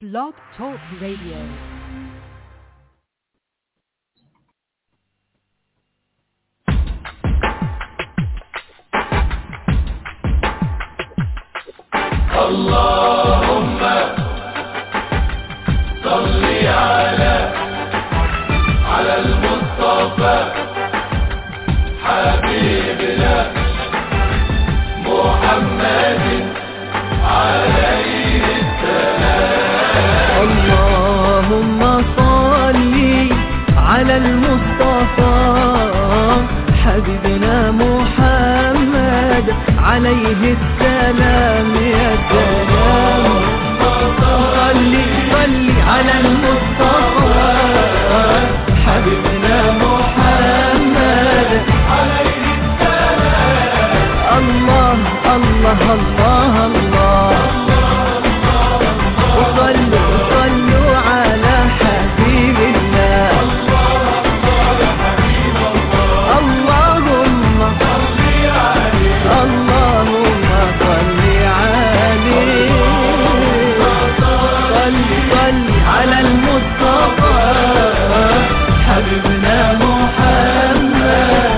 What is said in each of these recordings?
Blog Talk Radio. اللهم صل على على المصطفى حبيبنا محمد عليه اللهم صل على المصطفى حبيبنا محمد عليه السلام يا سلام صل صل على المصطفى حبيبنا محمد عليه السلام الله الله الله الله وصلوا صلوا على حبيب الله اللهم اللهم صل عليه صل صل على المصطفى حبيبنا محمد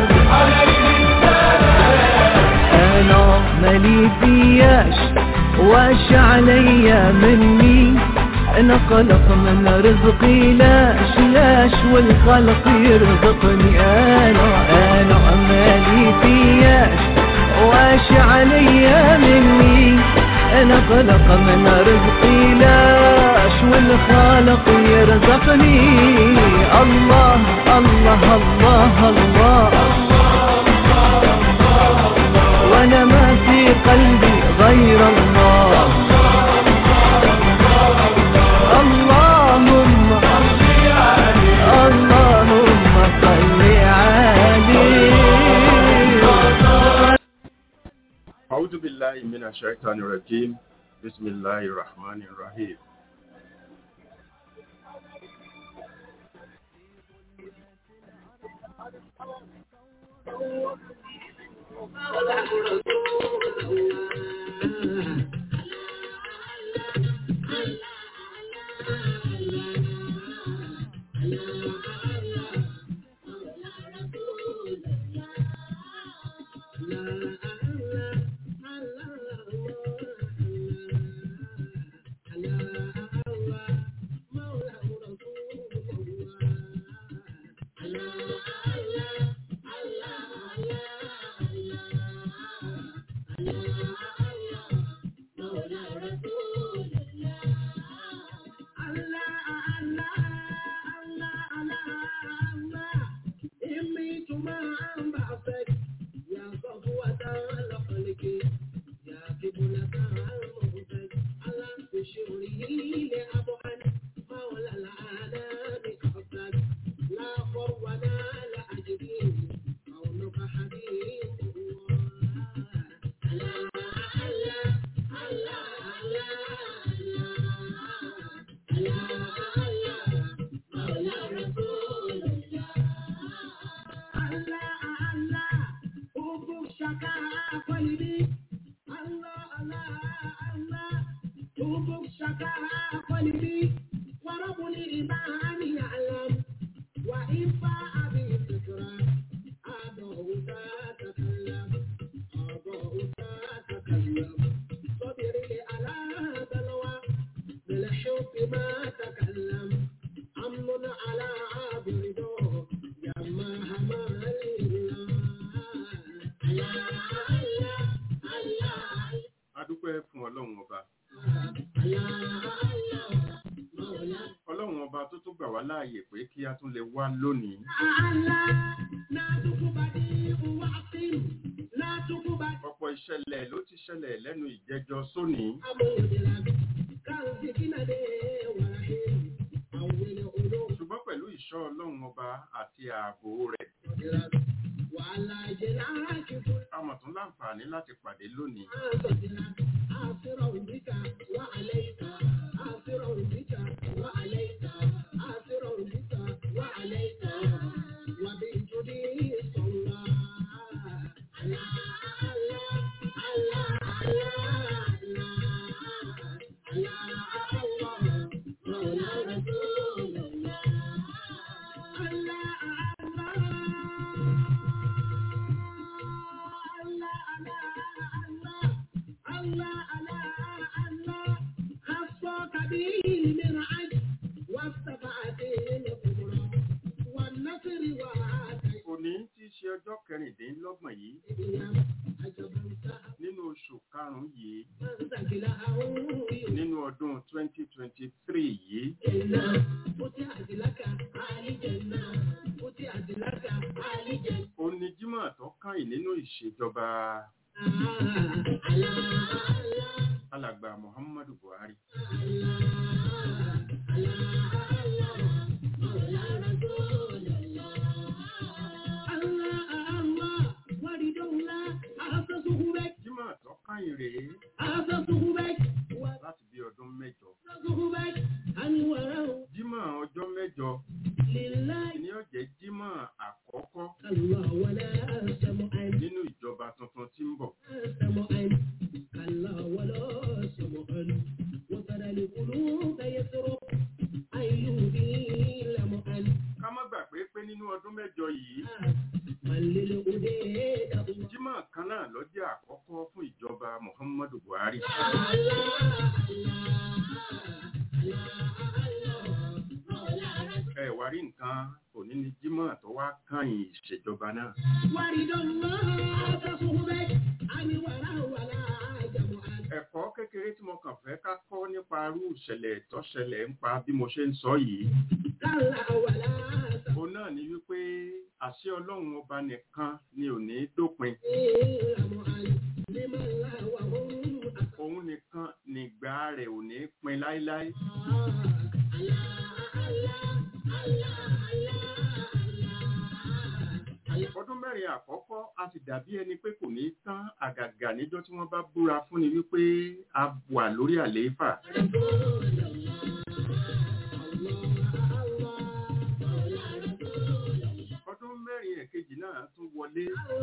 انا مالي فياش واش عليا مني انا قلق من رزقي لاش لاش والخلق يرزقني انا انا مالي فياش واش عليا مني انا قلق من رزقي لاش والخالق يرزقني الله الله الله, الله وانا ما في قلبي غير الله اللهم اللهم صل عليه أعوذ بالله من الشيطان الرجيم بسم الله الرحمن الرحيم adúpẹ́ fún ọlọ́run ọba ọlọ́run ọba tó tún gbà wá láàyè pé kí a tún lè wá lónìí ọ̀pọ̀ ìṣẹ̀lẹ̀ ló ti ṣẹlẹ̀ lẹ́nu ìjẹjọ sóní ṣùgbọ́n pẹ̀lú ìṣọ́ ọlọ́run ọba àti ààbò rẹ̀ a mọ̀ tún láǹfààní láti pàdé lónìí سبيل من عجل والسبعة الكبرى والنصر وعاتي òní tí í ṣe ọjọ́ kẹrìndínlọ́gbọ̀n yìí عجبا سهى nínú oṣù karùn-ún yìí من ثقله nínú ọdún 2023 yìí جنة فتحت لك آل جنة فتحت لك آل جنة ó ní jímọ̀ tó kàn nínú ìṣèjọba alàgbà muhammadu buhari jímọ̀ tó kàn rèé láti bí ọdún mẹ́jọ jímọ̀ ọjọ́ mẹ́jọ ni ó jẹ́ jímọ̀ àkọ́kọ́ nínú ìjọba tuntun tí ń bọ̀ ká má gbàgbé pé nínú ọdún mẹ́jọ yìí jímọ̀ kan náà ló jẹ́ àkọ́kọ́ fún ìjọba muhammadu buhari ẹ wá rí nǹkan òní ni jímọ̀ tó wá kàn ìṣèjọba náà ẹ̀kọ́ kékeré tí mo kàn fẹ́ ká kọ́ nípa irú ìṣẹ̀lẹ̀ tó ṣẹlẹ̀ ń pa bí mo ṣe ń sọ yìí òun náà ni wípé àṣẹ ọlọ́run ọba nìkan ni ò ní dópin òun nìkan nìgbà rẹ̀ ò ní pin láíláí ọdún mẹ́rin àkọ́kọ́ a sì dàbí ẹni pé kò ní tán àgàgà níjọ́ tí wọ́n bá búra fún ni wípé a wà lórí àlééfà ọdún mẹ́rin ẹ̀kejì náà tún wọlé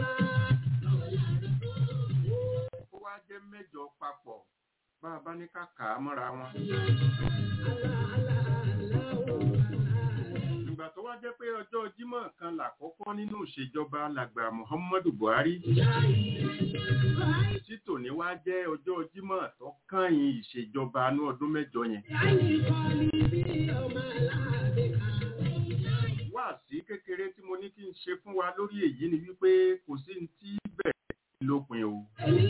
ó wá jẹ́ mẹ́jọ papọ̀ bá a bá ní ká kà á mọ́ra wọn. ìgbà tó wá jẹ́ pé ọjọ́ jímọ̀ kan làkọ́kọ́ nínú ìṣèjọba làgbà muhammadu buhari tí tòní wá jẹ́ ọjọ́ jímọ̀ tó kàyìn ìṣèjọba ní ọdún mẹ́jọ yẹn. wá sí kékeré tí mo ní kí n ṣe fún wa lórí èyí ni wípé kò sí ní tí bẹ̀rẹ̀ lópin o.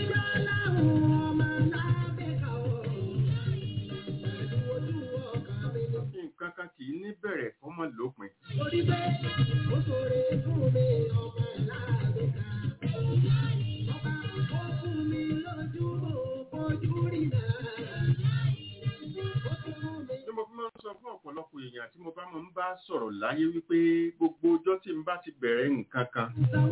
nǹkan kan kì í ní bẹ̀rẹ̀ kọ́ mọ́ lópin. tí mo fi máa ń sọ fún ọ̀pọ̀lọpọ̀ èèyàn tí mo bá máa ń bá sọ̀rọ̀ láyé wípé gbogbo ọjọ́ tí n bá ti bẹ̀rẹ̀ nǹkan kan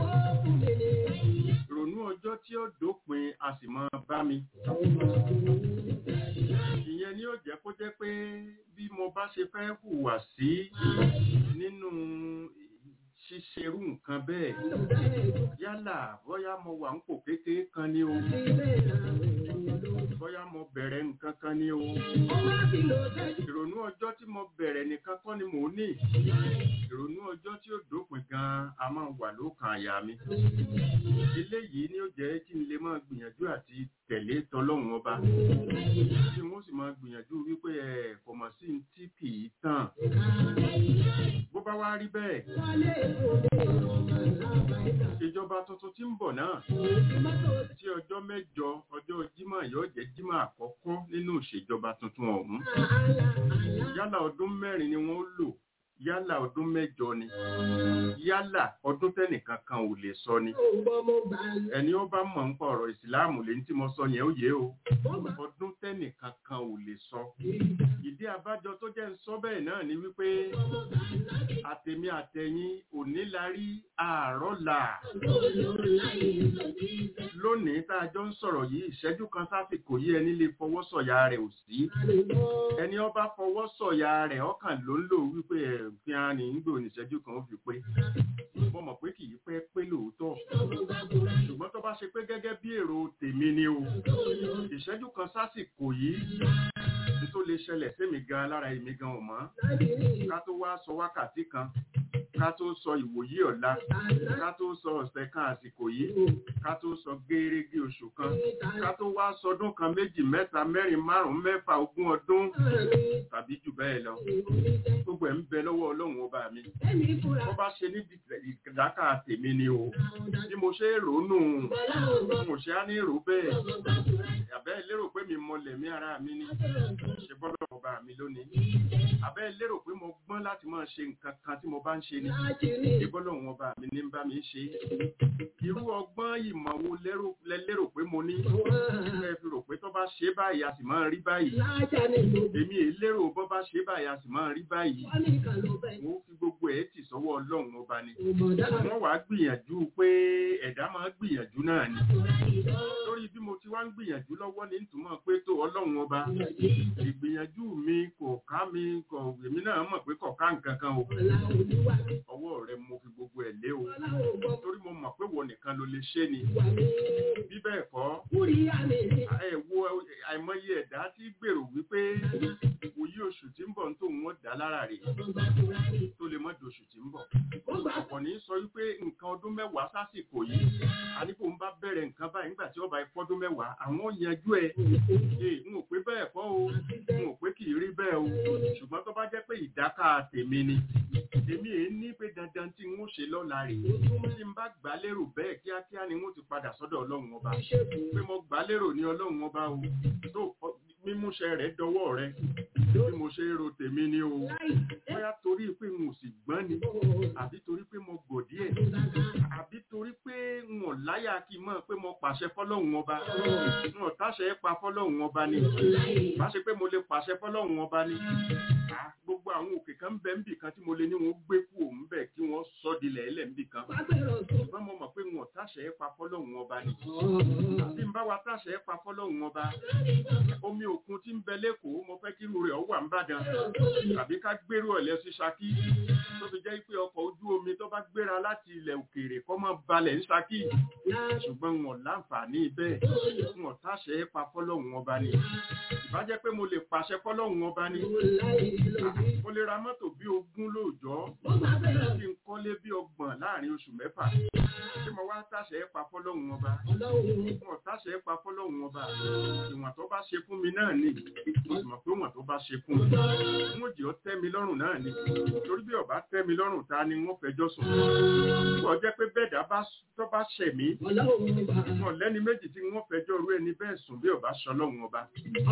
ronú ọjọ́ tí ó dópin a sì máa bá mi. ìyẹn ni ó jẹ́ kó jẹ́ pé bí mo bá ṣe fẹ́ hùwà sí nínú ṣíṣerú nǹkan bẹ́ẹ̀ yálà bóyá mo wà ń pò kékeré kan ní o bóyá mo bẹ̀rẹ̀ nǹkan kan ní o ìrònú ọjọ́ tí mo bẹ̀rẹ̀ nìkan kọ́ ni mò ń ní ìrònú ọjọ́ tí ó dópin gan-an a máa wà lókàn àyà mi eléyìí ni ó jẹ́ kí n lè máa gbìyànjú àti tẹ̀lé tọlọ́run ọba tí wọ́n sì máa gbìyànjú wípé ẹ̀ kò mọ̀ sí tí kì í tàn bó bá wá rí bẹ́ẹ̀ ìjọba tuntun tí ń bọ̀ náà tí ọjọ́ mẹ́jọ ọjọ́ jímọ̀ yóò jẹ́ jímọ̀ àkọ́kọ́ nínú ìṣèjọba tuntun ọ̀hún yálà ọdún mẹ́rin ni wọ́n lò yálà ọdún mẹ́jọ ni yálà ọdún tẹ́nìkan kan ò lè sọ ni ẹni ó bá mọ̀ ń pa ọ̀rọ̀ ìsìláàmù lẹ́yìn tí mo sọ yẹn ó yé o ọdún tẹ́nìkan kan ò lè sọ ìdí abájọ tó jẹ́ ń sọ bẹ́ẹ̀ náà ni wípé àtẹ̀mí àtẹ̀yìn òní la rí àárọ̀ là lónìí tá a jọ ń sọ̀rọ̀ yìí ìṣẹ́jú kan sásìkò yìí ẹni lè fọwọ́ sọ̀yà rẹ̀ ò sí ẹni ó bá fọwọ́ sọ̀yà rẹ̀ ọkàn ló ń lò wípé ẹ̀ fi hàn ní gbò ní ìṣẹ́jú kan ó fi pé mo mọ̀ pé kì í pẹ́ pé lóòótọ́ ṣùgbọ́n tó bá ṣe pé gẹ́gẹ́ bí èrò tèmi ni o ìṣẹ́jú kan sásìkò yìí tó lè ṣẹlẹ̀ sẹ́mi gan lára èmi gan ò mọ́ ká tó wá sọ wákàtí kan ká tó sọ ìwòyí ọ̀la ká tó sọ ọ̀sẹ̀ kan àsìkò yìí ká tó sọ gẹ́rẹ́gẹ́ oṣù kan ká tó wá sọdún kan méjì mẹ́ta mẹ́rin márùn-ún mẹ́fà ogún ọdún tàbí jù bẹ́ẹ̀ lọ gbogbo ẹ̀ ń bẹ lọ́wọ́ ọlọ́run ọba mi wọ́n bá ṣe ní ìdáká tèmi ni o bí mo ṣe ròónù mo ṣe á ní rò bẹ́ẹ̀ àbẹ́ lérò pé mi mọlẹ̀ mí ara mi ni ṣe bọ́lọ̀ ọba mi lónìí àbẹ́ lérò pé mo gbọ́n láti máa ṣe nǹkan kan tí mo bá ń ṣe ni ṣe bọ́lọ̀ ọba mi ní bá mi ṣe irú ọgbọ́n ìmọ̀ wo lẹ lérò pé mo ní ẹ fi rò pé tó bá ṣe báyìí a sì máa rí báyìí èmi èé lérò bọ́ bá ṣe báyìí a sì máa rí báyìí wọ́n fi gbogbo ẹ̀ tì sọ́wọ́ ọlọ́run ọba ni wọ́n wàá gbìyànjú pé ẹ̀dá máa gbìyànjú náà ni lórí bí mo ti wá ń gbìyànjú lọ́wọ́ ní ìtumọ̀ pé tó ọlọ́run ọba ìgbìyànjú mi kò ká mi kò èmi náà mọ̀ pé kò ká nǹkan kan o ọwọ́ rẹ mo fi gbogbo ẹ̀ lé o torí mo mọ̀ pé wọ nìkan ló lè ṣe ni bí bẹ́ẹ̀ kọ́ ẹ wo àìmọye ẹ̀dá tí gbèrò wípé òyí oṣù tí ń bọ̀ ń tó wọ́n dá lára rè tó lè mọ́ di oṣù tí ń bọ̀ ọ̀pọ̀ ní sọ wípé nǹkan ọdún mẹ́wàá sásìkò yìí àníkò ń bá bẹ̀rẹ̀ nǹkan báyìí nígbà tí ọba ìfọ́dún mẹ́wàá àwọn yanjú ẹ̀ n ò pé bẹ́ẹ̀ kọ́ o n ò pé kì í rí bẹ́ẹ̀ o ṣùgbọ́n tó bá jẹ́ pé ìdáká tèmi ni èmi èé ní pé dandan tí n ó ṣe lọ́la rè tí n bá gbà lérò bẹ́ẹ̀ kíákíá ni n ó ti padà sọ́dọ̀ ọlọ́run ọba pé mo gbà lérò ní ọlọ́run ọba o tó mímúṣẹ rẹ̀ dọwọ́ rẹ bí mo ṣe ro tèmi ni o bóyá torí pé n ò sì gbọ́n ni àbí torí pé mo gò díẹ̀ àbí torí pé n ò láyà kí n mọ̀ pé mo pàṣẹ fọ́lọ́hun ọba n ò táṣẹ pa fọ́lọ́hun ọba ni bá ṣe pé mo lè pàṣẹ fọ́lọ́hun ọba ni gbogbo àwọn òkè kan bẹ níbì kan tí mo lè ní wọn gbé kú òun bẹ kí wọn sọ dilẹ̀ ẹlẹ́ níbì kan ṣùgbọ́n mo mọ̀ pé wọn táṣẹ pa fọ́lọ́hun ọba ni bí n bá wa táṣẹ pa fọ́lọ́hun ọba omi òkun tí ń bẹ lẹ́kọ̀ọ́ mo fẹ́ kí irú rẹ̀ ó wà ń bàdàn tàbí ká gbérú ọ̀lẹ́ sí Ṣakí tó fi jẹ́ pé ọkọ̀ ojú omi tó bá gbéra láti ilẹ̀ òkèèrè kọ́ mọ́ balẹ̀ ní Ṣakí ṣùgbọ́n wọn láǹfààní bẹ́ẹ̀ wọn táṣẹ pa fọ́lọ́hun ọba ni ìbájẹ́ pé mo lè pàṣẹ fọ́lọ́hun ọba ni mo lè ra mọ́tò bí ogún lóòjọ́ kí n kọ́lé bí ọgbọ̀n láàrin oṣù mẹ́fà tí mo wá táṣẹ pa fọ́lọ́hun ọba wọn táṣẹ pa fọ́lọ́hun ọba ìwọ̀n tó bá ṣe fún mi náà ni mo sì mọ̀ pé wọ̀n tó bá ṣe fún mi mo jẹ́ ó tẹ́ mi lọ́rùn náà ni torí bí ọba tẹ́ mi lọ́rùn ta ni wọ́n fẹjọ́ sùn wọ́n jẹ́ pé bẹ́ẹ̀dá tó bá ṣẹ̀ mí wọn lẹ́ni méjì tí wọ́n fẹjọ́ rú ẹni bẹ́ẹ̀ sùn bí ọba ṣọlọ́run ọba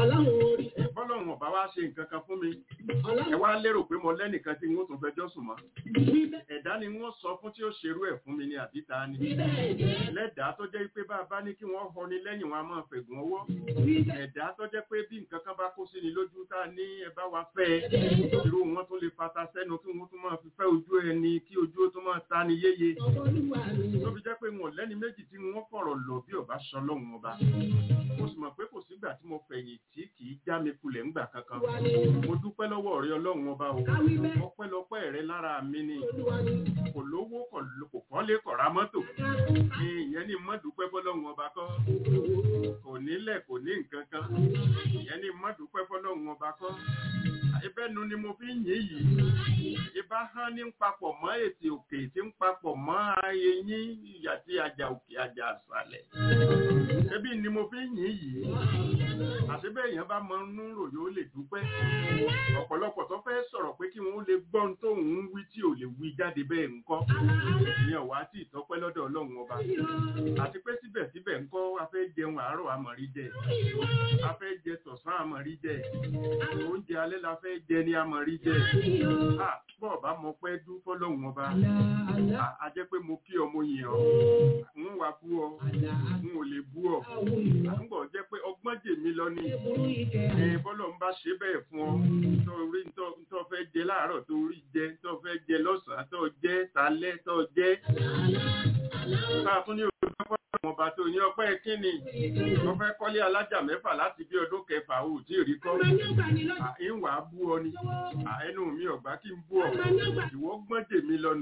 bọ́lọ́run ọba wá ṣe nǹkan kan fún mi ẹ wá lérò pé mo lẹ́nìkan tí wọ́n tún fẹjọ́ sùn mọ́ ẹ̀dá ni wọ́n sọ fún tí ó ṣerú ẹ̀ fún mi ní àbíta ni lẹ́dàá tó jẹ́ pé bá a bá ní kí wọ́n họ ni lẹ́yìn wọn a máa fẹ̀gùn ọwọ́ ẹ̀dá tó jẹ́ pé bí nǹkan kan bá kó sí ni lójú tá a ní ẹ bá wa fẹ́ irú wọn tó lè fata sẹ́nu kí wọ́n tún máa fi fẹ́ ojú ẹni kí ojú ó tún máa ta ni yéye tó fi jẹ́ pé wọn lẹ́ni méjì tí wọ́n fọ̀rọ̀ lọ bí ọba sọ lọ́hùn ọba mo sì mọ̀ pé kò sígbà tí mo fẹ̀yìn tí kì í já mi kulẹ̀ ńgbà kankan mo dúpẹ́ lọ́wọ́ rẹ ọlọ́run ọba o ọpẹ́lọpẹ́ rẹ lára mi ni kò lówó kò kọ́lé kò ra mọ́tò ìyẹn ni mo dúpẹ́ fọlọ́run ọba kọ́ kò nílẹ̀ kò ní nǹkan kan ìyẹn ni mo dúpẹ́ fọlọ́run ọba kọ́ ìbẹ́nu ni mo fi ń yìn yìí ìbá hán ní papọ̀ mọ́ ètè òkè tí ń papọ̀ mọ́ eyín àti àjà òkè àjà àṣàlẹ̀ ẹbí ni mo fi ń yìn yìí àti bẹ́ẹ̀ yẹn bá mọ inú ròyìn ó lè dúpẹ́ ọ̀pọ̀lọpọ̀ tó fẹ́ sọ̀rọ̀ pé kí wọ́n lè gbọ́ ohun tó ń wí tí ò lè wí jáde bẹ́ẹ̀ ńkọ́ ìyẹn wá tí ìtọ́pẹ́ lọ́dọ̀ ọlọ́run ọba àti pé síbẹ̀síbẹ̀ ńkọ́ a fẹ́ jẹun àárọ̀ àmọ̀rí jẹ a fẹ́ jẹ tọ̀sán àmọ̀rí jẹ oúnjẹ alẹ́ la fẹ́ jẹ ní àmọ̀rí jẹ bọ́ọ̀ bá mọ pẹ́ dú fọ́lọ́run ọba a jẹ́ pé mo kí ọmọ yẹn ọ ń wá bú ọ ń ò lè bú ọ àtúbọ̀ jẹ́ pé ọgbọ́n jèmi lọ ni bọ́lọ̀ ń bá ṣe bẹ́ẹ̀ fún ọ tó rí tó fẹ́ jẹ láàárọ̀ tó rí jẹ tó fẹ́ jẹ lọ́sàn-án tó jẹ talẹ́ tó jẹ táà tún ní ojú fọ́lọ́run ọba tó ní ọpẹ́ kíni wọ́n fẹ́ kọ́lé alájà mẹ́fà láti bí ọdún kẹfà ò tí ì rí kọ́ ìwà bú ọ ni ẹnu mi ọ̀gbá kí n bú ọ ìwọ gbọ́n jèmi lọ́nu.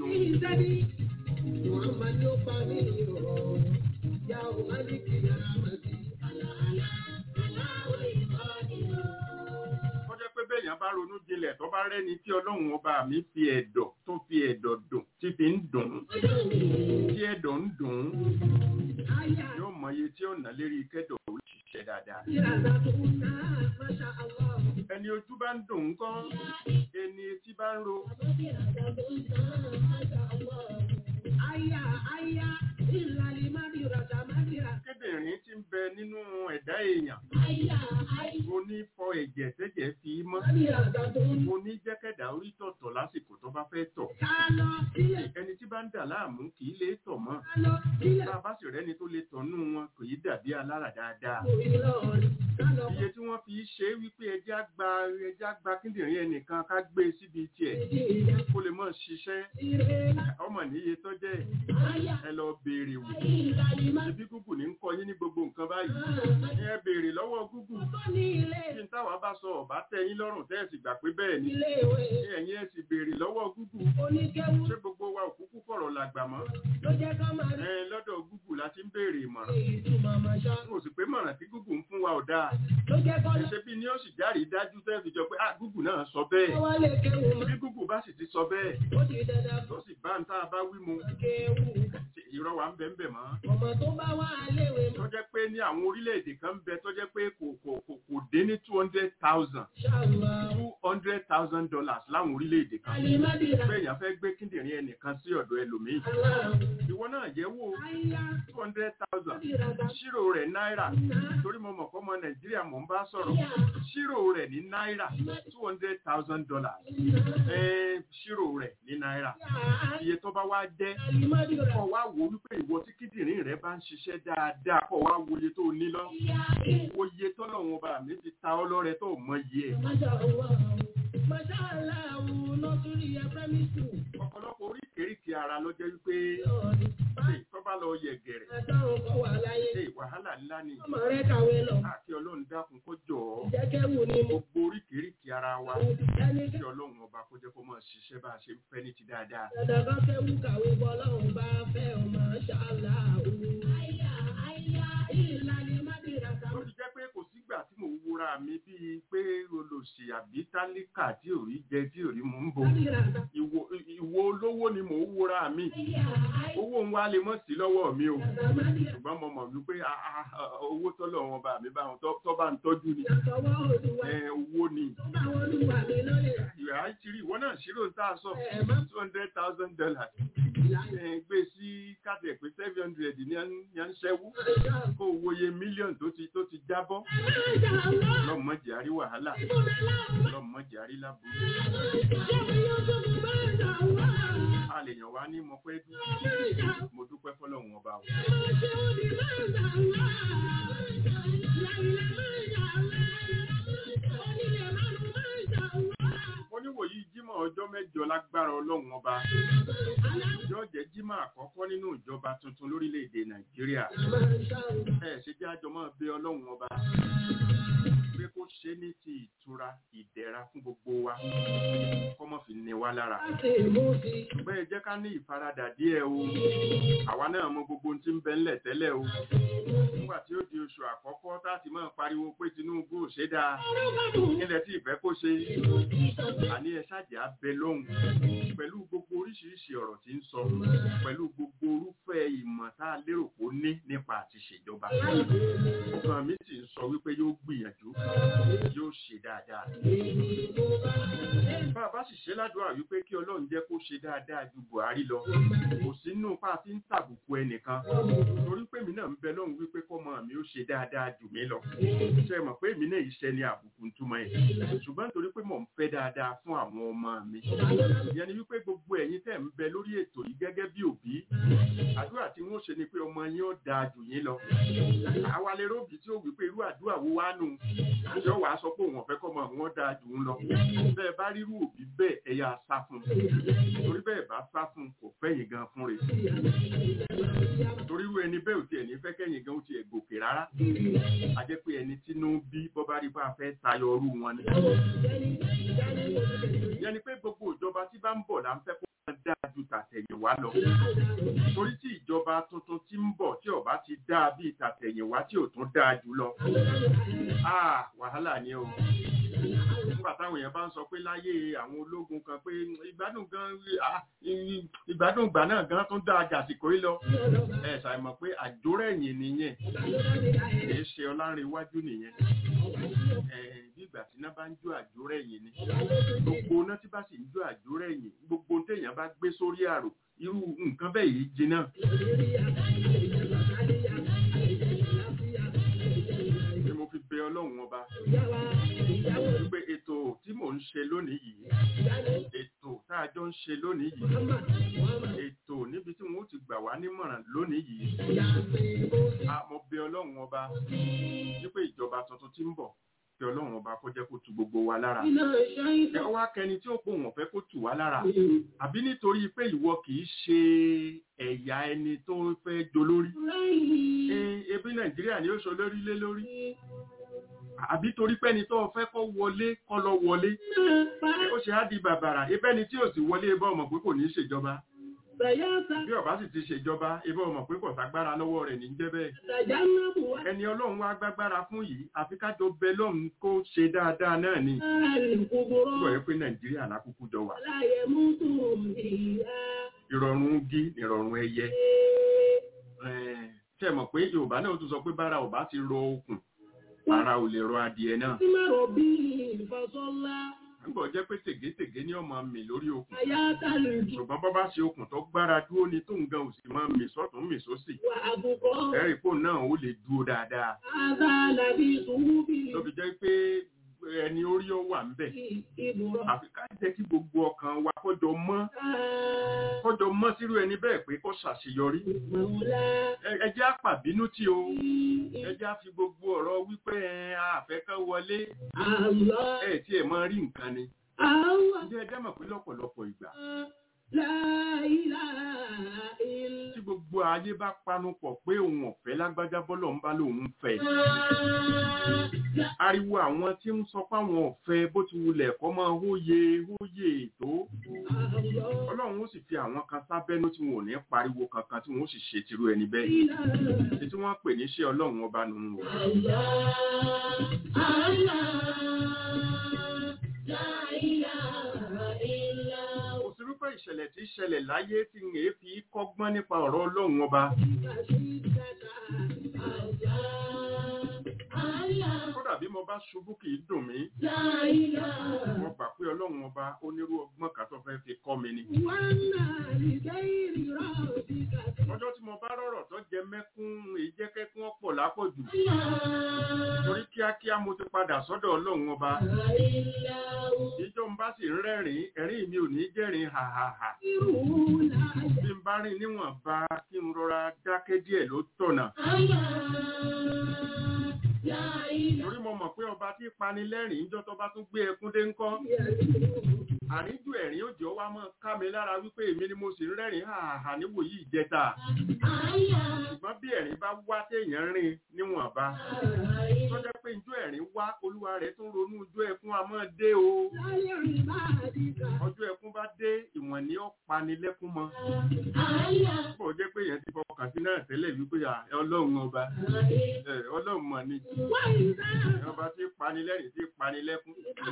téèyàn bá ronú jinlẹ̀ tó bá rẹ́ni tí ọlọ́run ọba mi fi ẹ̀dọ̀ tó fi ẹ̀dọ̀ dùn tí fi ń dùn ún tí ẹ̀dọ̀ ń dùn ún yóò mọ iye tí ó nà lérí kẹ́dọ̀ ó ṣiṣẹ́ dáadáa. ẹni ojú bá ń dùn ún kọ́ ẹni etí bá ń ro kíndìnrín tí ń bẹ nínú ẹ̀dá èèyàn onífọ ẹ̀jẹ̀ tẹ́jẹ̀ fi mọ́ oníjẹ́kẹ̀dá orí tọ̀tọ̀ lásìkò tó bá fẹ́ tọ̀ ẹni tí bá ń dà láàmú kì í lè tọ̀ mọ́ tá a bá sì rẹ́ni tó lè tọ̀ nú wọn kò yí dàbí alára dáadáa iye tí wọ́n fi ṣe é wípé ẹjẹ́ á gba ẹjẹ́ á gba kíndìnrín ẹnìkan ká gbé e síbi tiẹ̀ kó lè mọ̀ ṣiṣẹ́ ọmọ níye tó jẹ́ ẹ lọ béèrè wò ibi gúgù ní ń kọ yín ní gbogbo nǹkan báyìí ẹ béèrè lọ́wọ́ gúgù kí n táwa bá sọ ọ̀bá tẹ́ yín lọ́rùn tẹ́ ẹ̀ sì gbà pé bẹ́ẹ̀ ni ẹ̀yin ẹ̀ sì béèrè lọ́wọ́ gúgù ṣé gbogbo wa òkúkú fọ̀rọ̀ làgbà mọ́ ẹ lọ́dọ̀ gúgù la ti ń béèrè ìmọ̀ràn n ò sì pé mọ̀ràn tí gúgù ń fún wa ò dáa ṣe bí ni ó sì járe dájú tẹ́ fi jọ pé ah gúgù náà sọ bẹ́ẹ̀ bí gúgù bá sì ti sọ bẹ́ẹ̀ tó sì bá ń tá a bá wí mu irọ́ wa ń bẹ ń bẹ mọ́. ọmọ tó bá wà léwe tó jẹ́ pé ní àwọn orílẹ̀-èdè kan ń bẹ tó jẹ́ pé kò kò kò kò dé ní two hundred thousand ṣàlùwà two hundred thousand dollars láwọn orílẹ̀-èdè kan. alimadira pé èèyàn fẹ́ gbé kíndìnrín ẹnìkan sí ọ̀dọ̀ ẹlòmíì. ìwọ náà yẹ̀ wò àyà two hundred thousand ìràgà ṣírò rẹ̀ náírà torí mo mọ̀ fọ́mọ nàìjíríà mò ń bá sọ̀rọ̀ ṣírò rẹ̀ ní náírà two hundred thousand dollars ṣírò rẹ̀ ní náírà iye tó bá wá jẹ́ alimadira kọ̀ wá wo wípé ìwọ tí kíndìnrín rẹ̀ bá ń ṣiṣẹ́ dáadáa kọ̀ wá wo iye tó o ní lọ wo iye tọ́lọ́run ọba mi ti ta ọ́ lọ́rẹ tó mọ iye ẹ̀ masha allah masha allah nọtúrì ẹfẹmí tù ọ̀pọ̀lọpọ̀ oríkèéríkèé ara ló jẹ́ wípé ṣe tó bá lọ yẹ gẹ̀rẹ̀ àtàwọn kọ wà láyé ṣe wàhálà ńlá ni ọmọ rẹ kàwé lọ káàkiri ọlọ́run dákun kó jọ ọ́ jẹkẹwù ni mo gbogbo oríkèéríkèé ara wa ẹni kí ọlọ́run ọba kó jẹ́ kó máa ṣiṣẹ́ bá a ṣe ń fẹ́ ní ti dáadáa dandan kan kẹwù kàwé bọlọ́run bá fẹ́ ọ masha allah àyà àyà ìlànà madira tó fi jẹ́ pé kò sígbà tí mò ń wúra mi bíi pé olòṣì àbí tálíkà tí ò rí jẹ tí ò rí mò ń bo madira ìwo ìwo olówó ni mò ń wúra mi owó ń wá lè mọ̀ sí lọ́wọ́ mi o madira ṣùgbọ́n mo mọ̀ wípé ah, ah, ah, owó tọ́lọ̀ wọn bá mi bá wọn tọ́ tọ́ bá ń tọ́jú ni àtọwọ́ olùwà ẹ, owó ni tó bá wọn olùwà mi lórí ìwà àìsírí ìwọ náà ṣírò ń tà sọ ẹ̀ má two hundred thousand dollars ìlànà ẹ, gbé sí káàdì ẹ̀ pé seven hundred ní à ń- ní à ń ṣẹ́wó masha allah kó o wòye mílíọ̀nù tó ti tó ti jábọ́ masha allah lọ́mọdé àrí wàhálà ìbùnà láwọn lọ́mọdé àrí láburú ṣé yóò tó mú masha allah a lè yàn wá ní mo pẹ́ dú masha mo dúpẹ́ fọlọ́run ọba o wọ́n ní wòyí jímọ̀ ọjọ́ mẹ́jọ lágbára ọlọ́run ọba yóò jẹ́ jímọ̀ àkọ́kọ́ nínú ìjọba tuntun lórílẹ̀‐èdè nàìjíríà ẹ ṣe jẹ́ àjọ máa bẹ ọlọ́run ọba pé kó ṣe ní ti ìtura ìdẹ̀ra fún gbogbo wa kọ́mọ́ fi ní wa lára ṣùgbọ́n ẹ jẹ́ ká ní ìfaradà díẹ̀ o àwa náà mọ gbogbo ohun tí ń bẹ ńlẹ̀ tẹ́lẹ̀ o nígbà tí ó di oṣù àkọ́kọ́ tá a ti máa pariwo pé tinubu ò ṣe dáa nílẹ̀ tí ìfẹ́ kó ṣe àní ẹ ṣáàjẹ́ abẹ lóhùn pẹ̀lú gbogbo oríṣiríṣi ọ̀rọ̀ tí ń sọ pẹ̀lú gbogbo orúfẹ́ ìmọ̀ tá a lérò kó ní nípa àti ṣèjọba ọkàn mi sì ń sọ wípé yóò gbìyànjú yóò ṣe dáadáa bá a bá sì ṣe ládùúrà wípé kí ọlọ́run jẹ́ kó ṣe dáadáa ju buhari lọ kò sínú pa fi ń tàbùkù ẹnìkan torí pé mi náà ń bẹ lọ́hùn wípé kọ́mọ mi ó ṣe dáadáa jù mí lọ ṣe mọ̀ pé èmi náà iṣẹ́ ni àbùkù ń túmọ̀ ẹ̀ ṣùgbọ́n nítorí pé mò ń fẹ́ dáadáa fún àwọn ọmọ mi ìyẹn ni wípé gbogbo ẹ̀yin tẹ̀ ń bẹ lórí ètò yìí gẹ́gẹ́ bí òbí àdúrà tí wọ́n ṣe ni pé ọmọ yín ó dáa jù yín lọ àwa lè róbì tí ó wí pé irú àdúrà wo wá nù àjọ wàá sọ pé òun ọ̀fẹ́ kọ́mọ wọn dáa jù ń lọ bẹ́ẹ̀ bá rírú òbí bẹ́ẹ̀ ẹ yà sá fún un torí bẹ́ẹ̀ bá sá fún un kò fẹ́yìn gan fún rẹ̀ torí irú ẹni bẹ́ẹ̀ ò tiẹ̀ ní fẹ́ kẹ́yìn gan ó tiẹ̀ gòkè rárá a jẹ́ pé ẹni tínú bí bọ́ bá rí bá a fẹ́ tayọ ọrú wọn ni ìyẹn ni pé gbogbo ìjọba tí bá ń bọ̀ là ń fẹ́ kó máa dáa ju tàtẹ̀yìnwá lọ torí tí ìjọba tuntun tí ń bọ̀ tí ó bá ti dáa bíi tàtẹ̀yìnwá tí ò tún dáa jù lọ ah wàhálà ni o nígbà táwọn èèyàn bá ń sọ pé láyé àwọn ológun kan pé ìgbádùn gan ah, ìgbádùn ìgbà náà gan tún dáa jàsìkò yìí lọ ẹ ṣàìmọ̀ pé àjórẹ̀yìn nìyẹn kìí ṣe ọlárìnwájú nìyẹn ẹ bí ìgbà tí iná bá ń jó àjórẹ̀yìn ni gbogbo iná tí bá sì ń jó àjórẹ̀yìn gbogbo téèyàn bá gbé sórí àrò irú nǹkan bẹ́ẹ̀ yìí jiná ni mo fi bẹ ọlọ́run ọba wípé ètò tí mò ń ṣe lónìí yìí ètò tá a jọ ń ṣe lónìí yìí ètò níbi tí wọn ó ti gbà wá nímọ̀ràn lónìí yìí a mo bẹ ọlọ́run ọba wípé ìjọba tuntun tí ń bọ̀ kí ọlọ́run ọba kó jẹ́ kó tu gbogbo wa lára ẹ wá kẹni tí ó pò wọ́n fẹ́ kó tù wá lára àbí nítorí pé ìwọ kì í ṣe ẹ̀yà ẹni tó fẹ́ dolórí Eh, ebi nàìjíríà ni ó sọ lórí lé lórí àbí torí pé ẹni tó fẹ́ kó wọlé kó lọ wọlé ó ṣe á di bàbàrà ibẹ́ni tí ò sì wọlé ibà ọmọ pé kò ní í ṣèjọba bí ọba sì ti ṣèjọba ibà ọmọ pé kò ságbára lọ́wọ́ rẹ̀ ní í jẹ́ bẹ́ẹ̀ ẹni ọlọ́run wá gbágbára fún yìí àfi kájọ bẹ lọ́run kó ṣe dáadáa náà ni gbọ́ yẹ pé nàìjíríà lákòókò jọ wà ìrọ̀rùn gí ìrọ̀rùn ẹyẹ ṣe mọ̀ pé yorùbá náà tún sọ pé bára ọba ti rọ okùn ara ò lè rọ adìẹ náà nígbà jẹ́ pé tègétègé ní ọmọ mi lórí okùn ṣùgbọ́n bọ́ bá ṣe okùn tó gbára dúró ni tó ń gan òsì máa mì sọ́tún mì sósì ẹ̀rì pò náà ó lè dúró dáadáa tó fi jẹ́ pé ẹni orí ó wà ń bẹ̀ àfi ká jẹ́ kí gbogbo ọkàn wa kọjọ mọ́ kọjọ mọ́ sírú ẹni bẹ́ẹ̀ pé kó ṣàṣeyọrí Ẹ- ẹ jẹ́ àpàbínú tí o ẹ jẹ́ àfi gbogbo ọ̀rọ̀ wípé ẹ àfẹ́kẹ́ wọlé ẹ tí ẹ máa rí nǹkan ni ǹjẹ́ ẹ jẹ́ mọ̀ pé lọ́pọ̀lọpọ̀ ìgbà tí gbogbo ayé bá panu pọ̀ pé òun ọ̀fẹ́ lágbájá bọ́lọ̀ ń bá lòun fẹ́ ariwo àwọn tí ń sọ fáwọn ọ̀fẹ́ bó ti wulẹ̀ kọ́ máa hóye hóye tó ọlọ́run ó sì fi àwọn kan sábẹ́nú tí wọn ò ní pariwo kankan tí wọn ó sì ṣe tirú ẹni bẹ́ẹ̀ èyí tí wọ́n pè ní ṣé ọlọ́run ọba nù ú kò sí rúfẹ́ ìṣẹ̀lẹ̀ tí ṣẹlẹ̀ láyé tí ń èé fi kọ́gbọ́n nípa ọ̀rọ̀ ọlọ́run ọba kódà bí mo bá ṣubú kì í dùn mí mo gbà pé ọlọ́run ọba onírú ọgbọ́n kan tó fẹ́ fi kọ́ mi ni ọjọ́ tí mo bá rọ̀rọ̀ tó jẹ mẹ́kún ìjẹ́kẹ́kún ọ̀pọ̀ lápọ̀jù torí kíákíá mo ti padà sọ́dọ̀ ọlọ́run ọba ìjọ ń bá sì ń rẹ́rìn ẹ̀rín mi ò ní jẹ́rìn hàhàhà bí n bá rìn níwọ̀nba kí n rọra dákẹ́ díẹ̀ ló tọ̀nà torí mo mọ̀ pé ọba tí pani lẹ́rìn ìjọ tó bá tún gbé ẹkún dé ńkọ́ àríjù ẹ̀rín ó jọ wá mọ́ ká mi lára wípé èmi ni mo sì ń rẹ́rìn hàhà níwòyí ìjẹta ṣùgbọ́n bí ẹ̀rín bá wá téèyàn rìn níwọ̀nba tó jẹ́ pé ijó ẹ̀rín wá olúwa rẹ̀ tún ronú ijó ẹkún a máa dé o ọjọ́ ẹkún bá dé ìwọ̀n ni ó pani lẹ́kún mọ́ bó jẹ́ pé èèyàn ti fọkàn sí náà tẹ́lẹ̀ wípé à, ọlọ́run ọba ẹ, ọlọ́run mọ̀ ni ọba tí pani lẹ́rìn tí pani lẹ́kún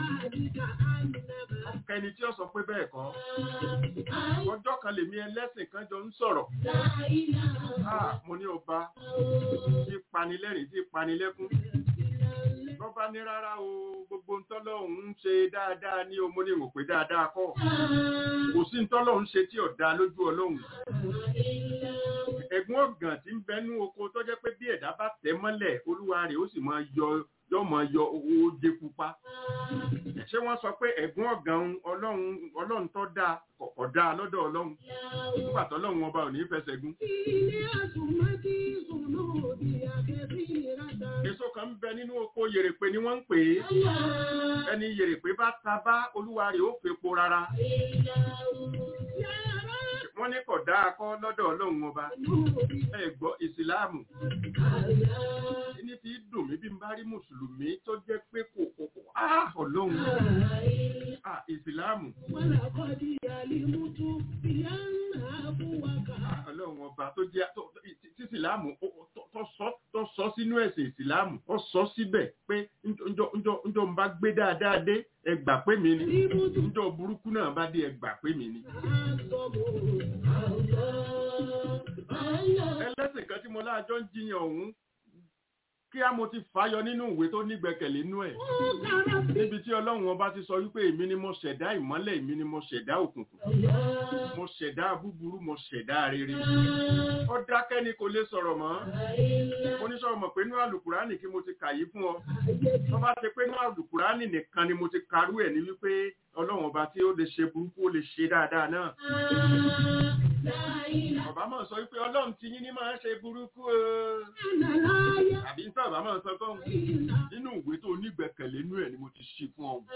kẹni tí ó sọ pé bẹ́ẹ̀ kọ́ ọjọ́ kan lèmi ẹlẹ́sìn kan jọ ń sọ̀rọ̀ Ah, mo ní ọba tí panilẹ́rìn tí panilẹ́kún lọ́ba ní rárá o gbogbo ntọ́lọ́hún ń ṣe dáadáa ní o mo ní mọ̀ pé dáadáa kọ́ kò sí ntọ́lọ́hún ṣe tí ọ̀dà lójú ọlọ́hun ẹ̀gbọ́n ọ̀gàn tí ń bẹnú oko tó jẹ́ pé bí ẹ̀dá bá tẹ̀ mọ́lẹ̀ olúwa rẹ̀ ó sì máa yọ yọ máa yọ owó jẹ pupa ṣé wọ́n sọ pé ẹ̀gbọ́n ọ̀gàn ọlọ́run ọlọ́run tó dáa kọ̀kọ̀ dáa lọ́dọ̀ ọlọ́run nígbà tó ọlọ́run ọba ò ní fẹsẹ̀ gún èso kan ń bẹ nínú oko yèrèpè ni wọ́n ń pè é ẹni yèrèpè bá ta bá olúwa rẹ̀ ó fepo rárá wọ́n ní kò dáa kọ́ lọ́dọ̀ ọlọ́run ọba ẹ gbọ́ ìsìláàmù ní ti dùn mí bí n bá rí mùsùlùmí tó jẹ́ pé kò kò kò áà ọlọ́run ah ìsìláàmù ولقد علمت بأنها ah, ọlọ́run ọba tó jẹ́ tó- tó- tí tí ìsìláàmù ó- ó- tó- tó sọ- tó sọ sínú ẹ̀sìn ìsìláàmù ó sọ síbẹ̀ pé njọ́ njọ́ njọ́ ń bá gbé dáadáa dé ẹ gbà pé mi ni علمت njọ́ burúkú náà bá dé ẹ gbà pé mi ni. ẹlẹ́sìn kan tí mo láàjọ ń jiyàn ọ̀hún kí á mo ti fàyọ nínú ìwé tó nígbẹ̀kẹ̀lé nínú ẹ̀ níbi tí ọlọ́run ọba ti sọ wípé èmi ni mo ṣẹ̀dá ìmọ́lẹ̀ èmi ni mo ṣẹ̀dá òkùnkùn mo ṣẹ̀dá búburú mo ṣẹ̀dá rere ó dákẹ́ ni kò lè sọ̀rọ̀ mọ́ mo ní sọ̀rọ̀ mọ̀ pé inú àlùkùránì kí mo ti kà yí fún ọ tó bá ti pé inú àlùkùránì nìkan ni mo ti karú ẹ̀ ní wípé ọlọ́run ọba tí ó lè ṣe burúkú ó lè ṣe dáadáa náà ọba máa sọ wípé ọlọ́run ti yín ní máa ṣe burúkú o àbí nípa ọba máa sọ fún nínú ìwé tó nígbẹ̀kẹ̀lé inú ẹ̀ ni mo ti ṣí fún ọ.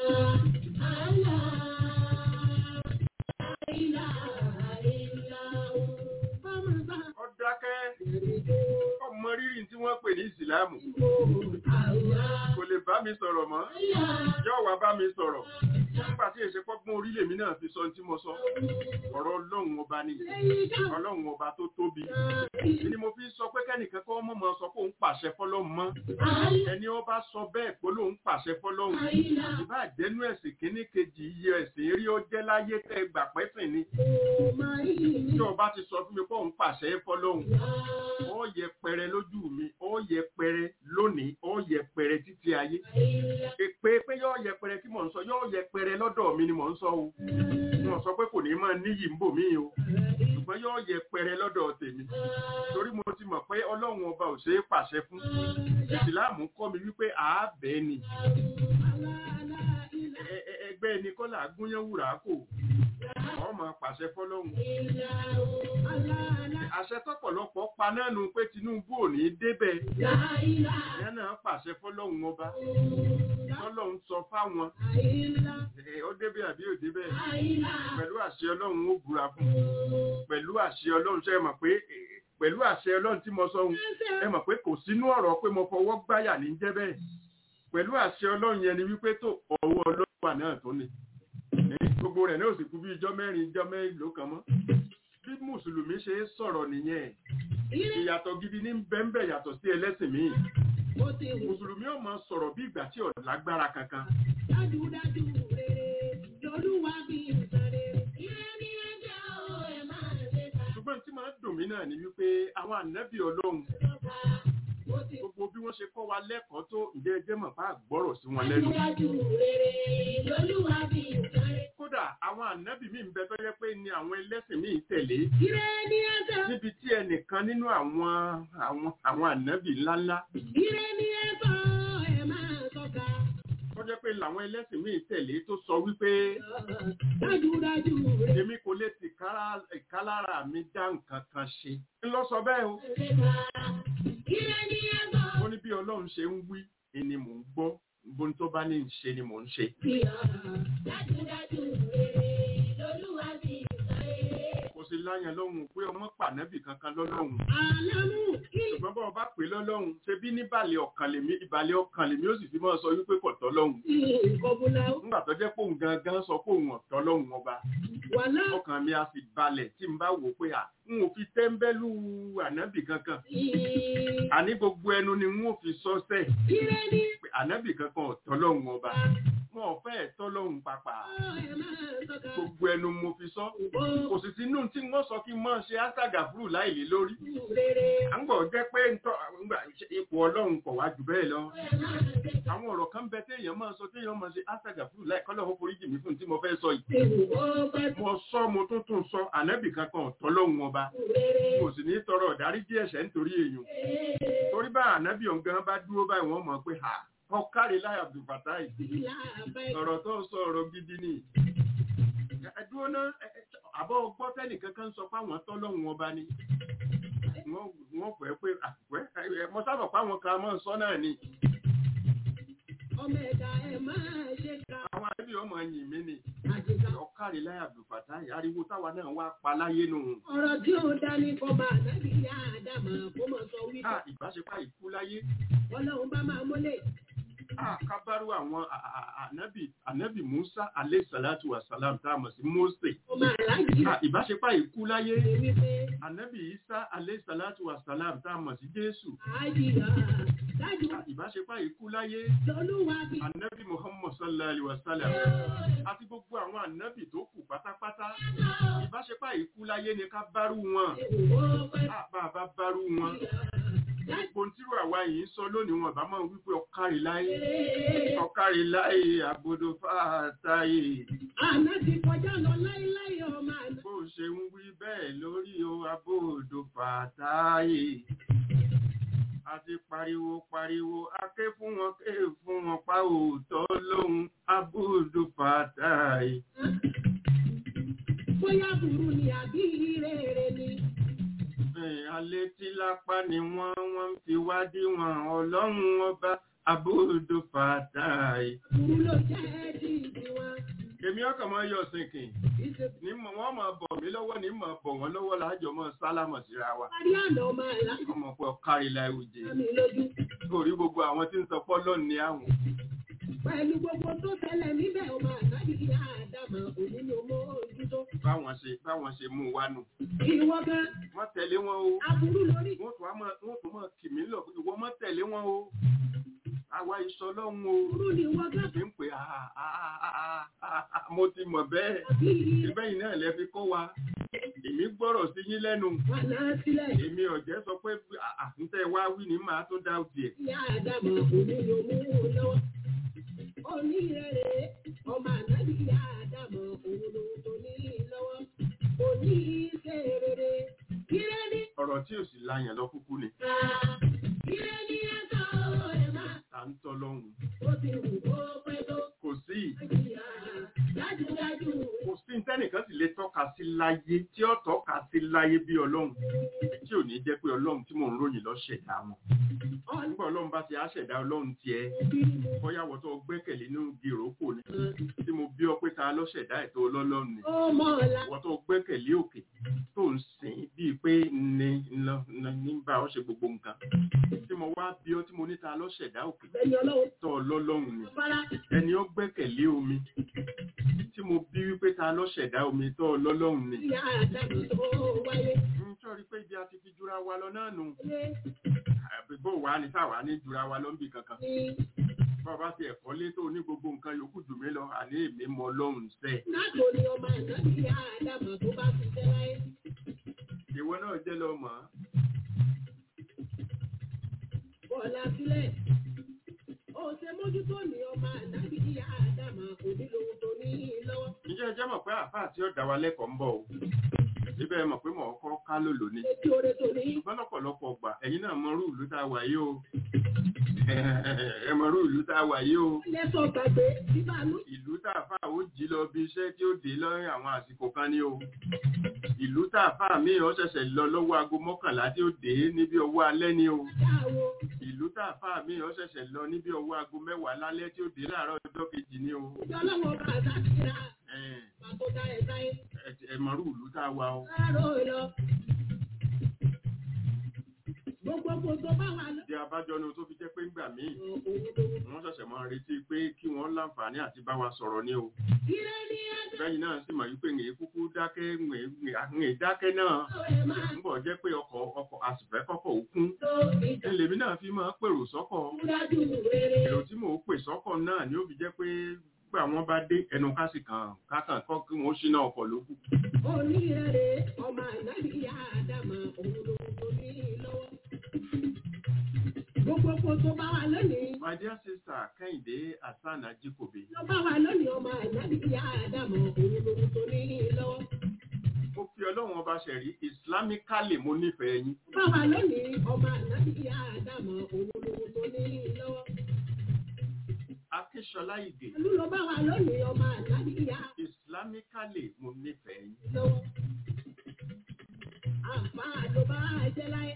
ó dákẹ́ ọmọ rírì tí wọ́n pè ní ìsìláàmù kò lè bá mi sọ̀rọ̀ mọ́ yóò wá bá mi sọ̀rọ̀ nígbà tí èsè pọ́gbọ́n orílẹ̀ mi náà fi sọ ohun tí mo sọ ọ̀rọ̀ ọlọ́run ọba ni ọlọ́run ọba tó tóbi ni mo fi sọ pé kẹ́nìkan kọ́ mọ̀ mọ́ sọ pé òun pàṣẹ fọlọ́run mọ́ ẹni ó bá sọ bẹ́ẹ̀ pé lòun pàṣẹ fọlọ́run ìbá jẹ́nu ẹ̀sìn kínní kejì iye ẹ̀sìn rí ó jẹ́ láyé tẹ́ gbà pẹ́sìn ni tí ọba ti sọ fún mi pé òun pàṣẹ fọlọ́run ó yẹ pẹrẹ lójú mi ó yẹ pẹrẹ lónìí ó yẹ pẹrẹ títí ayé èpè pé yóò yẹ pẹrẹ tí mò ń sọ yóò yẹ pẹrẹ lọ́dọ̀ mi ni mò ń sọ o wọn sọ pé kò ní máa níyì ń bò mí o ṣùgbọ́n yóò yẹ pẹrẹ lọ́dọ̀ tèmi torí mo ti mọ̀ pé ọlọ́run ọba ò ṣeé pàṣẹ fún ìsìláàmù kọ́ mi wípé àábẹ́ ni Ẹ- ẹ- ẹgbẹ́ ẹni kọ́là gúnyán wùrà kò ọmọ pàṣẹ fọlọ́run àṣẹ tọ́pọ̀lọpọ̀ pa náà nu pé Tinubu ò ní débẹ̀ ìyẹn náà pàṣẹ fọlọ́run ọba tọ́lọ́run sọ fáwọn ẹ, ó débẹ̀ àbí ò débẹ̀ pẹ̀lú àṣẹ ọlọ́run ó búra fún un. pẹ̀lú àṣẹ ọlọ́run ṣe é mọ̀ pé ẹ, pẹ̀lú àṣẹ ọlọ́run tí mo sọ ohun ẹ mọ̀ pé kò sínú ọ̀rọ̀ pé mo fọwọ́ gbáyà ní jẹ́ bẹ́ẹ̀ pẹ̀lú àṣẹ ọlọ́run yẹn ni wípé tó ọwọ́ ọlọ́run wà náà tó ni Ẹ, gbogbo rẹ̀ náà sì kú bí ijọ́ mẹ́rin ijọ́ mẹ́rin kan mọ́ bí mùsùlùmí ṣe é sọ̀rọ̀ nìyẹn ìyàtọ̀ gidi ní bẹ́ńbẹ́ yàtọ̀ sí ẹlẹ́sìn míì mùsùlùmí ò máa sọ̀rọ̀ bí ìgbà tí ò lágbára kankan Dájúdájú rere lolúwa bí ìsàrè. Ire ni ẹjẹ́ o, ẹ máa ṣe ká. ṣùgbọ́n tí máa ń dùn mí náà ni wípé àwọn ànábì ọlọ́run Mo ti gbogbo bí wọ́n ṣe kọ́ wa lẹ́kọ̀ọ́ tó ǹjẹ́ ẹjẹ́ mọ̀ bá gbọ́rọ̀ sí wọn lẹ́nu dájúdájú rere lolúwa bí ìsàrè. kódà àwọn ànábì míì ń bẹ tó yẹ pé ni àwọn ẹlẹ́sìn míì tẹ̀lé Ire ni ẹjẹ́ o, níbi tí ẹnìkan nínú àwọn àwọn àwọn ànábì ńláńlá ire ni ẹjọ́ o, ẹ máa tọ́ka. tó jẹ́ pé làwọn ẹlẹ́sìn míì tẹ̀lé tó sọ wípé Dájúdájú rere èmi kò lè ti kára- ìkálára mi dá nǹkan kan ṣe ń lọ sọ bẹ́ẹ̀ o ṣe ká. Ire ni ẹjọ́ ó ní bí ọlọ́run ṣe ń wí ni mò ń gbọ́ bóun tó bá ní í ṣe ni mò ń ṣe bí a. Dájúdájú rere lolúwa bí ìsàrè. kò sí láyàn lọ́hùn pé ọmọ pànẹ́bì kankan lọ́lọ́hùn Àlámù kí ṣùgbọ́n bá ọba pè lọ́lọ́hùn ṣe bí níbàlẹ̀ ọkàn lèmi ìbàlẹ̀ ọkàn lèmi ó sì fi máa sọ wípé kò tọ́ lọ́hùn ni ìkọ̀bùnà nígbà tó jẹ́ pé òun gangan sọ pé òun ọ̀tọ́ lọ́hùn ọba wà náà. ọkàn mi á sì balẹ̀ tí n bá wò pé à n ò fi tẹ́ńbẹ́lú ànábì kankan àní gbogbo ẹnu ni n ò fi sọ sẹ́ Ire ni pé ànábì kankan ọ̀tọ́ lọ́hùn ọba wọn ò fẹ́ ẹ̀tọ́ lọ́hùn pàpà ẹ máa tọ́ka. gbogbo ẹnu mo fi sọ kò sì sínú tí wọ́n sọ kí n máa ṣe áṣàgà fúrù láìlé lórí Rere à ń gbọ́ jẹ́ pé ntọ́ ńgbà ipò ọlọ́run kọ̀ wá jù bẹ́ẹ̀ lọ ẹ máa ṣe ká. àwọn ọ̀rọ̀ kan bẹ téèyàn máa sọ téèyàn máa ṣe áṣàgà fúrù láì kọ́lọ́ ó forí jì mí fún tí mo fẹ́ sọ yìí Ewu ó pẹ́ mo sọ mo tún tún sọ ànábì kankan ọ̀tọ́ lọ́hùn ọba rere. mo sì ní tọrọ ọ̀dáríjì ẹ̀ṣẹ̀ nítorí èèyàn torí bá ànábì ọ̀gán bá dúró báyìí wọ́n mọ̀ pé ha ọ̀kárí láì Abdulfatai Ìlà àbẹ́ ọ̀rọ̀ tó ń sọ ọ̀rọ̀ gidi ni ẹ̀dúró náà ẹ- ẹ- àbọ̀ gbọ́ tẹ́nìkan kan sọ fáwọn tọ́lọ́hún ọba ni wọ́n wọ́n fẹ́ pé àpẹ́ mo sábà fáwọn kan máa ń sọ náà ni ọmọ ẹ̀dá ẹ máa ṣe ká. àwọn àbí ọmọ yìn mí ni Àjèjá ọ̀kárí láì Abdulfatai ariwo táwa náà wá pa láyé nù ọ̀rọ̀ tí ó dá ní kọba àdábì yá àdàmà kó mọ̀ sọ wípé ká ìbáṣepá ìkú láyé ọlọ́run bá máa mọ́lẹ̀ Ah, kábàrú àwọn a- a- a- ànábì ànábì musa alayhi salatu wa salam tá a mọ̀ sí mose ọmọ aláàjì Ah, ìbáṣepá ìkú láyé rẹ̀ wípé ànábì isa alayhi salatu wa salam tá a mọ̀ sí jésù àjìyà dájú Ah, ìbáṣepá ìkú láyé lọ́lúwa bí ànábì muhammad sallallahu alayhi wa sallam àti gbogbo àwọn ànábì tó kù pátápátá ìbáṣepá ìkú láyé ni ká bárú wọn ìwọ pẹ́ Ah, bá a bá bárú wọn gbogbo tírú àwa yìí ń sọ lónìí wọn bá máa wípé ọkàrí láyé ọkàrí láyé àbodò fàtàyè àná ti kọjá lọ láíláí ọmọ àná bó ṣe ń wí bẹ́ẹ̀ lórí o àbodò fàtàyè àti pariwo pariwo aké fún wọn ké fún wọn pa òótọ́ lóhun àbodò fàtàyè. bóyá burú ni àbí rere ni Ẹ̀, alẹ́ tí lápá ni wọ́n wọ́n ń fi wádìí wọn ọlọ́run ọba àbodò fàtàyè. burú ló jẹ́ ti tiwọn èmi ọkàn máa yọ sínkìn ìṣe ní mọ̀ wọ́n máa bọ̀ mí lọ́wọ́ ní mọ̀ bọ̀ wọ́n lọ́wọ́ láàjọ mọ́ sálámọ̀ síra wa parí àná ọmọ aláàjì ọmọ pé ọkárí láìwòjé mi lójú orí gbogbo àwọn tí ń sọ pọ́lọ́ ní àwọn pẹ̀lú gbogbo tó ṣẹlẹ̀ níbẹ̀ ọmọ àtàbí ìyá àdàmọ̀ òní ni mo ojútó báwọn ṣe báwọn ṣe mú wa nù ìwọ gan wọ́n tẹ̀lé wọn o aburú lórí wọ́n tún wá máa wọ́n tún máa kì mí lọ pé ìwọ mọ́ tẹ̀lé wọn o àwa ìsọ lọ́hùn o burú ni ìwọ gan fi ń pè á á á á á á mo ti mọ̀ bẹ́ẹ̀ àbí ìbẹ́ yìí náà lẹ fi kọ́ wa èmi gbọ́rọ̀ sí yín lẹ́nu wà náà sílẹ̀ èmi ọ̀jẹ́ sọ pé àtúntẹ̀ wá wí ní màá tó dá òtì ẹ̀ ìyá àdàmọ̀ òní ni mo mú un lọ́wọ́ òní rere ọmọ àtàbí ìyá àdàmọ̀ òun ló tó ní lọ́wọ́ òní ṣe rere kílẹ̀ ní ọ̀rọ̀ tí ò sì láyàn lọ kúkú ni ká kílẹ̀ ní ẹ̀ka ẹ̀ máa ta ń tọ́ lọ́hùn ó ti wù kó pẹ́ tó kò sí ìyá dájúdájú kò sí nítẹ́nìkan sì lè tọ́ka sí láyé tí ó tọ́ka sí láyé bí ọlọ́run tí ò ní jẹ́ pé ọlọ́run tí mò ń ròyìn lọ ṣẹ̀dá wọn ọ̀nà nígbà ọlọ́run bá ti á ṣẹ̀dá ọlọ́run tiẹ̀ òbí mo bóyá wọ́n tó gbẹ́kẹ̀lé nínú gèròkò ni tí mo bí ọ pé ta ló ṣẹ̀dá ètò ọlọ́run ni ó mọ̀ ọ̀la wọ́n tó gbẹ́kẹ̀lé òkè tó ń sìn bíi pé ní lọ ní bá ọ ṣe gbogbo nǹkan tí mo wá bí ọ tí mo ní ta ló ṣẹ̀dá òkè ẹni ọlọ́wọ́ tó ọlọ́run ni fara ẹni ó gbẹ́kẹ̀lé omi tí mo bí wípé ta ló ṣẹ̀dá omi tó ọlọ́run ni ìyá àdàmọ̀ tó wáyé ń sọ̀rí pé ibi a ti fi jura wa lọ náà nù lé àbí bó wàá ní táwa ní jura wa lọ ń bì kankan ní bàbá ti ẹ̀kọ́ lé tó ní gbogbo nǹkan yòókù jù mí lọ àní èmi mọ ọlọ́run sẹ́ nàtò ni ọmọ àtàbí ìyá àdàmọ̀ tó bá ti fẹ́ láyé ìwọ náà jẹ́ lọ mọ̀ bọ́ọ̀lá sílẹ̀ ó ṣe mójútó ní ọmọ àtàbí ìyá àdàmọ̀ òbí lòun tó ní lọ́wọ́ ǹjẹ́ ẹ jẹ́ mọ̀ pé àfáà tí ó dá wa lẹ́kọ̀ọ́ ń bọ̀ o síbẹ̀ ẹ mọ̀ pé mọ̀ ọkọ́ ká lòlò ni etí oore tó ní ṣùgbọ́n lọ́pọ̀lọpọ̀ ọgbà ẹ̀yin náà mọrú ìlú tá a wà yìí o ẹ mọrú ìlú tá a wà yìí o lẹ́sọ̀ gbàgbé bíbánú ìlú tá a fà ó jí lọ bí iṣẹ́ tí ó dé lọ́rin àwọn àsìkò kan ní o ìlú tá a fà mí ó ṣẹ̀ṣẹ̀ lọ lọ́wọ́ aago mọ́kànlá tí ó dé níbi ọwọ́ alẹ́ ní o dáwọ́ ìlú tá a fà mí ó ṣẹ̀ṣẹ̀ lọ níbi ọwọ́ aago mẹ́wàá lálẹ́ tí ó dé láàárọ̀ ọjọ́ kejì ní o ìjọlọ́wọ́ bá àtàbí ìyá Ẹ̀, pàtó dá ẹ̀ sáyé ẹ- ẹ mọrú ìlú tá a wà o láàárọ̀ lọ. gbogbo kò tó bá wà lọ. ìdí abájọ ni o tó fi jẹ́ pé ńgbà míì òun lòun wọ́n ṣẹ̀ṣẹ̀ máa retí pé kí wọ́n láǹfààní àti bá wa sọ̀rọ̀ ní o Ire ni ẹjọ́ bẹ́yìn náà sì mọ̀ wípé ń kúkú dákẹ́ ń dákẹ́ náà ẹ̀ máa ń bọ̀ jẹ́ pé ọkọ̀ ọkọ̀ àsìfẹ́ kọ́kọ̀ òkun tó ìjà ẹlẹ́mi náà fi máa pèrò sọ́kọ̀ dájú rere. èrò tí mò ń pè sọ́kọ̀ náà ni ó fi jẹ́ pé gbà wọ́n bá dé ẹnu kásì kan kákan kọ́ kí wọ́n ṣínà ọkọ̀ lókù Onírere ọmọ ànábì ìyá àdàmà òun lòun tó ní lọ́wọ́. Gbogbo kò tó bá wà lónìí. my dear sister kẹ́hìndé hasan ajikobe Lọ bá wà lónìí ọmọ ànábì ìyá àdàmà òun lòun tó ní lọ́wọ́. mo fi ọlọ́run ọba ṣẹ̀rí islamically mo nífẹ̀ẹ́ yín Bá wà lónìí ọmọ ànábì ìyá àdàmà òun lòun tó ní lọ́wọ́. akíṣọlá ìgè Olú lọ bá wà lónìí ọmọ ànábì ìyá islamically mo nífẹ̀ẹ́ yín lọ́wọ́. Àǹfààní ló bá jẹ́ láyé.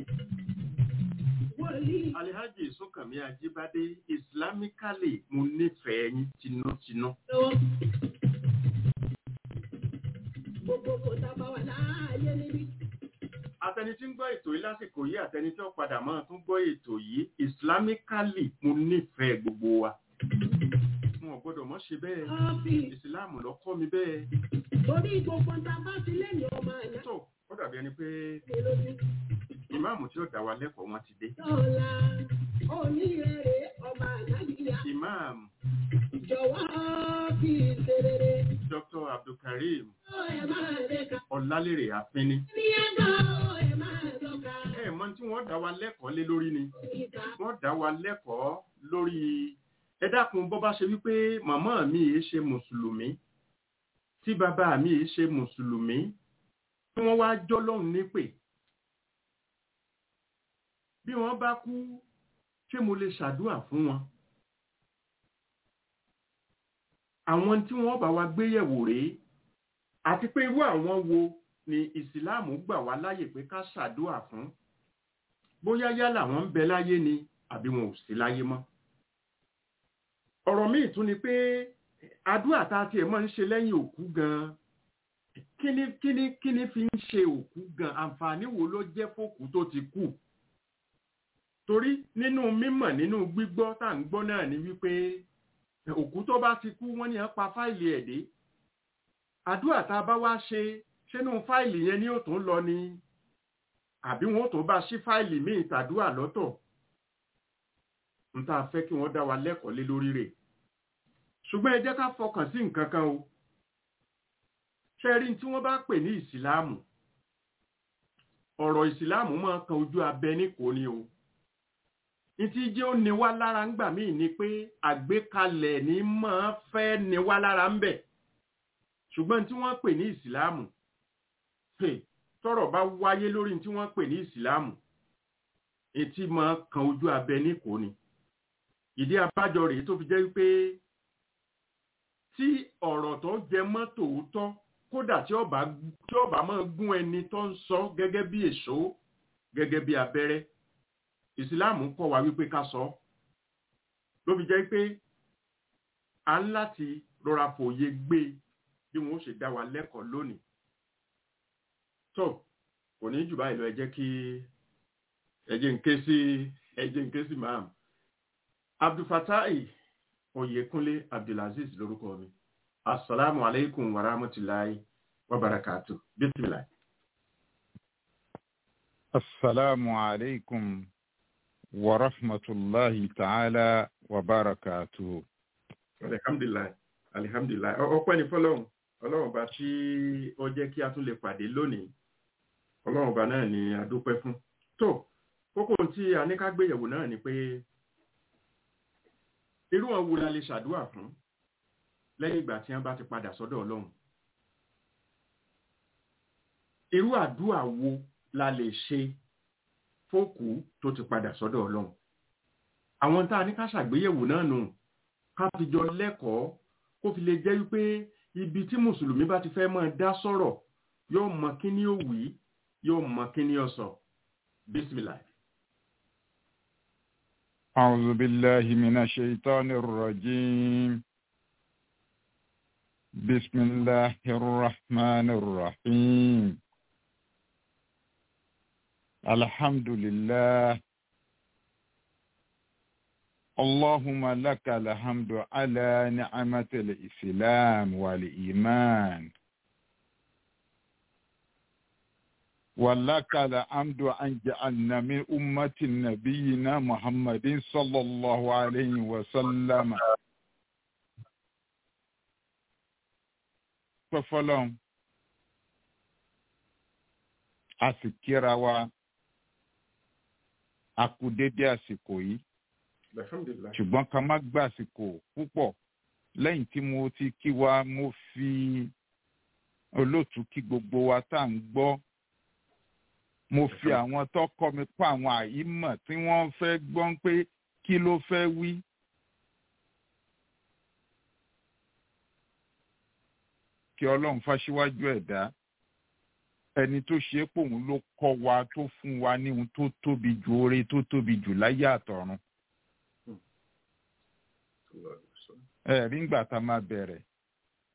Wòlíì alhaji sọkànmí ajíbádé islamically mo nífẹ̀ẹ́ yín tinútinú lọ́wọ́. Gbogbo kò tá bá wà láàyè níbí. àtẹni tí ń gbọ́ ètò yìí lásìkò yìí àtẹni tí ó padà máa tún gbọ́ ètò yìí islamically mo nífẹ̀ẹ́ gbogbo wa wọn ò gbọ́dọ̀ mọ́ ṣe bẹ́ẹ̀ ọ́fíìsì ìsìláàmù ló kọ́ mi bẹ́ẹ̀ torí gbogbo ń ta bá ti lẹ́yìn ọmọ àná tó ó dàbí ẹni pé lójú. ìmáàmù tí ó dá wa lẹ́kọ̀ọ́ wọn ti dé Dọ́là onírèrè ọmọ ànábìyà ìmáàmù jọ̀wọ́ fi ṣerere. dr abdulkareem Ó ẹ máa lè ka. ọlálérè àfínní Ní ẹ̀dọ́ ẹ máa lọ́ka. ẹ mọ tí wọ́n dá wa lẹ́kọ̀ọ́ lé lórí ni Ìta wọ́n dá wa lẹ́kọ̀ọ́ lórí ẹ dákun bó bá ṣe wípé màmá mi yìí ṣe mùsùlùmí tí bàbá mi yìí ṣe mùsùlùmí tí wọ́n wá jọ́ lọ́hùn nípè bí wọ́n bá kú ṣé mo lè ṣàdúà fún wọn àwọn tí wọ́n bá wa gbéyẹ̀wò rèé àti pé irú àwọn wo ni ìsìláàmù gbà wá láyè pé ká ṣàdúà fún bóyá yálà wọn ń bẹ láyé ni àbí wọn ò sí láyé mọ́ ọ̀rọ̀ míì tún ni pé àdúrà tá a tiẹ̀ máa ń ṣe lẹ́yìn òkú gan kíní kíní kíní fi ń ṣe òkú gan àǹfààní wo ló jẹ́ fòkú tó ti kú torí nínú mímọ̀ nínú gbígbọ́ tá à ń gbọ́ náà ni wípé òkú tó bá ti kú wọ́n ní á pa fáìlì ẹ̀ dé àdúrà tá a bá wá ṣe ṣínú fáìlì yẹn ni ó tún lọ ni àbí wọn ó tó bá ṣí fáìlì míì tàdúrà lọ́tọ̀ n tá a fẹ́ kí wọ́n dá wa lẹ́kọ̀ọ́ lé lórí rẹ̀ ṣùgbọ́n ẹ jẹ́ ká fọkàn sí nǹkan kan o ṣẹ́rí tí wọ́n bá pè ní ìsìláàmù ọ̀rọ̀ ìsìláàmù máa kan ojú abẹ ní kò ní o ìtí jẹ́ ó ní wá lára ń gbà míì ni pé àgbékalẹ̀ ní máa fẹ́ ní wá lára ń bẹ̀ ṣùgbọ́n tí wọ́n pè ní ìsìláàmù hey, tọ́rọ̀ bá wáyé lórí tí wọ́n pè ní ìsìláàmù etí máa kan ojú abẹ ní kò ní ìdí abájọ rèé tó fi jẹ́ wípé tí ọ̀rọ̀ tó jẹ mọ́ tòótọ́ kódà tí ọba tí ọba máa gún ẹni tó ń sọ gẹ́gẹ́ bí èso gẹ́gẹ́ bí abẹ́rẹ́ ìsìláàmù kọ́ wa wípé ká sọ ló fi jẹ́ pé a ń láti rọra fòye gbé bí wọn ó ṣe dá wa lẹ́kọ̀ọ́ lónìí tó kò ní jù báyìí lọ ẹ jẹ́ kí ẹ jẹ́ ń ké sí ẹ jẹ́ ń ké sí maam abdulfatai oyèkúnlé abdulaziz lórúkọ mi asalaamu aleykum wa rahmatulahi wa barakatu bisimilahi. السلام عليكم ورحمة الله تعالى وبركاته alihamdulilayi alihamdulilayi ọpẹ́ ní fọ́lọ́run Ọlọ́run bá tí ó jẹ́ kí a tún lè pàdé lónìí Ọlọ́run bá náà ni a dúpẹ́ fún tó kókó tí a ní ká gbéyẹ̀wò náà ni pé irú àwọn wo la lè ṣàdúrà fún lẹ́yìn ìgbà tí wọ́n bá ti padà sọ́dọ̀ Ọlọ́run irú àdúrà wo la lè ṣe fókù tó ti padà sọ́dọ̀ Ọlọ́run àwọn tá a ní ká ṣàgbéyẹ̀wò náà nù ká fi jọ lẹ́kọ̀ọ́ kó fi lè jẹ́ wípé ibi tí mùsùlùmí bá ti fẹ́ máa dá sọ̀rọ̀ yóò mọ kí ni ó wí yóò mọ kí ni ó sọ bisimilahi. أعوذ بالله من الشيطان الرجيم بسم الله الرحمن الرحيم الحمد لله اللهم لك الحمد على نعمة الإسلام والإيمان ولك الحمد أن جعلنا من أمة نبينا محمد صلى الله عليه وسلم ففلان asikira wa a kú dédé àsìkò yìí alhamdulilayi. ṣùgbọ́n ká má gbà àsìkò púpọ̀ lẹ́yìn tí mo ti kí wa mo fi olóòtú kí gbogbo wa tá à ń gbọ́ mo fi àwọn tó kọ́ mi pa àwọn àyímọ̀ tí wọ́n fẹ́ gbọ́n pé kí ló fẹ́ wí. kí ọlọ́run fáṣíwájú ẹ̀dá ẹni tó ṣe é pòun ló kọ́ wa tó fún wa ní ohun tó tóbi jù oore tó tóbi jù láyé àtọ̀run. ẹ rí ngbà tá a máa bẹ̀rẹ̀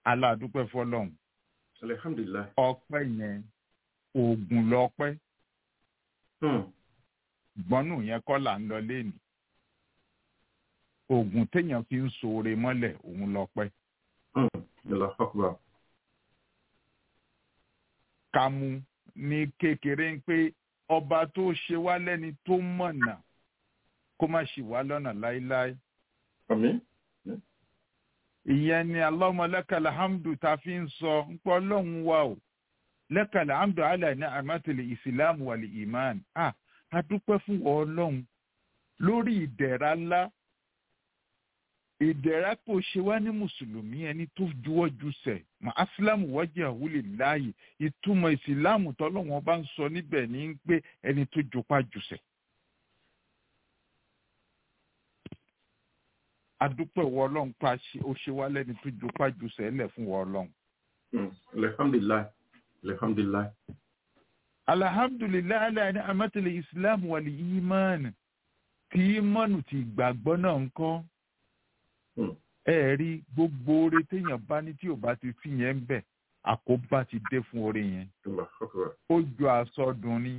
aládùúpẹ́ fọlọ́run alhamdulilayi. ọpẹ́ yẹn oògùn lọ́pẹ́ Hmm. gbọ́nù yẹn kọ́ là ń lọ léènì oògùn téèyàn fi ń ṣoore mọ́lẹ̀ òun lọ́pẹ́ Hmm. Allahu Akbar. ká mú ní kékeré ń pé ọba tó ṣe wá lẹ́ni tó mọ̀nà kó má ṣì wá lọ́nà láéláé Àmín. ìyẹn ni Allahumma lakal hamdu ta fi ń sọ ń pọ́ ọlọ́run wa o lakal hamdu ala ní àmọ́tẹ̀lẹ̀ ìsìlámù wal iman ah a dúpẹ́ fún ọ ọlọ́run lórí ìdẹ̀ra ńlá ìdẹ̀ra kò ṣe wá ní mùsùlùmí ẹni tó juwọ́ jùsẹ̀ mà áṣílámù wọ́jà wúlè láàyè ìtumọ̀ ìsìlámù tọ́lọ́wọ́n bá ń sọ níbẹ̀ ní pé ẹni tó jopá jùsẹ̀. adúpẹ́ wọ ọlọ́run pa ṣe ó ṣe wá lẹ́ni tó jopá jùsẹ̀ lẹ̀ fún wọ ọlọ́run. Hmm. Alhamdulillah. Alhamdulillah. alhamdulilayi alayani amatele islam wàlí imáàni tí imáànù ti gbàgbọ́ náà ń kọ́ Hmm. ẹ rí gbogbo oore téèyàn bá ní tí ò bá ti fi yẹn ń bẹ̀ àkóbá ti dé fún oore yẹn Allahu Akbar. ó ju àsọdùn ni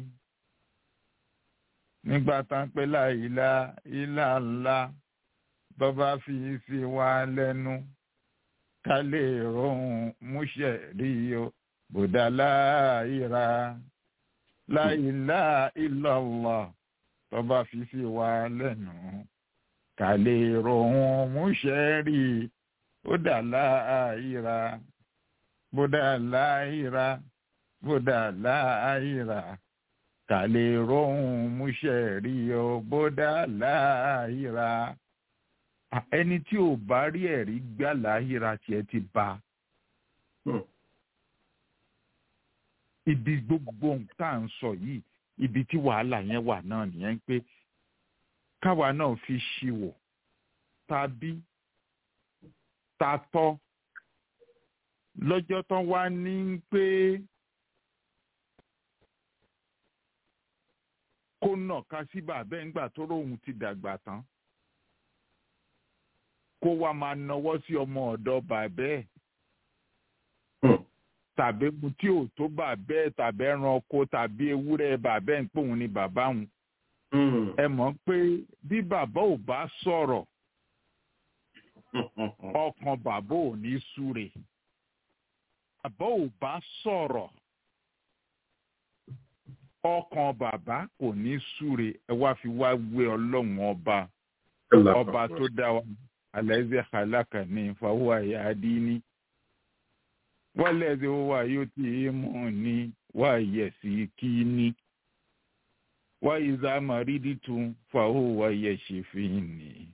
nígbà tá ń pẹ́ láìlá ilá ńlá bọ́bá fi sí wa lẹ́nu ká lè rohun múṣẹ̀ rí o bùdá láìra láìlá illallah tọ́ba fi sí wa lẹ́nu ká lè rohun múṣẹ́ rí ó dà láàyíra bódà láàyíra bódà láàyíra ká lè rohun múṣẹ́ rí ó bódà láàyíra ẹni tí ò bá rí ẹ̀rí gbà láàyíra tiẹ̀ ti bá Hmm. ibi gbogbo tá à ń sọ yìí ibi tí wàhálà yẹn wà náà nìyẹn pé káwa náà fi ṣíwò tàbí tatọ́ lọ́jọ́ tán wá ní pé kó nà ká sí bàbá ẹ̀ ńgbà tó róhun ti dàgbà tán kó wá máa nawọ́ sí ọmọ ọ̀dọ̀ bàbá ẹ̀ Hmm. tàbí mu tí ò tó bàbá ẹ̀ tàbí ẹranko tàbí ewúrẹ́ bàbá ẹ̀ ń pòun ni bàbá òun Hmm. ẹ mọ̀ pé bí bàbá ò bá sọ̀rọ̀ ọkàn bàbá ò ní súre bàbá ò bá sọ̀rọ̀ ọkàn bàbá kò ní súre ẹ wá fi wá wé ọlọ́run ọba Allahu ọba Akbar. tó dá wa alẹ́zẹ̀ kàlákà ní fàwọn àyà àdínní wálẹ̀zẹ̀ wà yóò tí ì mú ní wà yẹ̀ sí kí ní wá ìzá màrídì tún fàwọn wà yẹ̀ ṣe fi ní.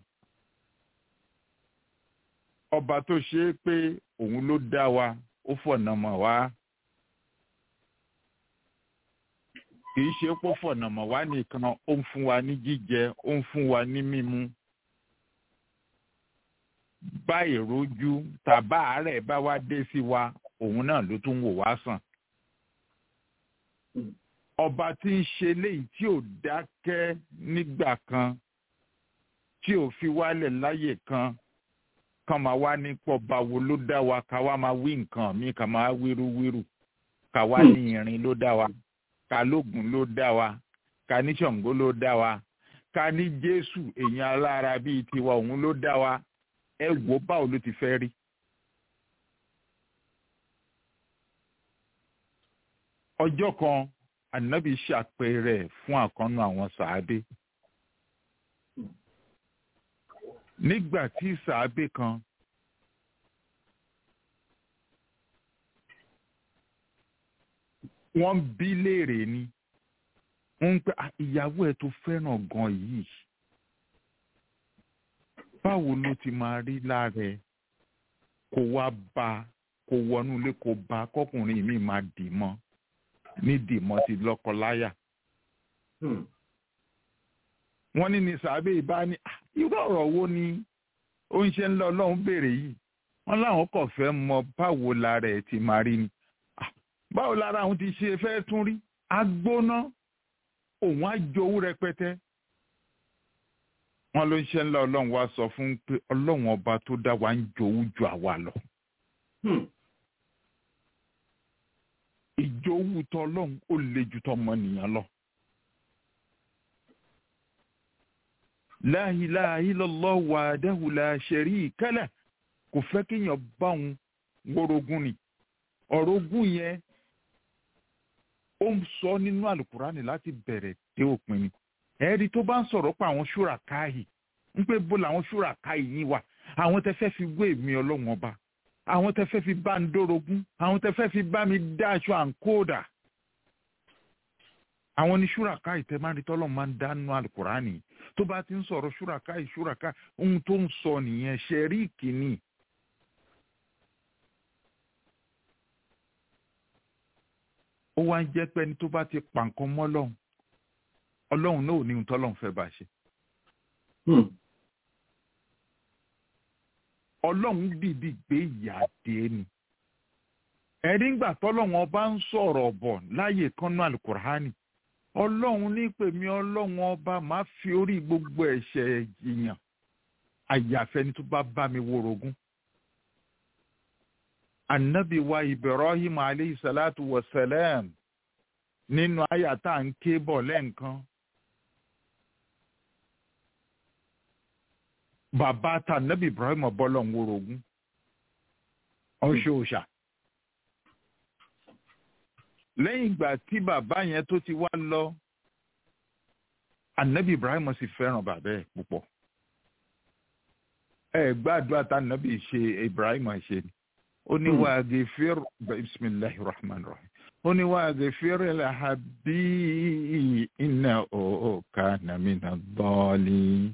ọba tó ṣe é pé òun ló dá wa ó fọ̀nà mọ̀ wá kì í ṣe pé ó fọ̀nà mọ̀ wá nìkan ó ń fún wa ní jíjẹ ó ń fún wa ní mímu bá ìrójú tàbá àárẹ̀ bá wá dé sí wa òun náà ló tún wò wá sàn. ọba tí ń ṣe léyìí tí ò dákẹ́ nígbà kan tí ò fi wálẹ̀ láyè kan kan máa wá ní pọ̀ba wo ló dá wa ká wá máa wí nǹkan mi ká máa wíruwíru ká wá ní irin ló dá wa ká lóògùn ló dá wa ká ní ṣàngó ló dá wa ká ní jésù èèyàn alára bíi tiwa òun ló dá wa ẹ wò báwo ló ti fẹ́ rí. ọjọ́ kan ànábì ṣàpẹẹrẹ fún àkànnú àwọn sàábé. nígbà tí sàábé kan wọ́n bí léèrè ni wọ́n ń pẹ́ "Ah, ìyàwó ẹ̀ tó fẹ́ràn gan yìí báwo ló ti máa rí lára ẹ kó wá bá kó wọnú ilé kó bá kọkùnrin mi máa dì mọ́ ní dì mọ́ ti lọ́kọláya Hmm. wọ́n ní ní sàbẹ ìbá ní "Ah, irú ọ̀rọ̀ wo ni ó ń ṣe ń lọ Ọlọ́run béèrè yìí wọ́n láwọn kò fẹ́ mọ báwo lára ẹ ti máa rí ni "Ah, báwo lára àwọn ti ṣe fẹ́ tún rí agbóná òun á jowú rẹpẹtẹ wọn ló ń ṣe ńlá ọlọ́run wá sọ fún pé ọlọ́run ọba tó dá wa ń jowú ju àwa lọ Hmm. ìjowú tọlọ́run ó le ju tọmọnìyàn lọ la ilaha illallah wahdahu la sharika lah kò fẹ́ kéèyàn bá òun wórogún ni ọ̀rọ̀ ogún yẹn ó ń sọ nínú àlùkùránì láti bẹ̀rẹ̀ dé òpin ni ẹ̀rí tó bá ń sọ̀rọ̀ pa àwọn ṣúra káyì ń pé bó làwọn ṣúra káyì yín wà àwọn tẹ fẹ́ fi wé mi ọlọ́run ọba àwọn tẹ fẹ́ fi bá ń dórogún àwọn tẹ fẹ́ fi bá mi dá aṣọ àǹkóòdà àwọn ní ṣúra káyì tẹ máa ń rí tọ́lọ́ máa ń dánú àlùkùránì tó bá ti ń sọ̀rọ̀ ṣúra káyì ṣúra káyì ohun tó ń sọ nìyẹn ṣẹ̀ríìkì ni. ó wá ń jẹ́ pé ẹni tó bá ti pa nǹkan mọ́ ọlọ́run ọlọ́run náà ò ní ohun tọ́lọ́run fẹ́ bá ṣe. ọlọ́run dìdí gbé ìyà dé ni. ẹ̀rí ńgbà tọ́lọ́run ọba ń sọ̀rọ̀ bọ̀ láyè kánú alukur'ani ọlọ́run ní pèmí ọlọ́run ọba máa fi orí gbogbo ẹ̀ṣẹ̀ jìyàn àyàfẹ́ni tó bá bá mi worogún anabi wa ibrahim aleyhi salatu wa salam nínú àyà tá à ń ké bọ̀ lẹ́ǹkan. bàbá ta anabi ibrahim bọ́lọ̀ ń worogún ọ̀ṣọ́ọ̀ṣà. lẹ́yìn ìgbà tí bàbá yẹn tó ti wá lọ anabi ibrahim sì fẹ́ràn bàbá ẹ̀ púpọ̀. ẹ gbàdúrà tá anabi ṣe ibrahim ṣe ni ó ní wà á gèfèr bisimilahi rahman rahim ó ní wà á gèfèr lahabi iná òòkà nàmínà bọ́ọ̀lì.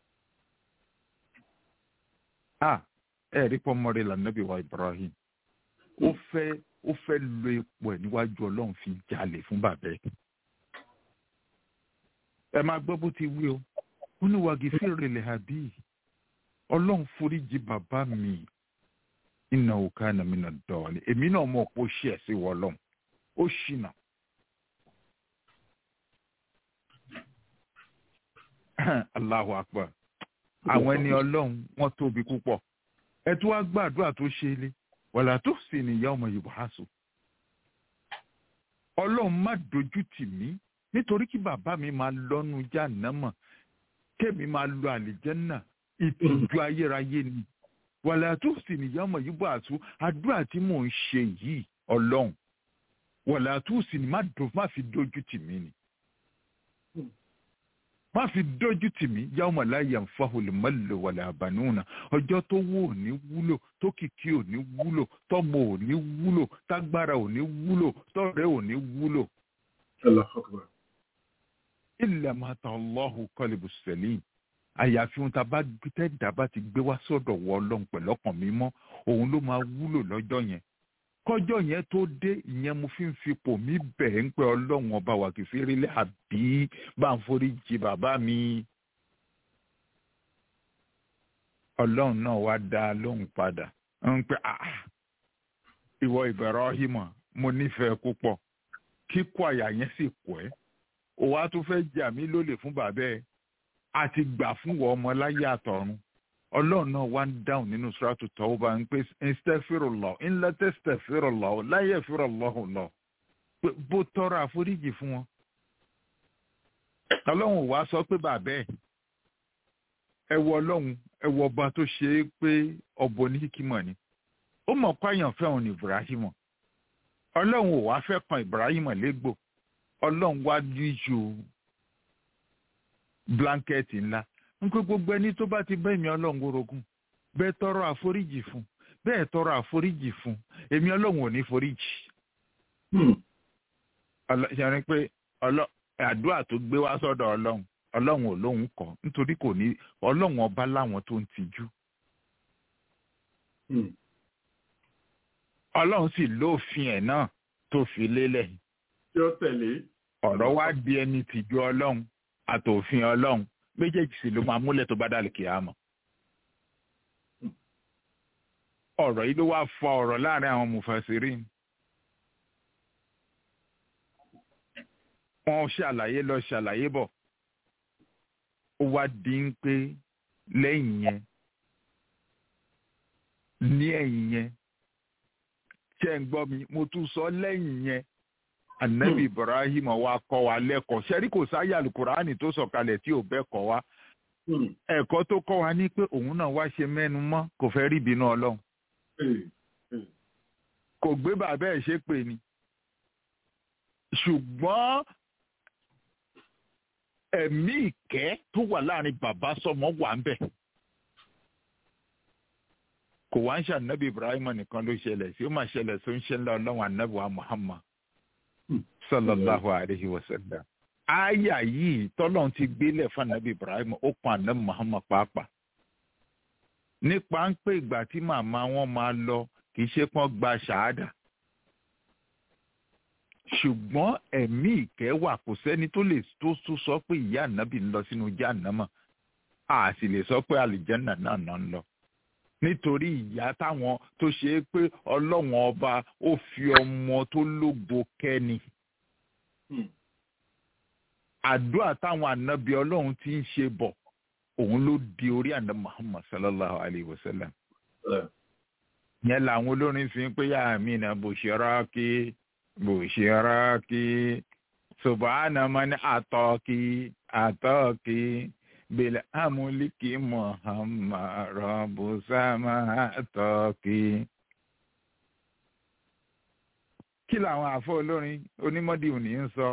a ẹ rí pọ́nmọ́rẹ́ lànàbí wa ibrahim ó fẹ́ ó fẹ́ lo ipò ẹ̀ níwájú ọlọ́run fi jalè fún bàbá ẹ̀. ẹ máa gbọ́ bó ti wí o ó ní wà á gèfèr lahabi ọlọ́run foríjì bàbá mi iná òkà nàmínà dọ̀ọ̀lì èmi náà mọ̀ pé ó ṣe ẹ̀ sí wọlọ́n ó ṣìnà. Allahu akbar àwọn ẹni ọlọ́run wọ́n tóbi púpọ̀ ẹ tún wá gbàdúrà tó ṣe é lé wàlá tó sì nìyá ọmọ yorùbá àṣọ. ọlọ́run má dojú tì mí nítorí kí bàbá mi máa lọ́nu jáànámọ̀ kémi máa lọ àlìjẹ́nà ìtìjú ayérayé ni wàlẹ́ àtúnṣe nìyá ọmọ yìí bọ̀ àtú àdúrà tí mò ń ṣe yìí ọlọ́run wàlẹ́ àtúnṣe ni má fi dójú tì mí ni má fi dójú tì mí yá ọmọ láyé àǹfààní mọ́lẹ̀ wàlẹ́ àbánúnà ọjọ́ tó wó ò ní wúlò tó kìkì ò ní wúlò tọ́mọ ò ní wúlò tágbára ò ní wúlò tọ́rẹ́ ò ní wúlò. ilẹ̀ mata Allahu qalbu salim àyàfi ohun tá a bá tẹ́ẹ̀dá bá ti gbé wá sọ́dọ̀ wọ ọlọ́run pẹ̀lú ọkàn mímọ́ òun ló máa wúlò lọ́jọ́ yẹn kọjọ́ yẹn tó dé ìyẹn mo fi ń fipò mí bẹ̀ ń pẹ́ ọlọ́run ọba wà kì í fi rílẹ̀ àbí bá ń forí jì bàbá mi. ọlọ́run náà wá dá a lóhùn padà ń pẹ́ ìwọ Ibrahim mo nífẹ̀ẹ́ púpọ̀ kíkọ́ àyà yẹn sì kọ́ ẹ́ òun á tún fẹ́ jà mí lólè fún bàbá ẹ̀ àti gbà fún wọ ọmọ láyé àtọ̀run ọlọ́run náà wá ń dáhùn nínú sùràtù tọ́wọ́bà ń pè instaghfirullah ńlá tastaghfirullah la yaghfirullahu lọ bó tọrọ àforíjì fún wọn. ọlọ́run wá sọ pé bàbá ẹ̀ ẹ wọ ọlọ́run ẹ wọ ọba tó ṣe é pé ọbọ ní kíkímọ̀ ni ó mọ̀ páyàn fẹ́ òun ní Ibrahim ọlọ́run ò wá fẹ́ kan Ibrahim légbò ọlọ́run wá díjú blanketi ńlá ń pé gbogbo ẹni tó bá ti bá èmi ọlọ́run orogún bẹ́ẹ̀ tọrọ àforíjì fún bẹ́ẹ̀ tọrọ àforíjì fún èmi ọlọ́run ò ní foríjì. ṣàrin pé àdúrà tó gbé wá sọ́dọ̀ ọlọ́run ọlọ́run ò lóun kọ́ nítorí kò ní ọlọ́run ọba láwọn tó ń tijú. ọlọ́run sì lófin ẹ̀ náà tó fi lélẹ̀. tí ó tẹ̀lé. ọ̀rọ̀ wá di ẹni tìjú ọlọ́run àtòfin ọlọ́run méjèèjì sì ló máa múlẹ̀ tó bá dàlù kí á mọ̀. ọ̀rọ̀ yìí ló wá fọ ọ̀rọ̀ láàrin àwọn mufasirin. wọ́n ṣàlàyé lọ ṣàlàyé bọ̀. ó wá di ń pé lẹ́yìn yẹn ní ẹ̀yìn yẹn ṣe ń gbọ́ mi mo tún sọ lẹ́yìn yẹn anabi ibrahim wa kọ́ wa lẹ́kọ̀ọ́ sẹ́rí kò sáyà alukurani tó sọ̀kalẹ̀ tí ò bẹ́ẹ̀ kọ́ wa ẹ̀kọ́ tó kọ́ wa ní pé òun náà wá ṣe mẹ́nu mọ́ kò fẹ́ rí ìbínú ọlọ́run kò gbé bàbá ẹ̀ ṣe pè ní ṣùgbọ́n ẹ̀mí ìkẹ́ tó wà láàrin bàbá sọmọ wà ń bẹ̀ kò wá ń ṣànábì Ibrahim nìkan ló ṣẹlẹ̀ sí ó máa ṣẹlẹ̀ tó ń ṣẹlẹ̀ ọlọ́run ànábì wa Muhammad sallallahu alayhi wa sallam àyà yìí tọ́lọ́run ti gbélé fún ànábì Ibrahim ó kan ànábì Muhammad pàápàá nípa ń pè ìgbà tí màmá wọn máa lọ kì í ṣe pọ́n gba ṣàádà ṣùgbọ́n ẹ̀mí ìkẹ́ wà kò sẹ́ni tó lè tó tó sọ pé ìyá ànábì ń lọ sínú jáànámà a sì lè sọ pé àlìjánà náà náà ń lọ nítorí ìyá táwọn tó ṣe é pé ọlọ́wọ́n ọba ó fi ọmọ tó lógo kẹ́ni àdúrà táwọn ànábì ọlọ́run ti ń ṣe bọ̀ òun ló di orí àná Muhammad sallallahu alayhi wa sallam yẹn làwọn olórin fi ń pé yá mi náà bushraki bushraki subhana man ataki ataki bil amuliki Muhammad rabu sama ataki. kí làwọn àfọ olórin onímọ̀dì òní ń sọ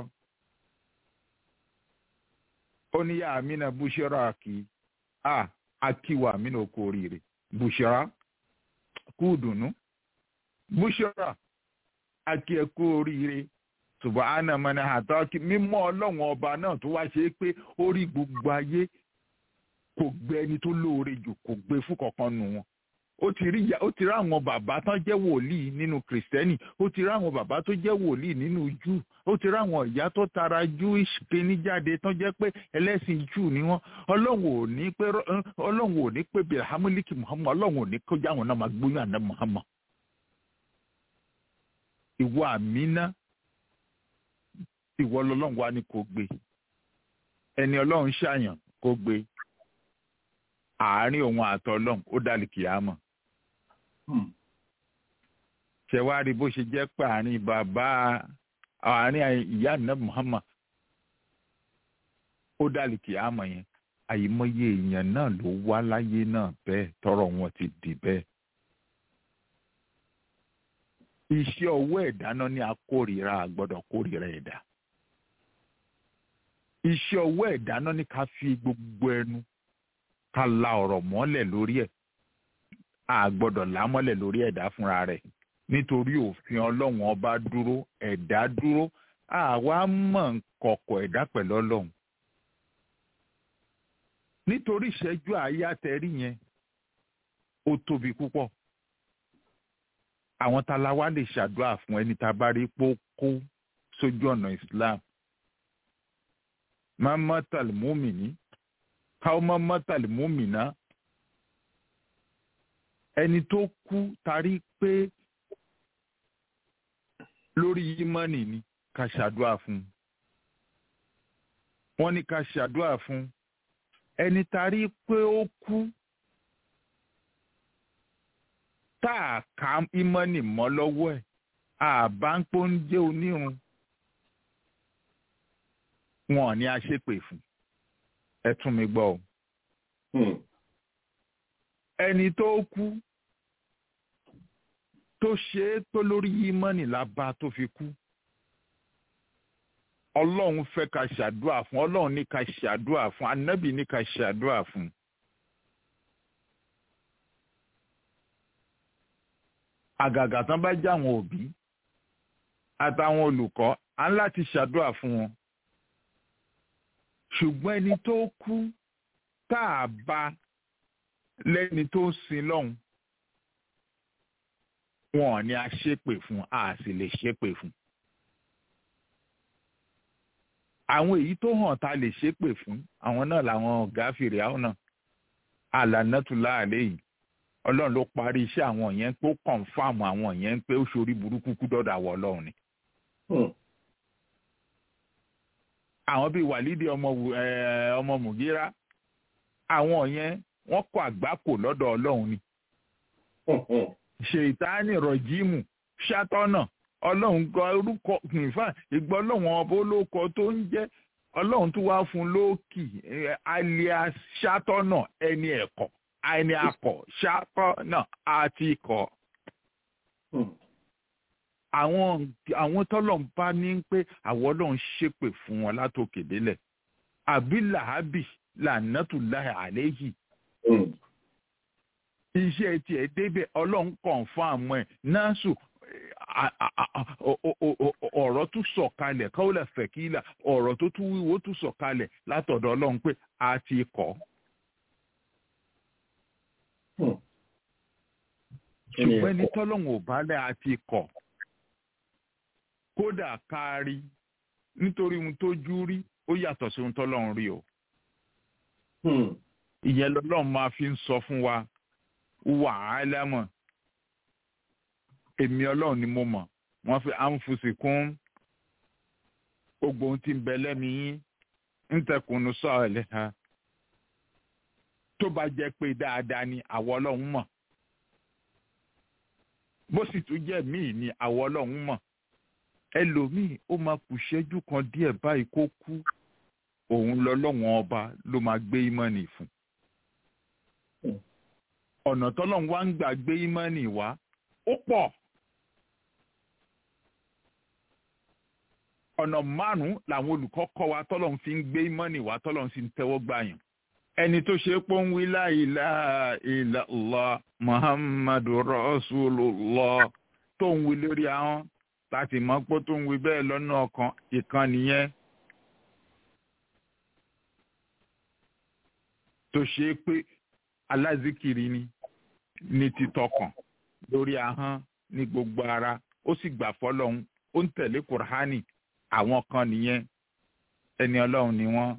ó ní yá mi náà bushraki a akiwa mi náà kú oríire bushra kú dùnú bushra akí ẹ kú oríire subahana mani àtàkì mímọ́ ọlọ́run ọba náà tó wá ṣe é pé ó rí gbogbo ayé kò gbé ẹni tó lóore jù kò gbé fún kankan nù wọn ó ti rí ó ti rí àwọn bàbá tán jẹ́ wòlíì nínú kìrìsìtẹ́nì ó ti rí àwọn bàbá tó jẹ́ wòlíì nínú jù ó ti rí àwọn ìyá tó tara jewish kíní jáde tán jẹ́ pé ẹlẹ́sìn jù ni wọ́n ọlọ́run ò ní pé ọlọ́run ò ní pé bíi hamiliki muhammad ọlọ́run ò ní kó jáwọn náà máa gbóyún àná muhammad. ìwọ àmínà ìwọ lọ́lọ́run wa ni kò gbé ẹni ọlọ́run ṣàyàn kò gbé àárín òun àtọ ọlọ́run ó dàlí kìámọ̀ ṣe wá rí bó ṣe jẹ́ pé àárín bàbá àárín ìyá àná Muhammad ó dàlí kìámọ̀ yẹn àyìmọye èèyàn náà ló wá láyé náà bẹ́ẹ̀ tọrọ wọn ti di bẹ́ẹ̀ iṣẹ́ ọwọ́ ẹ̀dá náà ní akórìíra àgbọ́dọ̀ kórìíra ẹ̀dá iṣẹ́ ọwọ́ ẹ̀dá náà ní ká fi gbogbo ẹnu ká la ọ̀rọ̀ mọ́lẹ̀ lórí ẹ̀ a gbọ́dọ̀ là mọ́lẹ̀ lórí ẹ̀dá fúnra rẹ̀ nítorí òfin ọlọ́run ọba dúró ẹ̀dá dúró àwa mọ̀ kọ̀kọ̀ ẹ̀dá pẹ̀lú ọlọ́run nítorí ìṣẹ́jú àáyá tẹ̀rí yẹn ó tóbi púpọ̀ àwọn talawa lè ṣàdúrà fún ẹni tá a bá rí pé ó kó sójú ọ̀nà Islam mamman talmumini káwọn mọ́tàlì múmìnà ẹni tó kú tarí pé lórí yímọ́nì ni ká ṣàdúrà fún wọ́n ní ká ṣàdúrà fún ẹni tarí pé ó kú tá a ká ìmọ́nì mọ́ lọ́wọ́ ẹ̀ àbá ń pọ́n jẹ́ onírun wọn ni a ṣépè fún ẹ tún mi gbọ́ o. ẹni tó kú tó ṣe é tó lórí yímọ́nì lába tó fi kú. ọlọ́run fẹ́ ká ṣàdúrà fún ọlọ́run ní ká ṣàdúrà fún anábì ní ká ṣàdúrà fún. àgàgà tán bá já àwọn òbí àtàwọn olùkọ́ á ń láti ṣàdúrà fún wọn ṣùgbọ́n ẹni tó kú tá a bá lẹ́ni tó ń sin lọ́hùn wọn ni a ṣépè fún a sì lè ṣépè fún. àwọn èyí tó hàn tá a lè ṣépè fún àwọn náà làwọn ọ̀gá fèrè àwọn náà àlànàtúlá àlẹ́ yìí ọlọ́run ló parí iṣẹ́ àwọn yẹn pé ó kọ̀ǹfàmù àwọn yẹn pé ó ṣorí burúkú kú dọ́dọ̀ àwọ̀ ọlọ́run ni. àwọn bíi wàlídì ọmọ ọmọ mùgírà àwọn yẹn wọ́n kọ àgbákò lọ́dọ̀ Ọlọ́run ni ṣèyítánì rọjíìmù ṣàtọnà Ọlọ́run gbọ́ orúkọ nìfà ìgbọ Ọlọ́run ọba olóko tó ń jẹ́ ọlọ́run tún wá fún lóòkì alias ṣàtọ́nà ẹni ẹ̀kọ́ ẹni akọ̀ ṣàtọ́nà àti ikọ̀ àwọn àwọn tọ́lọ̀ ń bá ní pé àwọn ọlọ́run ṣépè fún wọn látòkè délẹ̀ àbí làábì lànàtúláì àléyìí iṣẹ́ tiẹ̀ débẹ̀ ọlọ́run kàn fún àmọ́ ẹ̀ násù ọ̀rọ̀ tún sọ̀kalẹ̀ káwọ́lẹ̀ fẹ̀kílà ọ̀rọ̀ tó tún wíwo tún sọ̀kalẹ̀ látọ̀dọ̀ ọlọ́run pé a ti kọ́. ṣùgbọ́n ẹni tọ́lọ́run ò bá lẹ̀ a ti kọ̀ kódà kárí nítorí ohun tó jú rí ó yàtọ̀ sí ohun tọ́lọ́run rí o. ìyẹn lọ́lọ́run máa fi ń sọ fún wa wàhálà mọ̀ èmi ọlọ́run ni mo mọ̀ wọ́n fi àǹfùsì kún gbogbo ohun tí ń bẹ lẹ́mi yín ń tẹkùnú sọ̀rọ̀ lẹ́ha tó bá jẹ́ pé dáadáa ni àwọ̀ ọlọ́run mọ̀ bó sì tún jẹ́ míì ni àwọ̀ ọlọ́run mọ̀ ẹlòmíì ó máa kù ṣẹ́jú kan díẹ̀ báyìí kó kú òun lọ́lọ́wọ́n ọba ló máa gbé ìmọ̀nì fún ọ̀nà tọ́lọ́run wá ń gbà gbé ìmọ̀nì wá ó pọ̀ ọ̀nà márùn-ún làwọn olùkọ́ kọ́ wa tọ́lọ́run fi ń gbé ìmọ̀nì wá tọ́lọ́run sì ń tẹ́wọ́ gbàyàn ẹni tó ṣe pé ń wí la ilaha illallah muhammadu rasulullah tó ń wí lórí ahọ́n láti mọ̀ pé tó ń wí bẹ́ẹ̀ lọ́nà ọkàn ìkan nìyẹn tó ṣe pé alázìkiri ni ní títọkàn lórí ahọ́n ní gbogbo ara ó sì gbà fọlọ́hún ó ń tẹ̀lé kùránì àwọn kan nìyẹn ẹni ọlọ́run ni wọ́n.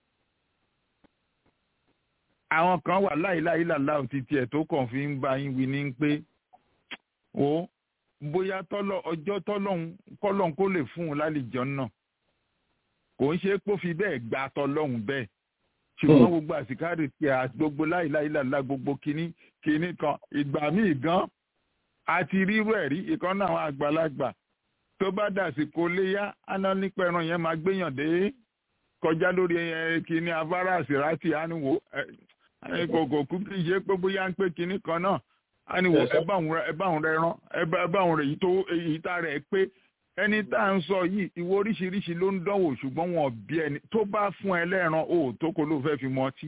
àwọn kan wà láìláì làlá òtítì ẹ̀ tó kàn fi ń bá yín wí ní pé ó bóyá tọ́lọ́ ọjọ́ tọ́lọ́hún kọ́lọ́hún kó lè fún un lálejò náà kò ń ṣe é pó fi bẹ́ẹ̀ gba tọ́lọ́hún bẹ́ẹ̀ ṣùgbọ́n gbogbo àsìkárì tí a gbogbo láìláìláìlá gbogbo kínní kínní kan ìgbà míì gan àti rírú ẹ̀ rí ìkan náà àwọn àgbàlagbà tó bá dàsìkò léyà áná nípa ẹran yẹn máa gbéyàn dé kọjá lórí kínní afárá àsìrátì ániwò kòkò kú kí ṣe pé bóyá ń pé kínní kan náà ániwò ẹ bá òun rẹ rán ẹ bá òun rẹ èyí tá rẹ pé ẹni tá à ń sọ yìí ìwọ oríṣiríṣi ló ń dánwò ṣùgbọ́n wọn bí ẹni tó bá fún ẹ lẹ́ran o tó kó ló fẹ́ fi mọ ọtí.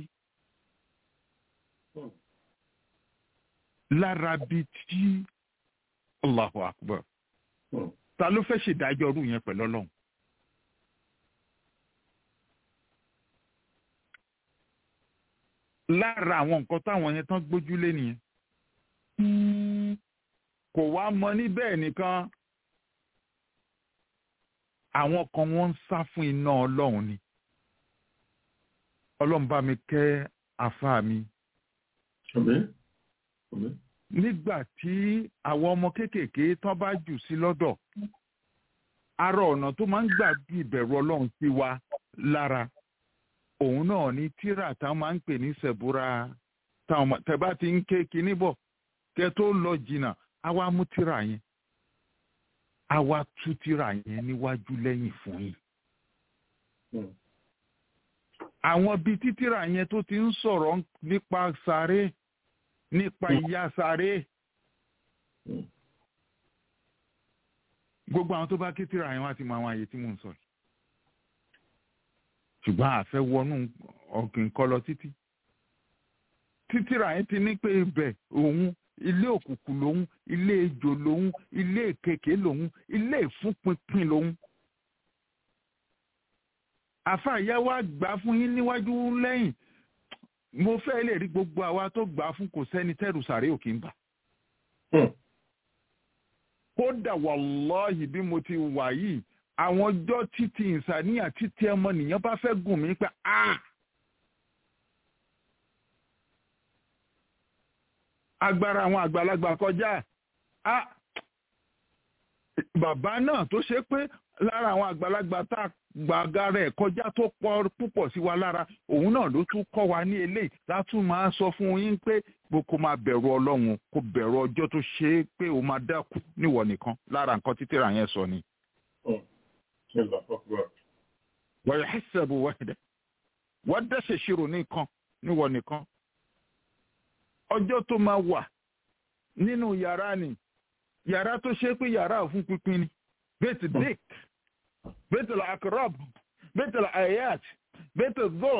lára bíi tí Allahu Akbar ta ló fẹ́ ṣèdájọ́ ọdún yẹn pẹ̀lú ọlọ́run. lára àwọn nǹkan táwọn yẹn tán gbójúlé nìyẹn kò wá mọ níbẹ̀ nìkan àwọn kan wọ́n ń sá fún iná ọlọ́run ni ọlọ́run bá mi kẹ́ àfa mi. nígbà tí àwọn ọmọ kéékèèké tán bá jù sí lọ́dọ̀ ara ọ̀nà tó máa ń gbà bí ìbẹ̀rù ọlọ́run sí wa lára òun náà ni tíra táwọn máa ń pè ní sẹ̀búra táwọn tẹ bá ti ń ké kinní bọ̀ kẹ tó lọ jìnnà á wá mú tíra yẹn a wá tú tírà yẹn níwájú lẹ́yìn fún yín. àwọn bíi títírà yẹn tó ti ń sọ̀rọ̀ nípa sáré nípa ìyà sáré. gbogbo àwọn tó bá ké tírà yẹn wá ti mọ àwọn àyè tí mò ń sọ yìí. ṣùgbọ́n àfẹ́ wọnú ọ̀gbìn kọ́ lọ títí. títírà yẹn ti ní pé ibẹ̀ òun ilé òkùnkùn lòun ilé ejò lòun ilé èkèké lòun ilé ìfúnpinpin lòun. àfààyà wa gbà fún yín níwájú lẹ́yìn mo fẹ́ lè rí gbogbo àwa tó gbà fún kò sẹ́ni tẹ́rù sàré òkè ń bà. kódà wàlọ́ọ̀hì bí mo ti wà yìí àwọn ọjọ́ títí ìsàníyàn títí ọmọnìyàn bá fẹ́ gùn mí pé ah. agbára àwọn àgbàlagbà kọjá a bàbá náà tó ṣe pé lára àwọn àgbàlagbà tá a gbàgà rẹ̀ kọjá tó pọ̀ púpọ̀ sí wa lára òun náà ló tún kọ́ wa ní eléyìí látún máa sọ fún yín pé kó máa bẹ̀rù ọlọ́run kó bẹ̀rù ọjọ́ tó ṣe é pé ó máa dákú níwọ̀ nìkan lára nǹkan títí ra yẹn sọ ni. wọ́n yẹ ṣẹ́bù wẹ́ẹ̀dẹ́ wọ́n dẹ́sẹ̀ ṣirò nìkan níwọ̀ nìkan ọjọ́ tó máa wà nínú yàrá ni yàrá tó ṣe pé yàrá òfin pínpín ni bẹ́ẹ̀tì dick bẹ́ẹ̀tì akrab bẹ́ẹ̀tì ayat bẹ́ẹ̀tì zọ́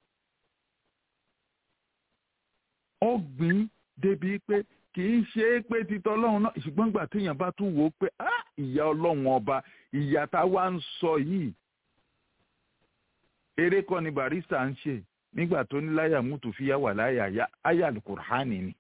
ọgbìn débi pé kì í ṣe é pé títọ́ ọlọ́run náà ṣùgbọ́n gbà téèyàn bá tún wò ó pé ah ìyá ọlọ́run ọba ìyá tá a wá ń sọ yìí eré kọ́ ni barista ń ṣe nígbà tó ní láyà mútu fi yá wà láyà áyà alukur'ani ni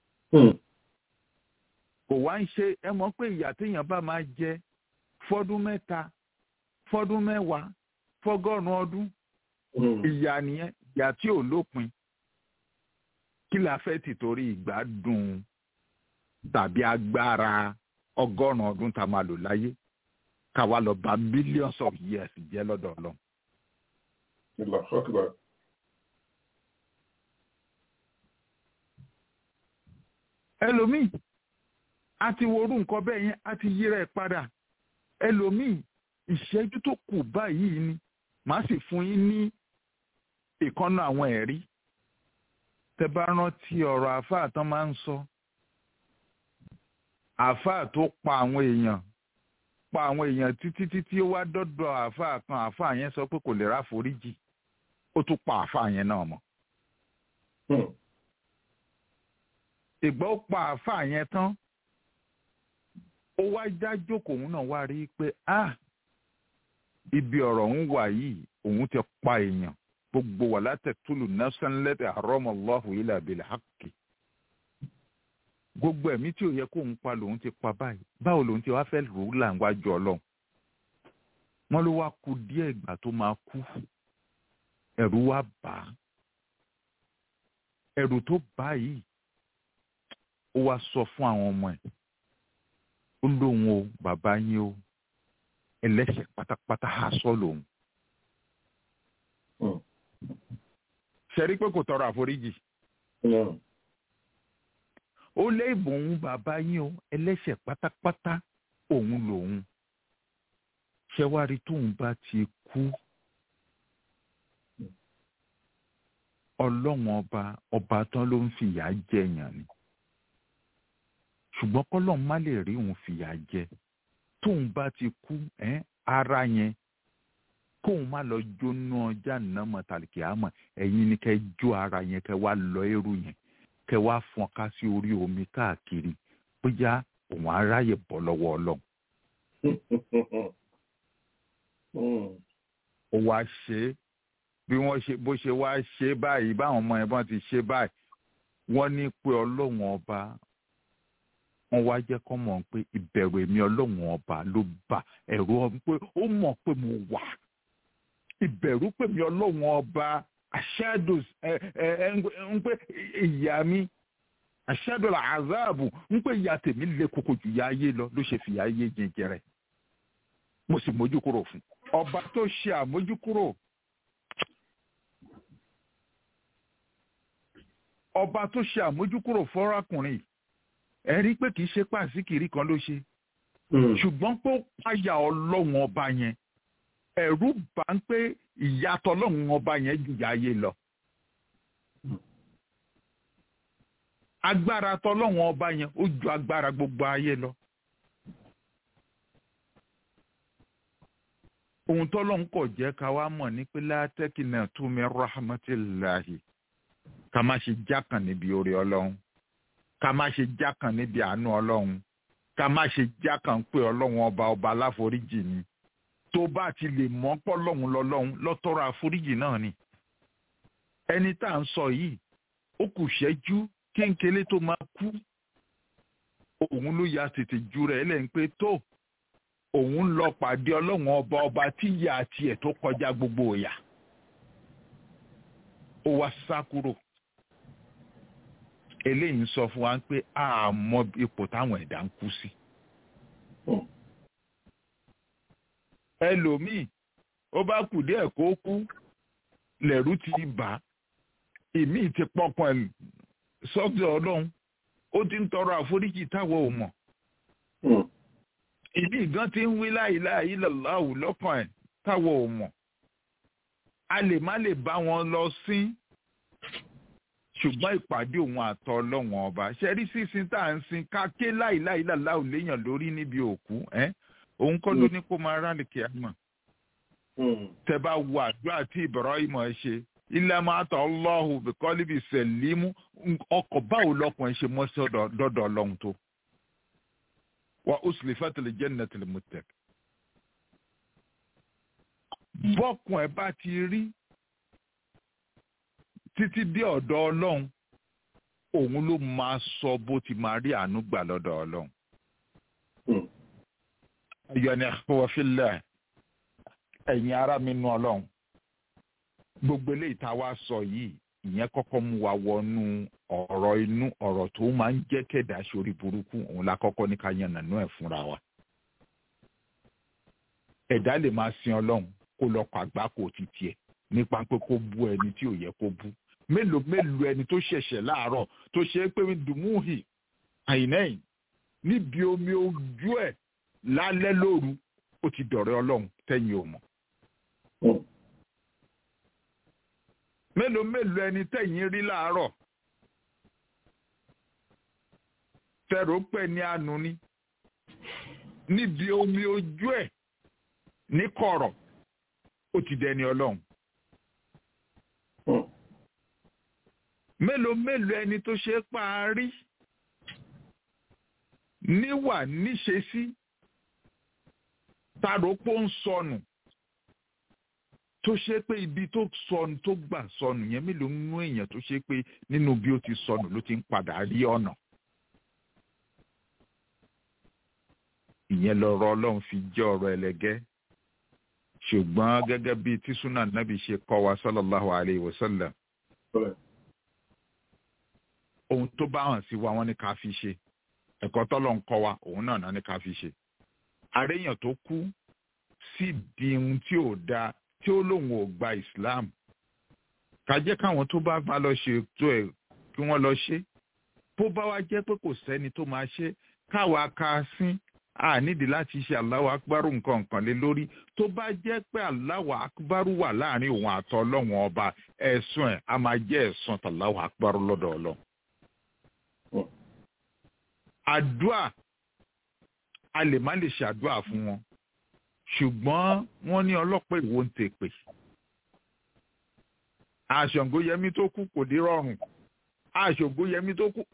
kò wá ń ṣe ẹ mọ̀ pé ìyá téèyàn bá máa jẹ fọ́dún mẹ́ta fọ́dún mẹ́wàá fọ́gọ́rùn-ún ọdún ìyá nìyẹn ìyá tí ò lópin kí la fẹ́ tìtorí ìgbádùn tàbí agbára ọgọ́rùn-ún ọdún tá a máa lò láyé káwa lọ bá millions of years jẹ́ lọ́dọ̀ ọlọ́run. ẹlòmíì a ti worú nǹkan bẹ́ẹ̀ yẹn a ti yíra ẹ̀ padà ẹlòmíì ìṣẹ́jú tó kù báyìí ni màá sì fún yín ní ìkànnà àwọn ẹ̀rí tẹ bá rántí ọ̀rọ̀ àáfàá tán máa ń sọ àáfàá tó pa àwọn èèyàn pa àwọn èèyàn títí títí ó wá dọ́dọ̀ àáfàá kan àáfàá yẹn sọ pé kò lè ráforíjì ó tún pa àáfàá yẹn náà mọ́. ìgbà ó pa àáfàá yẹn tán ó wá já jókòó òun náà wá rí i pé ah ibi ọ̀rọ̀ ń wà yìí òun ti pa èèyàn gbogbo wà látẹ̀túlù nafsan lẹ́tì àrọ́mọlọ́hùn ilẹ̀ àbẹ̀lẹ̀ hákì. gbogbo ẹ̀mí tí ò yẹ kó ń pa lòun ti pa báyìí báwo lòun ti wá fẹ́ rò ó là ń wájú ọlọ́run. wọ́n ló wá ku díẹ̀ ìgbà tó máa kú ẹ̀rù wá bà á. ẹ̀rù tó bá yìí ó wá sọ fún àwọn ọmọ ẹ̀ ó lóun o bàbá yín o ẹlẹ́ṣẹ̀ pátápátá há sọ́ lòun ṣẹ́rí pé kò tọrọ àforíjì. ó lé ìbòun bàbá yín o ẹlẹ́ṣẹ̀ pátápátá òun lòun. ṣẹ́wárí tóun bá ti kú. ọlọ́run ọba ọba tán ló ń fìyà jẹyàn ni. ṣùgbọ́n kọ́lọ́n má lè rí òun fìyà jẹ. tóun bá ti kú ara yẹn kóun má lọ jóná ọjà nàmọ tàlìkì àmọ́ ẹ̀yin ni kẹ́ jó ara yẹn kẹ́ wá lọ ẹrù yẹn kẹ́ wá fọ́n ká sí orí omi káàkiri bóyá òun aráyè bọ́ lọ́wọ́ Ọlọ́run. ó wá ṣe é bí wọ́n ṣe bó ṣe wá ṣe báyìí báwọn ọmọ yẹn bọ́n ti ṣe báyìí wọ́n ní pé Ọlọ́run ọba wọ́n wá jẹ́ kọ́ mọ̀ pé ìbẹ̀rù èmi Ọlọ́run ọba ló bà ẹ̀rù pé ó mọ̀ pé mo wà ìbẹ̀rù pè mí ọlọ́run ọba aṣáàdù ẹ ẹ ń pé ìyá mi aṣáàdù àzáàbù ń pé ìyá tèmi lé koko jù yá ayé lọ ló ṣe fìyà ayé jẹjẹrẹ mo sì mójú kúrò fún ọba tó ṣe àmójúkúrò ọba tó ṣe àmójúkúrò fọ́rákùnrin ẹ rí pé kì í ṣe pàṣíkìrí kan ló ṣe ṣùgbọ́n pé ó páyà ọlọ́run ọba yẹn ẹ̀rù bá ń pé ìyàtọ̀ lọ́hùn ọba yẹn ju ayé lọ. agbára tọlọ́hùn ọba yẹn ó ju agbára gbogbo ayé lọ. ohun tọ́lọ́hùn kọ̀ jẹ́ ká wá mọ̀ ní pé látẹ́kìnà túnmí rahmatillahi ká má ṣe jákàn níbi orí ọlọ́run ká má ṣe jákàn níbi àánú ọlọ́run ká má ṣe jákàn pé ọlọ́run ọba ọba aláforíjì ni tó bá ti lè mọ́ pọ́ lọ́hùn lọ́lọ́hùn lọ́tọ́rọ̀ àforíjì náà ni. ẹni tá à ń sọ yìí ó kù ṣẹ́jú kéńkélé tó máa kú. òun ló ya tètè ju rẹ̀ lẹ́yìn pé tó òun lọ pàdé ọlọ́run ọba ọba tí ìyá àti ẹ̀ tó kọjá gbogbo ìyà. ó wá sá kúrò. eléyìí ń sọ fún wa pé àmọ́ ipò táwọn ẹ̀dá ń kú sí. ẹlòmíì ó bá kù díẹ̀ kó kú lẹ̀rú ti bà ìmíì ti pọkàn ẹ̀ sọ́dọ̀ ọlọ́run ó ti ń tọrọ àforíjì táwọn ò mọ̀ ìmíì gan ti ń wí láìláì lọ́láhù lọ́kàn ẹ̀ táwọn ò mọ̀ a lè má lè bá wọn lọ sí ṣùgbọ́n ìpàdé òun àtọ ọlọ́wọ́n ọba ṣẹ́rí sísin tá à ń sin ká ké láìláì làlá ò léèyàn lórí níbi òkú ẹ́ òun kọ́ ló ní kó máa rálì kí á mọ̀ tẹ bá wo àdúrà tí Ibrahim ẹ ṣe ilẹ̀ máa tọ̀ ọlọ́hùn bìkọ́lì bíi sẹ̀límù ọkọ̀ báwo lọkùnrin ṣe mọ́ sí dọ́dọ̀ ọlọ́run tó wa uslifat al-jannat lil-muttaqin bọ́kùn ẹ̀ bá ti rí títí dé ọ̀dọ̀ ọlọ́run òun ló máa sọ bó ti máa rí àánú gbà lọ́dọ̀ ọlọ́run. ayọ̀ ni àwọ̀fílẹ̀ ẹ̀yin ará mi nú ọlọ́run gbogbo eléyìí tá a wá sọ yìí ìyẹn kọ́kọ́ mú wa wọnú ọ̀rọ̀ inú ọ̀rọ̀ tó máa ń jẹ́ kẹ̀dá sórí burúkú òun la kọ́kọ́ ní ká yan nànú ẹ̀ fúnra wa. ẹ̀dá lè máa sin ọlọ́run kó lọ pa àgbákò títí ẹ̀ nípa pé kó bú ẹni tí ò yẹ kó bú mélòó mélòó ẹni tó ṣẹ̀ṣẹ̀ láàárọ̀ tó ṣe é pé dùmúhì àìnẹ́yìn níbi omi ojú ẹ̀ lálẹ́ lóru ó ti dọ̀rẹ́ ọlọ́run tẹ́yìn ò mọ̀. mélòó mélòó ẹni tẹ́yìn rí láàárọ̀ fẹ́rọ pẹ́ ní àánú ni níbi omi ojú ẹ̀ ní kọ̀rọ̀ ó ti dẹni ọlọ́run. mélòó mélòó ẹni tó ṣe é parí níwà níṣesí tàrópó ń sọnù tó ṣe pé ibi tó sọnù tó gbà sọnù yẹn mélòó nínú èèyàn tó ṣe pé nínú bí ó ti sọnù ló ti ń padà rí ọ̀nà. ìyẹn lọ̀rọ̀ ọlọ́run fi jẹ́ ọ̀rọ̀ ẹlẹ́gẹ́ ṣùgbọ́n gẹ́gẹ́ bí tí súnà nábì ṣe kọ́ wa sallallahu alayhi wa sallam ohun tó bá hàn sí wa wọ́n ní ká fi ṣe ẹ̀kọ́ tọ́lọ̀ ń kọ́ wa òun náà náà ní ká fi ṣe àréyàn tó kú sì di ohun tí ò dáa tí ó lóun ò gba Islam ká jẹ́ káwọn tó bá bá lọ ṣe tó ẹ̀ kí wọ́n lọ ṣe bó bá wá jẹ́ pé kò sẹ́ni tó máa ṣe káwa ká sín a nídìí láti ṣe Allahu akbaru nǹkan nǹkan lé lórí tó bá jẹ́ pé Allahu akbaru wà láàrin òun àtọ́ ọlọ́run ọba ẹ̀sùn ẹ̀ a máa jẹ́ ẹ̀sùn tàláhu akbaru lọ́dọ̀ ọlọ́run. àdúà a lè má lè ṣàdúà fún wọn ṣùgbọ́n wọ́n ní ọlọ́pàá ìwo ń tèpè. àṣàngóyẹmí tó kú kò dé rọrùn àṣàngóyẹmí tó kú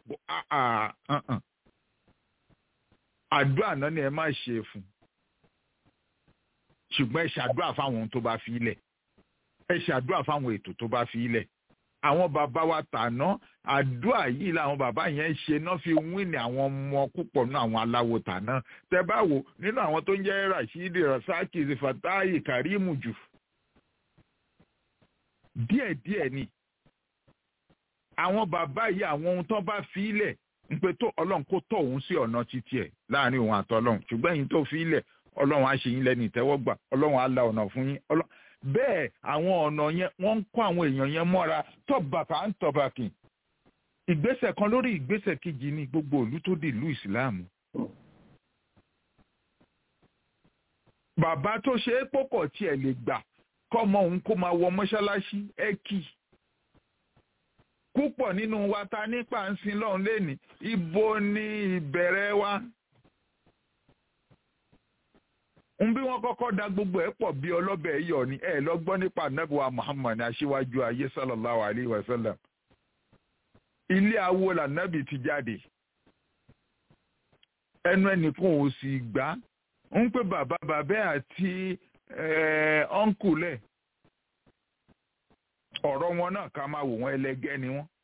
àdúrà náà ni ẹ má ṣe fún ṣùgbọ́n ẹ ṣàdúrà fáwọn ohun tó bá fi ilẹ̀ ẹ ṣàdúrà fáwọn ètò tó bá fi ilẹ̀ àwọn bàbá wa tàná àdúrà yìí làwọn bàbá yẹn ṣe náà fi wíìnì àwọn ọmọ púpọ̀ nínú àwọn aláwo tàná tẹ bá wò nínú àwọn tó ń jẹ́ Rashidi Rasaki Fatayi Karimu jù díẹ̀díẹ̀ ni àwọn bàbá yìí àwọn ohun tó bá fi ilẹ̀ ń pe tó ọlọ́run kó tọ̀ òun sí ọ̀nà títí ẹ̀ láàrin òun àtọ́lọ́run ṣùgbọ́n ẹ̀yin tó fi ilẹ̀ ọlọ́run á ṣe yín lẹ́nu ìtẹ́wọ́gbà ọlọ́run á la ọ̀nà fún yín bẹ́ẹ̀ àwọn ọ̀nà yẹn wọ́n ń kó àwọn èèyàn yẹn mọ́ra tọ́bàkà ń tọ́bàkì ìgbésẹ̀ kan lórí ìgbésẹ̀ kejì ní gbogbo ìlú tó di ìlú ìsìláàmù. bàbá tó ṣe é pọ̀kọ̀ tiẹ̀ lè gbà kọ́mọ òun kó máa wọ mọ́ṣáláṣí ẹ kì í púpọ̀ nínú wa ta nípa ń sin lọ́run lẹ́ni ibo ni ìbẹ̀rẹ̀ wa. ń bí wọ́n kọ́kọ́ da gbogbo ẹ̀ pọ̀ bí ọlọ́bẹ̀ yọ̀ ni ẹ̀ lọ gbọ́ nípa anábìwá Muhammad aṣíwájú ayé sallallahu alayhi wa sallam. ilé awo lànàbì ti jáde ẹnu ẹnìkan ò sì gbá ń pè bàbá bàbá àti ọ̀nkùlẹ̀ ọ̀rọ̀ wọn náà ká máa wò wọ́n ẹlẹgẹ́ ni wọ́n.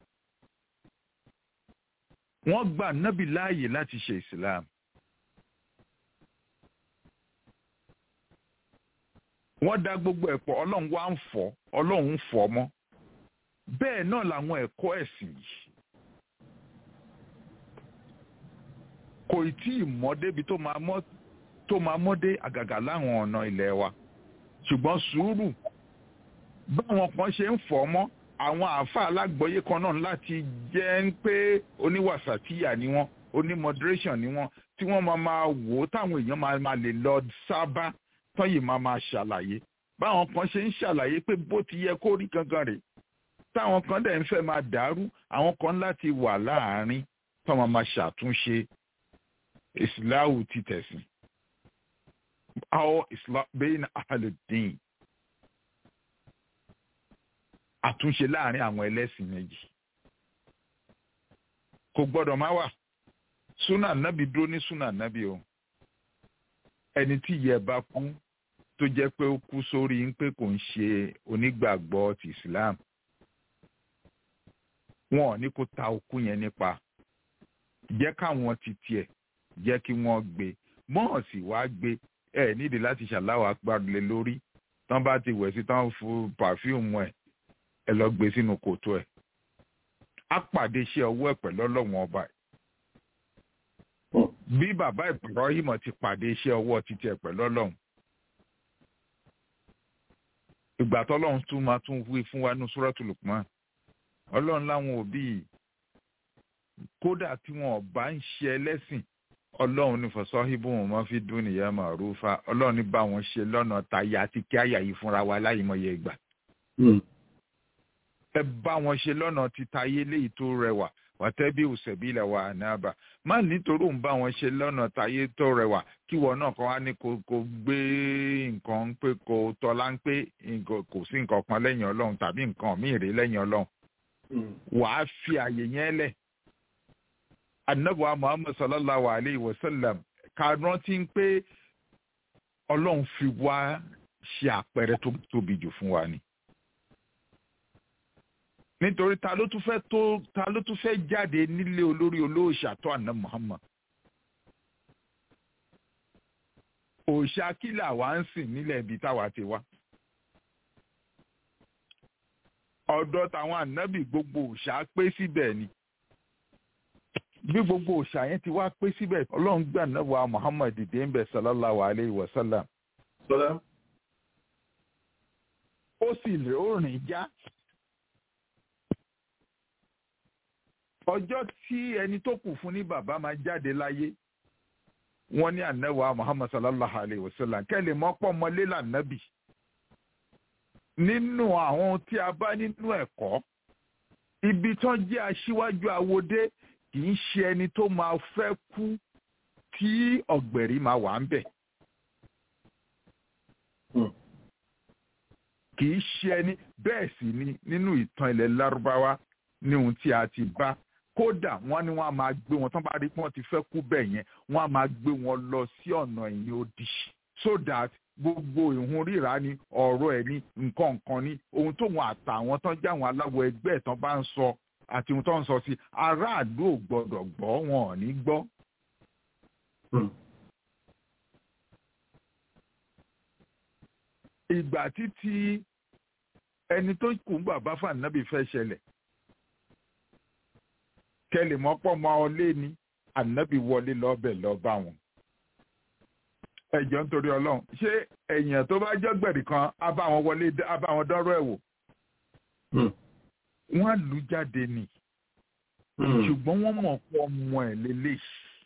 wọ́n gba nábì láàyè láti ṣe islam. wọ́n dá gbogbo ẹ̀pọ̀ ọlọ́run wá ń fọ́ ọlọ́run ń fọ́ mọ́. bẹ́ẹ̀ náà làwọn ẹ̀kọ́ ẹ̀sìn yìí. kò tí ì mọ́ débi tó máa mọ́ tó máa mọ́ dé àgàgà láwọn ọ̀nà ilẹ̀ wa ṣùgbọ́n sùúrù báwọn kan ṣe ń fọ́ mọ́ àwọn àáfà alágbọ̀yé kan náà láti jẹ́ ń pé oníwàsàtíyà ni wọ́n oní moderation ni wọ́n tí wọ́n máa máa wò ó táwọn èèyàn máa máa lè lọ sábà tọ́yì máa máa ṣàlàyé báwọn kan ṣe ń ṣàlàyé pé bó ti yẹ kó rí gangan rèé táwọn kan dẹ̀ ń fẹ́ máa dàrú àwọn kan láti wà láàárín tọ́mọ máa ṣàtúnṣe ìsìláwù ti tẹ̀sìn àwọn bẹ́ẹ̀ ní àhàlùdín àtúnṣe láàárín àwọn ẹlẹ́sìn méjì kò gbọ́dọ̀ má wà súnà nábì dúró ní súnà nábì o ẹni tí ìyẹ́ bá kú tó jẹ́ pé ó kú sórí ń pé kò ń ṣe onígbàgbọ́ ti Islam wọn ò ní kó ta òkú yẹn nípa jẹ́ káwọn ti tiẹ̀ jẹ́ kí wọ́n gbé mọ́ọ̀sì wá gbé ẹ nídìí láti ṣàláwọ̀ agbárùlé lórí tán bá ti wẹ̀ sí tán fún pàfíùmù ẹ̀ ẹ lọ gbé sínú kòtò ẹ̀ á pàdé iṣẹ́ ọwọ́ ẹ̀ pẹ̀lú ọlọ́wọ́n ọba ẹ̀ bí bàbá Ibrahim ti pàdé iṣẹ́ ọwọ́ títí ẹ̀ pẹ̀lú ọlọ́run ìgbà tọ́lọ́run tún máa tún wí fún wa ní Suratul Luqman ọlọ́run láwọn òbí kódà tí wọn bá ń ṣe ẹlẹ́sìn ọlọ́run ní fọ̀sọ́híbù wọn máa fi dún nìyẹn màrúfà ọlọ́run ní bá wọn ṣe lọ́nà tayà àti kí àyà yìí fúnra wa láyìmọye ìgbà. ẹ bá wọn ṣe lọ́nà títayé léyìí tó rẹwà wàtẹ́bí òṣèbílẹ̀ wà náàbà má nítorí òun bá wọn ṣe lọ́nà tayé tó rẹwà kí wọn náà kàn wá ní kó kó gbé nǹkan ń pé kó tọ́lá ń pé kò sí nǹkan kan lẹ́yìn ọlọ́run tàbí nǹkan míì rí lẹ́yìn ọlọ́run wàá fi àyè yẹn lẹ̀ anabuwa muhammad sallallahu alayhi wa sallam ká rántí pé ọlọ́run fi wá ṣe àpẹẹrẹ tó tóbi jù fún wa ni. nítorí ta ló tún fẹ́ tó ta ló tún fẹ́ jáde nílé olórí olóòṣà tó àná muhammad. òòṣà kílà wa ń sìn nílẹ̀ ibi táwa ti wá. ọ̀dọ̀ táwọn ànábì gbogbo òòṣà pé síbẹ̀ ni bí gbogbo òòṣà yẹn ti wá pé síbẹ̀ ọlọ́run gbà náà wa muhammad dìde ń bẹ̀ sallallahu alayhi wa sallam. ó sì lè ó rìn já. ọjọ́ tí ẹni tó kù fún ní bàbá máa jáde láyé wọ́n ní ànáwó muhammad sallallahu alayhi wa sallam kẹ́lẹ̀ mọ́pọ́ mọ́lé lànàbì. nínú àwọn tí a bá nínú ẹ̀kọ́ ibi tán jẹ́ aṣíwájú awodé kì í ṣe ẹni tó máa fẹ́ kú tí ọ̀gbẹ̀rì máa wà ń bẹ̀. kì í ṣe ẹni bẹ́ẹ̀ sì ni nínú ìtàn ilẹ̀ lárúbáwá ní ohun tí a ti bá kódà wọ́n ní wọ́n á máa gbé wọn tán bá rí pé wọ́n ti fẹ́ kú bẹ́ẹ̀ yẹn wọ́n á máa gbé wọn lọ sí ọ̀nà ẹ̀yìn odi so that gbogbo ìhun ríra ni ọ̀rọ̀ ẹ̀ ní nǹkan nǹkan ní ohun tóun àtàwọn tán jáwọn aláwọ̀ ẹgbẹ́ ẹ̀ tán bá ń sọ àti ohun tó ń sọ sí aráàlú ò gbọdọ̀ gbọ́ wọn ò ní gbọ́. ìgbà títí ẹni tó kù ń bàbá fànàbì fẹ́ ṣẹlẹ̀ kẹlẹ̀ mọ́pọ́ mọ́ ọ lé ní ànábì wọlé lọ́bẹ̀ lọ́ bá wọn. ẹjọ́ nítorí ọlọ́run ṣé èèyàn tó bá jọ́gbẹ̀rì kan á bá wọn wọlé á bá wọn dọ́rọ̀ ẹ̀ wò wọ́n lù jáde ni ṣùgbọ́n wọ́n mọ̀ pé ọmọ ẹ̀ lélẹ̀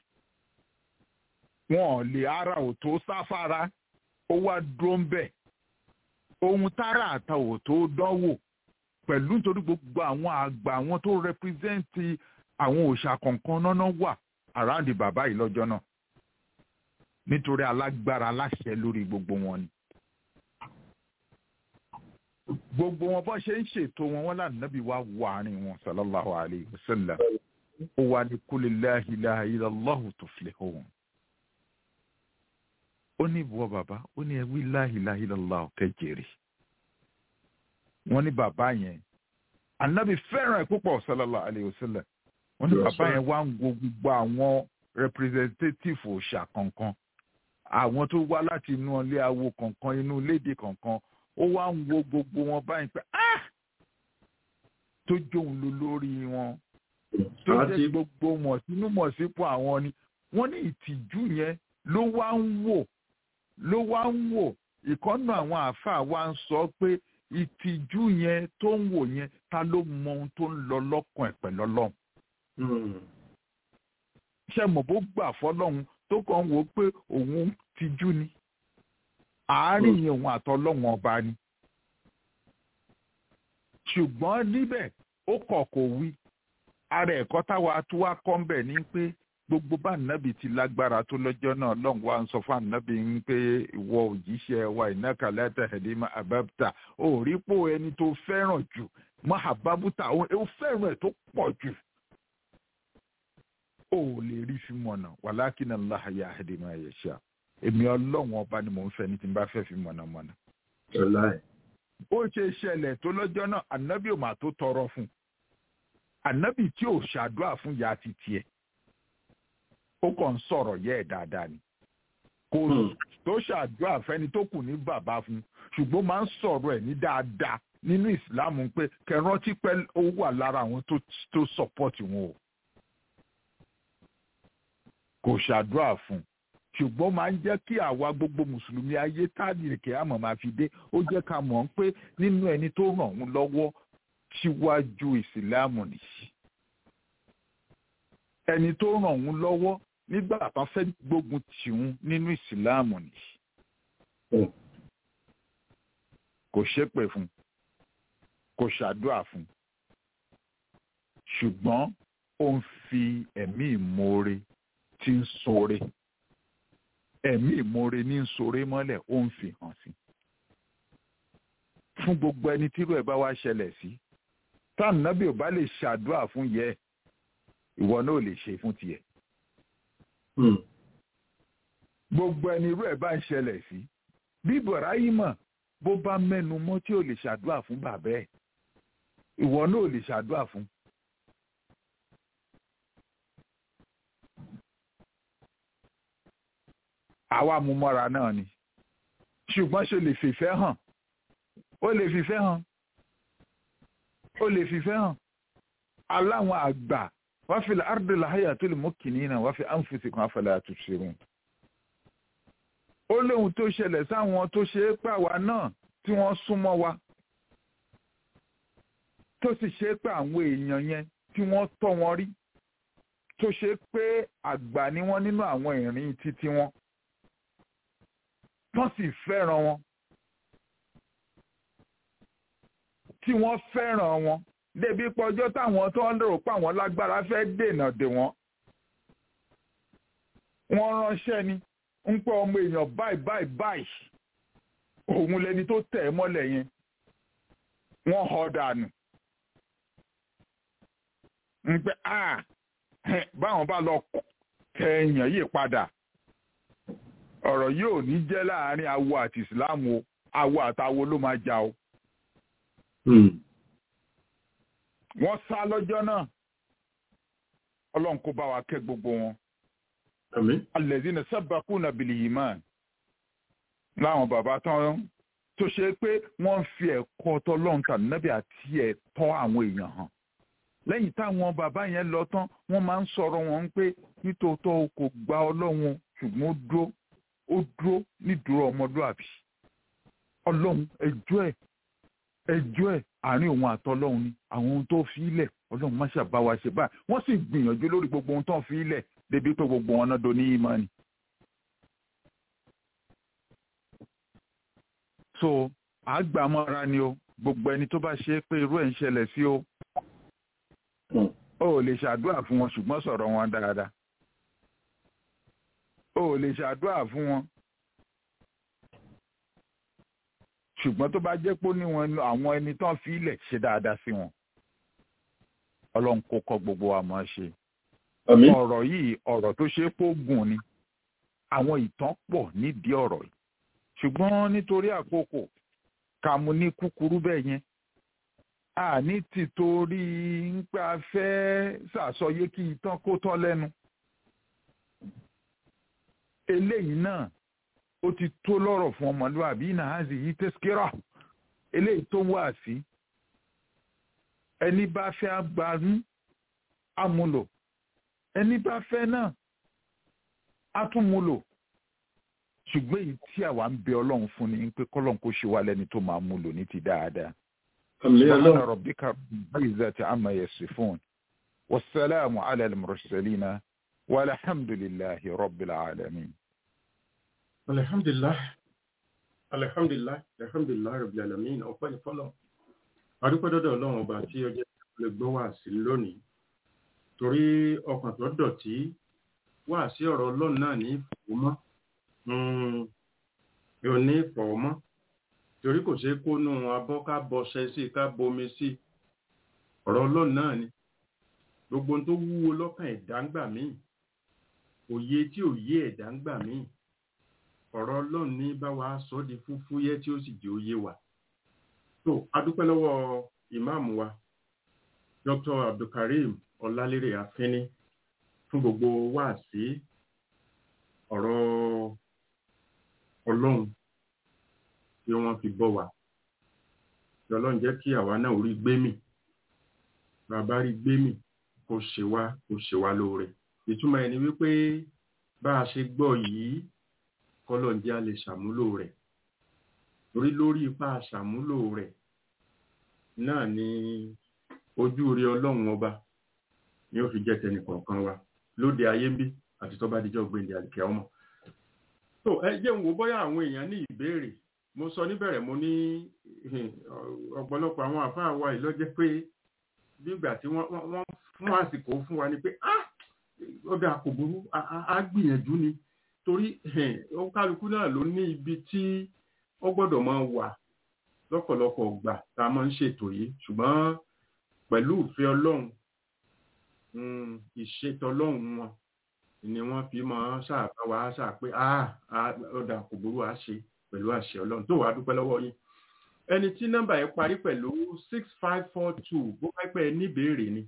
wọn ò lè ara ò tó sáfara ó wá dúró ń bẹ̀ ohun tára àta ò tó dánwò pẹ̀lú nítorí gbogbo àwọn àgbà àwọn tó rẹpírẹ́sẹ̀ntì àwọn òòṣà kọ̀ọ̀kan náà wà àráǹdì bàbá yìí lọ́jọ́ náà nítorí alágbára aláṣẹ lórí gbogbo wọn ni gbogbo wọn bọ́ ṣe ń ṣètò wọn wọn lànàbí wa wọ àárín wọn sallallahu alayhi wa sallam ó wà ní kul la ilaha illallahu tuflihun. ó ní ìbúwọ́ bàbá ó ní ẹwí la ilaha illallahu kẹjẹrì. wọ́n ní bàbá yẹn ànábì fẹ́ràn ẹ̀ púpọ̀ sallallahu alayhi wa sallam. wọ́n ní bàbá yẹn wá ń wo gbogbo àwọn representative òòṣà kankan àwọn tó wá láti inú ilé awo kankan inú léde kankan ó wá ń wo gbogbo wọn báyìí pé ah tó jóun ló lórí wọn tó jẹ́ gbogbo mọ̀ sínú mọ̀ sípò àwọn ni wọ́n ní ìtìjú yẹn ló wá ń wò ló wá ń wò ìkọ́nà àwọn àáfàá wa ń sọ pé ìtìjú yẹn tó ń wò yẹn ta ló mọ ohun tó ń lọ lọ́kàn ẹ̀ pẹ̀lú ọlọ́run. ṣé mo bó gbà fọlọ́run tó kàn wò ó pé òun tìjú ni àárín yẹn òun àtọlọ́wọ́n ọba ni ṣùgbọ́n níbẹ̀ ó kọ̀ kò wí ara ẹ̀kọ́ táwa tó wá kọ́ ń bẹ̀ ni pé gbogbo bá nàbì ti lágbára tó lọ́jọ́ náà lọ́n wa ń sọ fún ànábì ń pé ìwọ òjíṣẹ́ wa ìnáka lẹ́tà ẹ̀dínmá àbábítà ó rí pò ẹni tó fẹ́ràn jù mọ́ àbábútà ó fẹ́ràn ẹ̀ tó pọ̀ jù ó lè rí fi mọ̀nà wàlákìnà láàyè àdèmá ẹ̀yẹ̀ṣà èmi ọlọ́run ọba ni mò ń fẹ́ ní tí n bá fẹ́ fi mọ̀nà mọ̀nà. ó ṣe ṣẹlẹ̀ tó lọ́jọ́ náà ànábì ò mà tó tọrọ fún ànábì tí ò ṣàdúrà fún ya ti tiẹ̀ ó kàn ń sọ̀rọ̀ yẹ́ ẹ̀ dáadáa ni kò tó ṣàdúrà fẹ́ni tó kù ní bàbá fún ṣùgbọ́n máa ń sọ̀rọ̀ ẹ̀ ní dáadáa nínú ìsìláàmù pé kẹrántí pẹ́ ó wà lára àwọn tó sọ́pọ̀tì wọn o kò ṣàdúrà fún ṣùgbọ́n máa ń jẹ́ kí àwa gbogbo mùsùlùmí ayé tádìrìkì àmọ̀ máa fi dé ó jẹ́ ká mọ̀ pé nínú ẹni tó ràn wọ́n lọ́wọ́ síwájú ìsìláàmù nìyí ẹni tó ràn wọ́n lọ́wọ́ nígbà tán fẹ́ gbógun tìun nínú ìsìláàmù nìyí kò ṣépè fún kò ṣàdúrà fún ṣùgbọ́n ó ń fi ẹ̀mí ìmoore tí ń ṣoore ẹ̀mí ìmoore ní ń ṣoore mọ́lẹ̀ ó ń fi hàn sí fún gbogbo ẹni tírú ẹ̀ bá wá ṣẹlẹ̀ sí táwọn nábì ò bá lè ṣàdúrà fún yẹ ìwọ náà lè ṣe fún tiẹ̀ gbogbo ẹni irú ẹ̀ bá ń ṣẹlẹ̀ sí bí Ibrahima bó bá mẹ́nu mọ́ tí ò lè ṣàdúrà fún bàbá ẹ̀ ìwọ náà lè ṣàdúrà fún. àwa mú mọ́ra náà ni ṣùgbọ́n ṣe lè fìfẹ́ hàn ó lè fìfẹ́ hàn ó lè fìfẹ́ hàn aláwọn àgbà wọ́n fi ardi lahayatul mukinina wọ́n fi anfusikum afala tubsirun ó lóhun tó ṣẹlẹ̀ sáwọn tó ṣe é pàwá náà tí wọ́n súnmọ́ wa tó sì ṣe é pé àwọn èèyàn yẹn tí wọ́n tọ́ wọn rí tó ṣe é pé àgbà ni wọ́n nínú àwọn ìrìn títí wọn wọ́n sì fẹ́ràn wọn tí wọ́n fẹ́ràn wọn débi pọ́jọ́ táwọn tó ń lérò pé àwọn lágbára fẹ́ dènà dè wọ́n wọ́n ránṣẹ́ ni ń pẹ́ ọmọ èèyàn báyìí báyìí báyìí òun lẹni tó tẹ̀ ẹ́ mọ́lẹ̀ yẹn wọ́n họ dànù ń pẹ́ à báwọn bá lọ tẹ èèyàn yìí padà ọ̀rọ̀ yóò ní jẹ́ láàrin awo àti ìsìláàmù o awo àtàwo ló máa jà o. wọ́n sá lọ́jọ́ náà ọlọ́run kó bá wa kẹ́ gbogbo wọn. alladhina sabaquna bil iman láwọn bàbá tán tó ṣe pé wọ́n fi ẹ̀kọ́ tọ́lọ́run tà nábì àti ẹ̀tọ́ àwọn èèyàn hàn. lẹ́yìn táwọn bàbá yẹn lọ tán wọ́n máa ń sọ̀rọ̀ wọn pé nítòótọ́ o kò gba ọlọ́run ṣùgbọ́n ó dúró ó dúró nídúró ọmọlúàbí ọlọ́run ẹjọ́ ẹ̀ ẹjọ́ ẹ̀ àárín òun àtọlọ́run ni àwọn ohun tó fi ilẹ̀ ọlọ́run má ṣàbá wa ṣe báyìí wọ́n sì gbìyànjú lórí gbogbo ohun tó ń fi ilẹ̀ débi pé gbogbo wọn náà do ní ìmọ̀ ni. so àgbàmọ́ra ni o gbogbo ẹni tó bá ṣe é pé irú ẹ̀ ń ṣẹlẹ̀ sí o ó lè ṣàdúrà fún wọn ṣùgbọ́n sọ̀rọ̀ wọn dáadáa o lè ṣàdúrà fún wọn ṣùgbọ́n tó bá jẹ́ pé ó ní wọn àwọn ẹni tán fi ilẹ̀ ṣe dáadáa sí wọn ọlọ́run kó kọ́ gbogbo wa mọ̀ ṣe ọ̀rọ̀ yìí ọ̀rọ̀ tó ṣe é pé ó gùn ni àwọn ìtàn pọ̀ nídìí ọ̀rọ̀ yìí ṣùgbọ́n nítorí àkókò ká mú ní kúkúrú bẹ́ẹ̀ yẹn a ní tìtorí ń pẹ́ a fẹ́ ṣàsọyé kí ìtàn kó tán lẹ́nu eléyìí náà ó ti tó lọ́rọ̀ fún ọmọlúwàbí nàázì yìí tẹ́síkírà eléyìí tó wà sí ẹni bá fẹ́ agbanú amúlò ẹni bá fẹ́ náà átúmúlò ṣùgbọ́n èyí tí àwa ń bẹ ọlọ́run fún ni pé kọ́lọ́n kó ṣe wá lẹ́ni tó máa múlò ní ti dáadáa. subhana rabbika rabbil izzati amma yasifun wasalaamu ala al-mursalina walhamdulillahi rabbil alamin. alhamdulillah alihamdulilayi alihamdulilayi rabil alamin ọpẹ́ ní fọlọ adúpẹ́ dọ́dọ̀ Ọlọ́run ọba tí ọjọ́ lè gbọ́ wá sí lónìí torí ọkàn tó dọ̀tí wá sí ọ̀rọ̀ Ọlọ́run náà ní ìfowómọ́ yóò ní ìfowómọ́ torí kò ṣeé kó nù abọ́ ká bọṣẹ sí ká bomi sí ọ̀rọ̀ Ọlọ́run náà ni gbogbo ohun tó wúwo lọ́kàn ẹ̀dá ń gbà míì òye tí òye ẹ̀dá ń gbà míì ọ̀rọ̀ ọlọ́run ní bá wa sọ di fúfúyẹ́ tí ó sì jẹ́ òye wa. tó adúpẹ́ lọ́wọ́ ìmáàmù wa dr abdulkareem ọlálérè afínní fún gbogbo wáàsí ọ̀rọ̀ ọlọ́run tí wọ́n fi bọ́ wa. tí ọlọ́run jẹ́ kí àwa náà orí gbémì bàbá rí gbémì kó ṣe wá kó ṣe wá lóore. ìtumọ̀ ẹni wípé bá a ṣe gbọ́ yìí kọ́lọ̀ ń jẹ́ a lè ṣàmúlò rẹ̀ torí lórí ipá ṣàmúlò rẹ̀ náà ni ojú rí ọlọ́run ọba ni ó fi jẹ́ tẹnìkọ̀ọ̀kan wa lóde ayé ń bí àti tó bá dijọ́ gbẹ̀ndẹ̀ àlìkẹ́ ọmọ. tó ẹ jẹ́ ń wo bóyá àwọn èèyàn ní ìbéèrè mo sọ níbẹ̀rẹ̀ mo ní ọ̀pọ̀lọpọ̀ àwọn àfáà wa yìí lọ́jẹ́ pé nígbà tí wọ́n fún àsìkò fún wa ni pé ó dáa kò burú á gbìyànjú ni torí kálukú náà ló ní ibi tí ó gbọ́dọ̀ máa wà lọ́pọ̀lọpọ̀ gbà tá a máa ń ṣètò yìí ṣùgbọ́n pẹ̀lú ìfẹ́ ọlọ́run ìṣètò ọlọ́run wọn ni wọ́n fi máa ṣàbá wa ṣà pé ọ̀dà kò burú á ṣe pẹ̀lú àṣẹ ọlọ́run tó wàá dúpẹ́ lọ́wọ́ yín ẹni tí nọ́mbà yẹn parí pẹ̀lú six five four two bó bá pẹ́ níbèrè ni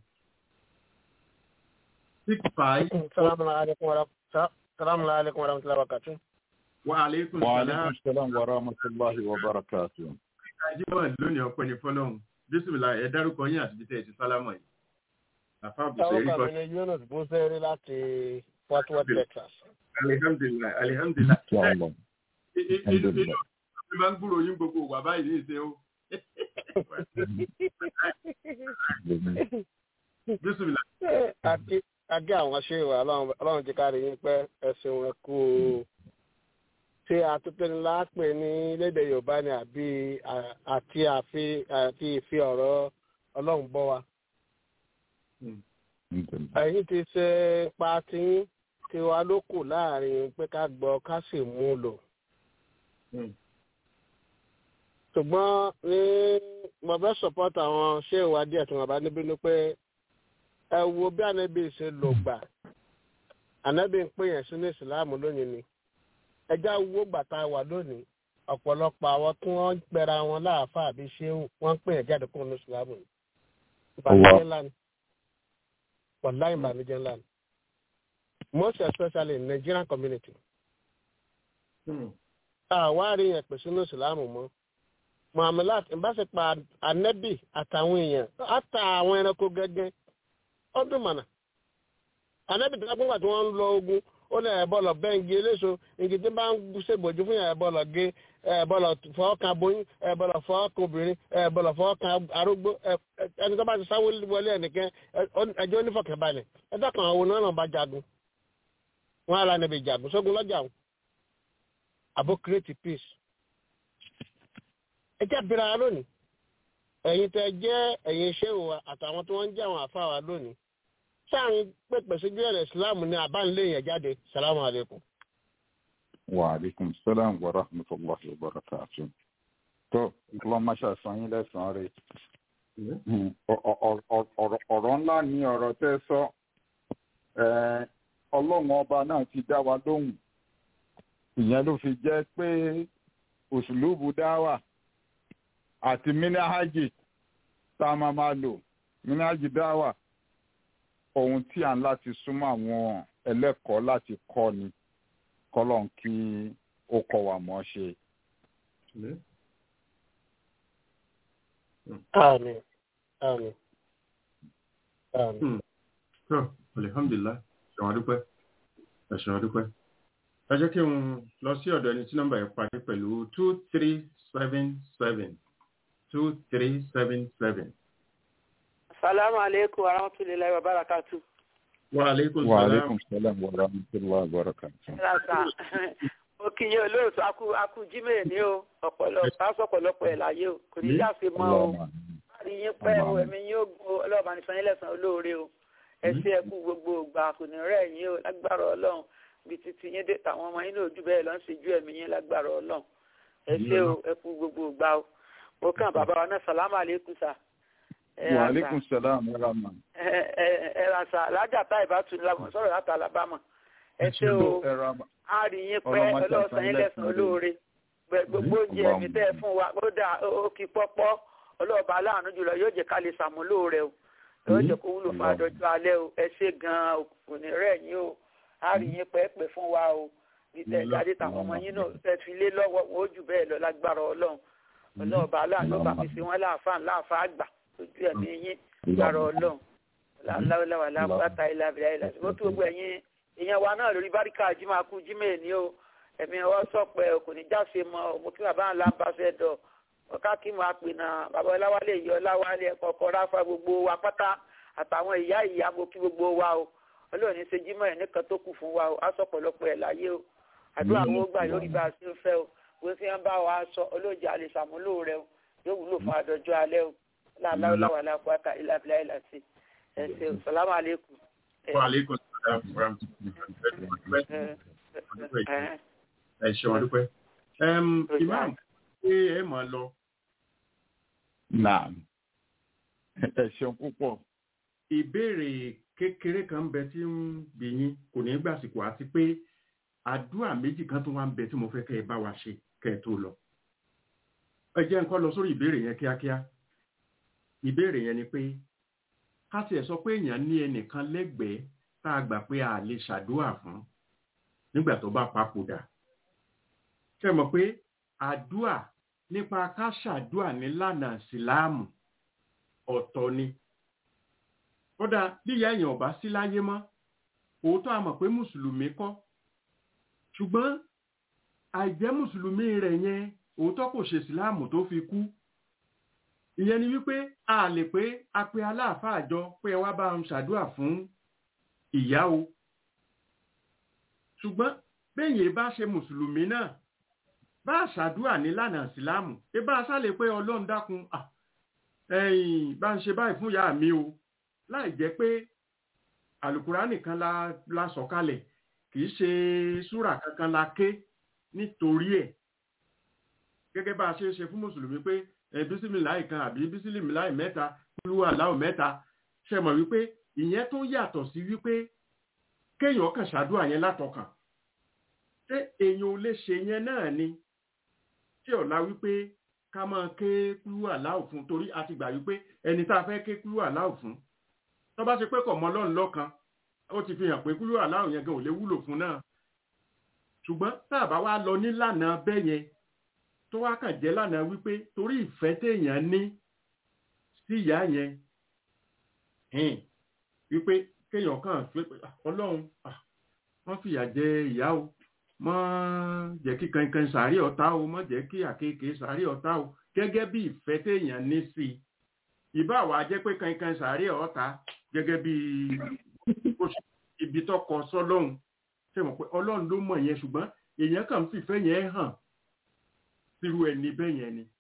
six five. Salamu alaikum wa rahmatullahi wa barakatuh. Wa alaikum Wa salam. alaikum salam wa rahmatullahi wa barakatuh. Ajímọ̀ lónìí ọpẹ́ ní fọ́lọ́hún. Bísímìlà ẹ dárúkọ yín àti bíi ti sálámọ̀ yìí. Àfa Bùsẹ̀rí Táwọn kọ́. kan ní Yunus Bùsẹ̀rí láti Fort Worth, Texas. Alihamdulilayi alihamdulilayi. Inshallah. Inú inú inú mi máa ń gbúrò yín gbogbo wà báyìí ní ìṣe o. Bísímìlà. Àti àgé àwọn ṣé ìwà ọlọ́run ti kárí yín pẹ́ ẹ̀sìn wọn kú o. Ṣé àtúntẹ̀ni láàpẹ̀ ní lédè Yorùbá ni àbí à- àti àfi àti ìfi ọ̀rọ̀ ọlọ́run bọ́ wa? Ẹ̀yin ti ṣe pa tí tiwa ló kù láàrin pé ká gbọ́ ká sì mú un lò. ṣùgbọ́n ní mo fẹ́ support àwọn ṣé ìwádìí ẹ̀tún bàbá níbí ni pé ẹ wo bí ànábì ṣe lò gbà ànábì ń pè yẹn sínú ìsìláàmù lónìí ni ẹjá wo gbàtà wà lónìí ọ̀pọ̀lọpọ̀ àwọn tí wọ́n ń pẹra wọn láàfáà àbí ṣé wọ́n ń pè yẹn jáde kúrò ní ìsìláàmù ni ìbànújẹ́ ńlá ni wàlá ìbànújẹ́ ńlá ni most especially in Nigerian community àwárí yẹn pèsè ní ìsìláàmù mọ́ muhammed ìbáṣepọ̀ anẹ́bì àtàwọn èèyàn àtà àwọn ẹranko gẹ́gẹ́ ọdún mọ̀nà anẹ́bì tó lápẹ́ tí wọ́n ń lọ ogun ó ní ẹ̀bọ́ lọ bẹ́ǹgì eléso igi tí bá ń ṣègbòjú fún yàn ẹ̀bọ́ lọ gé ẹ̀bọ́ lọ fọwọ́kan aboyún ẹ̀bọ́ lọ fọwọ́kan obìnrin ẹ̀bọ́ lọ fọwọ́kan arúgbó ẹni tó bá ti sáwó wọlé ẹnìkan ẹjọ́ onífọ̀kànbalẹ̀ ẹ̀dá kan àwọn onáà náà bá jagun wọn ara níbi jagun sógun lọ́jà wọn àbó create peace ẹ jẹ́ abira wa lónìí ẹ̀yin tẹ́ jẹ́ ẹ̀yin ṣéwò wa àtàwọn tí wọ́n ń jẹ́ àwọn àfa wa lónìí sáàrin pèpè sí gbẹ̀rẹ̀ islam ní àbánilẹ́yìn jáde salamu alaykum. Wa alaikum salam wa rahmatullahi wa barakatuh. Tó ọlọ́run máa ṣàṣàn yín lẹ́sàn-án rẹ̀. Ọ̀rọ̀ ńlá ni ọ̀rọ̀ tẹ́ sọ. Eh, Ọlọ́run ọba náà ti dá wa lóhùn. Ìyẹn ló fi jẹ́ pé òṣùlùbù dáwà àti mínáhájì tá a máa máa lò mínáhájì dáwà ohun tí à ń láti súnmọ́ àwọn ẹlẹ́kọ̀ọ́ láti kọ́ ni kọ́lọ́n kí ó kọ́ wa mọ́ ṣe. àmín àmín àmín. tó alihamdulilayi ṣàwọn adúpẹ́ ẹ̀ṣọ́ adúpẹ́. ẹ jẹ́ kí n lọ sí ọ̀dọ̀ ẹni tí nọ́mbà yẹn parí pẹ̀lú two three seven seven two three seven seven. Salamu alaikum wa rahmatullahi wa barakatu. wa aleykum Wa salaam. alaikum salam wa rahmatullahi wa barakatuh. Rasa, ó mo kí yín olóòtú akú akú jímẹ̀ ní o ọ̀pọ̀lọpọ̀ aṣọ́pọ̀lọpọ̀ ẹ̀ láyé o kò ní jáfe mọ́ o láti yín pẹ́ o ẹ̀mí yín ó gun ọlọ́ọ̀bá ní sanyín lẹ́sàn olóore o ẹ ṣé ẹ kú gbogbo ìgbà kò ní rẹ̀ yín o lágbára ọlọ́run bí títí yín dé tàwọn ọmọ yín náà ojú bẹ́ẹ̀ lọ ń ṣe ju ẹ̀mí yín lágbára ọlọ́run ẹ ṣé o ẹ kú gbogbo ìgbà o mo kàn bàbá wa náà sàlámà àlékún sà wa aleykum salaam wa rahma. ẹ ra sà lájà tá ìbátu sọ̀rọ̀ láti alabama ẹ ṣé o a rí yín pẹ́ ọlọ́sàn yín lẹ́sàn olóore gbogbo oúnjẹ mi tẹ́ ẹ fún wa ó dà ó kí pọ́pọ́ ọlọ́ọ̀bá aláàánú jùlọ yóò jẹ́ ká lè ṣàmúlò rẹ o yóò jẹ́ kó wúlò fún àdọ́jọ́ alẹ́ o ẹ ṣé gan-an kò ní rẹ̀ yín o a rí yín pẹ́ pẹ́ fún wa o bí tẹ́ ẹ jáde táwọn ọmọ yín náà tẹ́ fi lé lọ́wọ́ wọn ó jù bẹ́ẹ̀ lọ lágbára ọlọ́run ọlọ́ọ̀bá aláàánú bá mi ṣe wọ́n láàfáà láàfáà àgbà ojú ẹ̀mí yín lágbára ọlọ́run láwùláwà láwùláta ilà abìlà ilà tí wọ́n tó gbogbo ẹ̀yin èèyàn wa náà lórí báríkà jimá kú jimá ní o ẹ̀mí ọwọ́ sọ̀pẹ́ kò ní jáfe mọ́ mo kí bàbá ńlá ń bá fẹ́ dọ̀ ọ̀ká kí mo àpè náà bàbá ọláwálé yìí ọláwálé ẹ̀kọ́ ọkọ̀ ráfa gbogbo wa pátá àtàwọn ìyá ìyá mo kí gbogbo wa o ọlọ́run ní ṣe jimá ẹ̀ nìkan tó kù fún wa o aṣọ pọ̀lọpọ̀ ẹ̀ láyé o àdúrà wo gbà lórí bá a ṣe ń fẹ́ o wọ́n fi ń bá wa sọ olóòjì àlè ṣàmúlò rẹ o yóò wúlò fún àdọ́jọ́ alẹ́ o láàláwọ̀ aláàkúwàtà ìlàbílà ìlàsí ẹ̀sẹ̀ salamu aleykum. wa aleykum salaam wa rahmatulah ẹ ṣeun dúpẹ́ imam ṣé ẹ mọ̀ lọ. naam ẹ ṣeun púpọ̀. ìbéèrè kékeré kan ń bẹ tí ń bí yín kò ní gbàsìkò àti pé àdúrà méjì kan tó wá ń bẹ tí mo fẹ́ kẹ́ ẹ bá wa ṣe kẹ́ ẹ tó lọ. ẹ jẹ́ nǹkan lọ sórí ìbéèrè yẹn kíákíá ìbéèrè yẹn ni pé ká tiẹ̀ sọ pé èèyàn ní ẹnìkan lẹ́gbẹ̀ẹ́ tá a gbà pé a lè ṣàdúrà fún nígbà tó bá papòdà ṣe mọ̀ pé àdúà nípa ká ṣàdúà nílànà síláàmù ọ̀tọ̀ ni kódà bíyà èèyàn ọ̀bá sí láyé mọ́ òótọ́ a mọ̀ pé mùsùlùmí kọ́ ṣùgbọ́n àìjẹ́ mùsùlùmí rẹ̀ yẹn òótọ́ kò ṣe síláàmù tó fi kú ìyẹn ni wípé a lè pé a pe aláàfáà jọ pé ẹ wá bá ń ṣàdúà fún ìyá o ṣùgbọ́n bẹ́yìn bá ṣe mùsùlùmí náà bá ṣàdúà nílànà ìsìláàmù ẹ bá ṣàlè pé ọlọ́run dákun ẹ̀yìn bá ń ṣe báyìí fún ìyá mi o láì jẹ́ pé àlùkùrá nìkan la, la sọ̀kalẹ̀ kì í ṣe súrà kankan la ké nítorí ẹ̀ gẹ́gẹ́ bá a ṣe ṣe fún mùsùlùmí pé bísímìláì kan àbí bísímìláì mẹ́ta kúrú aláwọ̀ mẹ́ta ṣe mọ̀ wípé ìyẹn tó yàtọ̀ sí wípé kéèyàn kàn ṣàdúrà yẹn látọkàn ṣé èèyàn ò lè ṣe yẹn náà ni tí ọ̀la wípé ká máa ké kúrú aláwọ̀ fún torí a ti gbà wípé ẹni tá a fẹ́ ké kúrú aláwọ̀ fún tó bá ṣe pé kọ̀ mọ́ lọ́run lọ́kan ó ti fi hàn pé kúrú aláwọ̀ yẹn gan ò lè wúlò fún náà ṣùgbọ́n tá a bá wá lọ nílànà bẹ́ẹ̀ yẹn tó wá kàn jẹ́ lánàá wípé torí ìfẹ́ téèyàn ní sí ìyá yẹn wípé kéèyàn kàn fi pé ọlọ́run wọ́n fìyà jẹ ìyá o mọ́ jẹ́ kí kankan sàárì ọ̀tá o mọ́ jẹ́ kí àkekèé sàárì ọ̀tá o gẹ́gẹ́ bí ìfẹ́ téèyàn ní sí i ìbá wa jẹ́ pé kankan sàárì ọ̀tá gẹ́gẹ́ bí ibi tọkọ sọlọ́run ṣe mọ̀ pé ọlọ́run ló mọ̀ yẹn ṣùgbọ́n èèyàn kàn ń fìfẹ́ yẹn hàn sírú ẹni bẹ́ẹ̀ yẹn ni.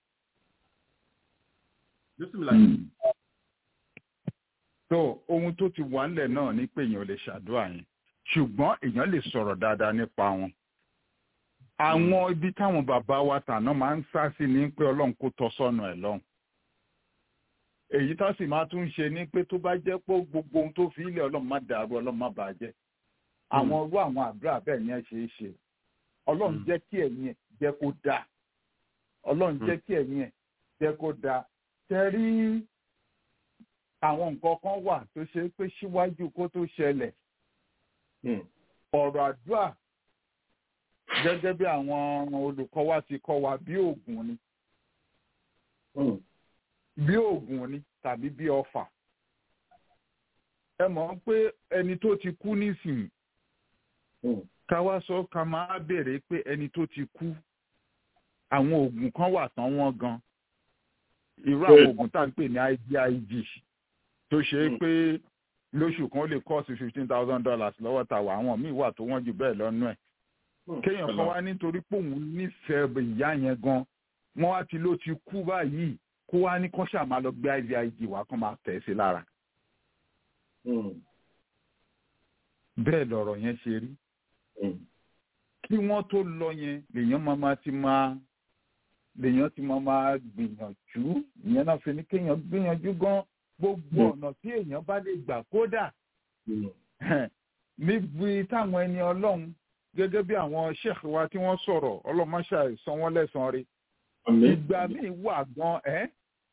so ohun tó ti wà ńlẹ̀ náà ni pé èèyàn lè ṣàdúrà yẹn ṣùgbọ́n èèyàn lè sọ̀rọ̀ dáadáa nípa wọn. àwọn ibi táwọn bàbá wa tàná máa ń sá sí ni pé ọlọ́run kó tọ́ sọ́nà ẹ̀ lọ́hùn. èyí tó sì máa tún ṣe ni pé tó bá jẹ́ pé gbogbo ohun tó fi ilẹ̀ ọlọ́run má dàrú ọlọ́run má bàá jẹ́. àwọn irú àwọn àdúrà bẹ́ẹ̀ yẹn ṣe é ṣe ọlọ́run jẹ́ kí ẹ̀yin ẹ̀ jẹ́ kó dáa ọlọ́run jẹ́ kí ẹ̀yin ẹ̀ jẹ́ kó dáa tẹ́rí àwọn nǹkan kan wà tó ṣe pé síwájú kó tó ṣẹlẹ̀ ọ̀rọ̀ àdúrà gẹ́gẹ́ bí àwọn olùkọ́ wa ti kọ́ wa bí oògùn ni bí oògùn ni tàbí bí ọfà ẹ mọ̀ pé ẹni tó ti kú nísìnyí ká wá sọ ká máa béèrè pé ẹni tó ti kú àwọn oògùn kan wà tán wọ́n gan irú àwọn oògùn tá à ń pè ní IVIG tó ṣe é pé lóṣù kan ó lè kọ́ọ̀sì fifteen thousand dollars lọ́wọ́ ta wà àwọn míì wà tó wọ́n jù bẹ́ẹ̀ lọ́nú ẹ̀ kéèyàn kan wá nítorí pé òun nífẹ̀ẹ́ ìyá yẹn gan wọ́n wá ti ló ti kú báyìí kó wá ní kán ṣáà máa lọ gbé ivig wá kán máa tẹ̀ sí lára. bẹ́ẹ̀ lọ̀rọ̀ yẹn ṣe rí. kí wọ́n tó lọ yẹn lèèyàn máa máa ti máa lèèyàn ti máa máa gbìyànjú ìyẹn náà fi ní kéèyàn gbìyànjú gan gbogbo ọ̀nà tí èèyàn bá lè gbà kódà níbi táwọn ẹni ọlọ́run gẹ́gẹ́ bí àwọn sheikh wa tí wọ́n sọ̀rọ̀ ọlọ́mọṣà ìsan wọn lẹ́sàn-án rí ìgbà míì wà gan ẹ́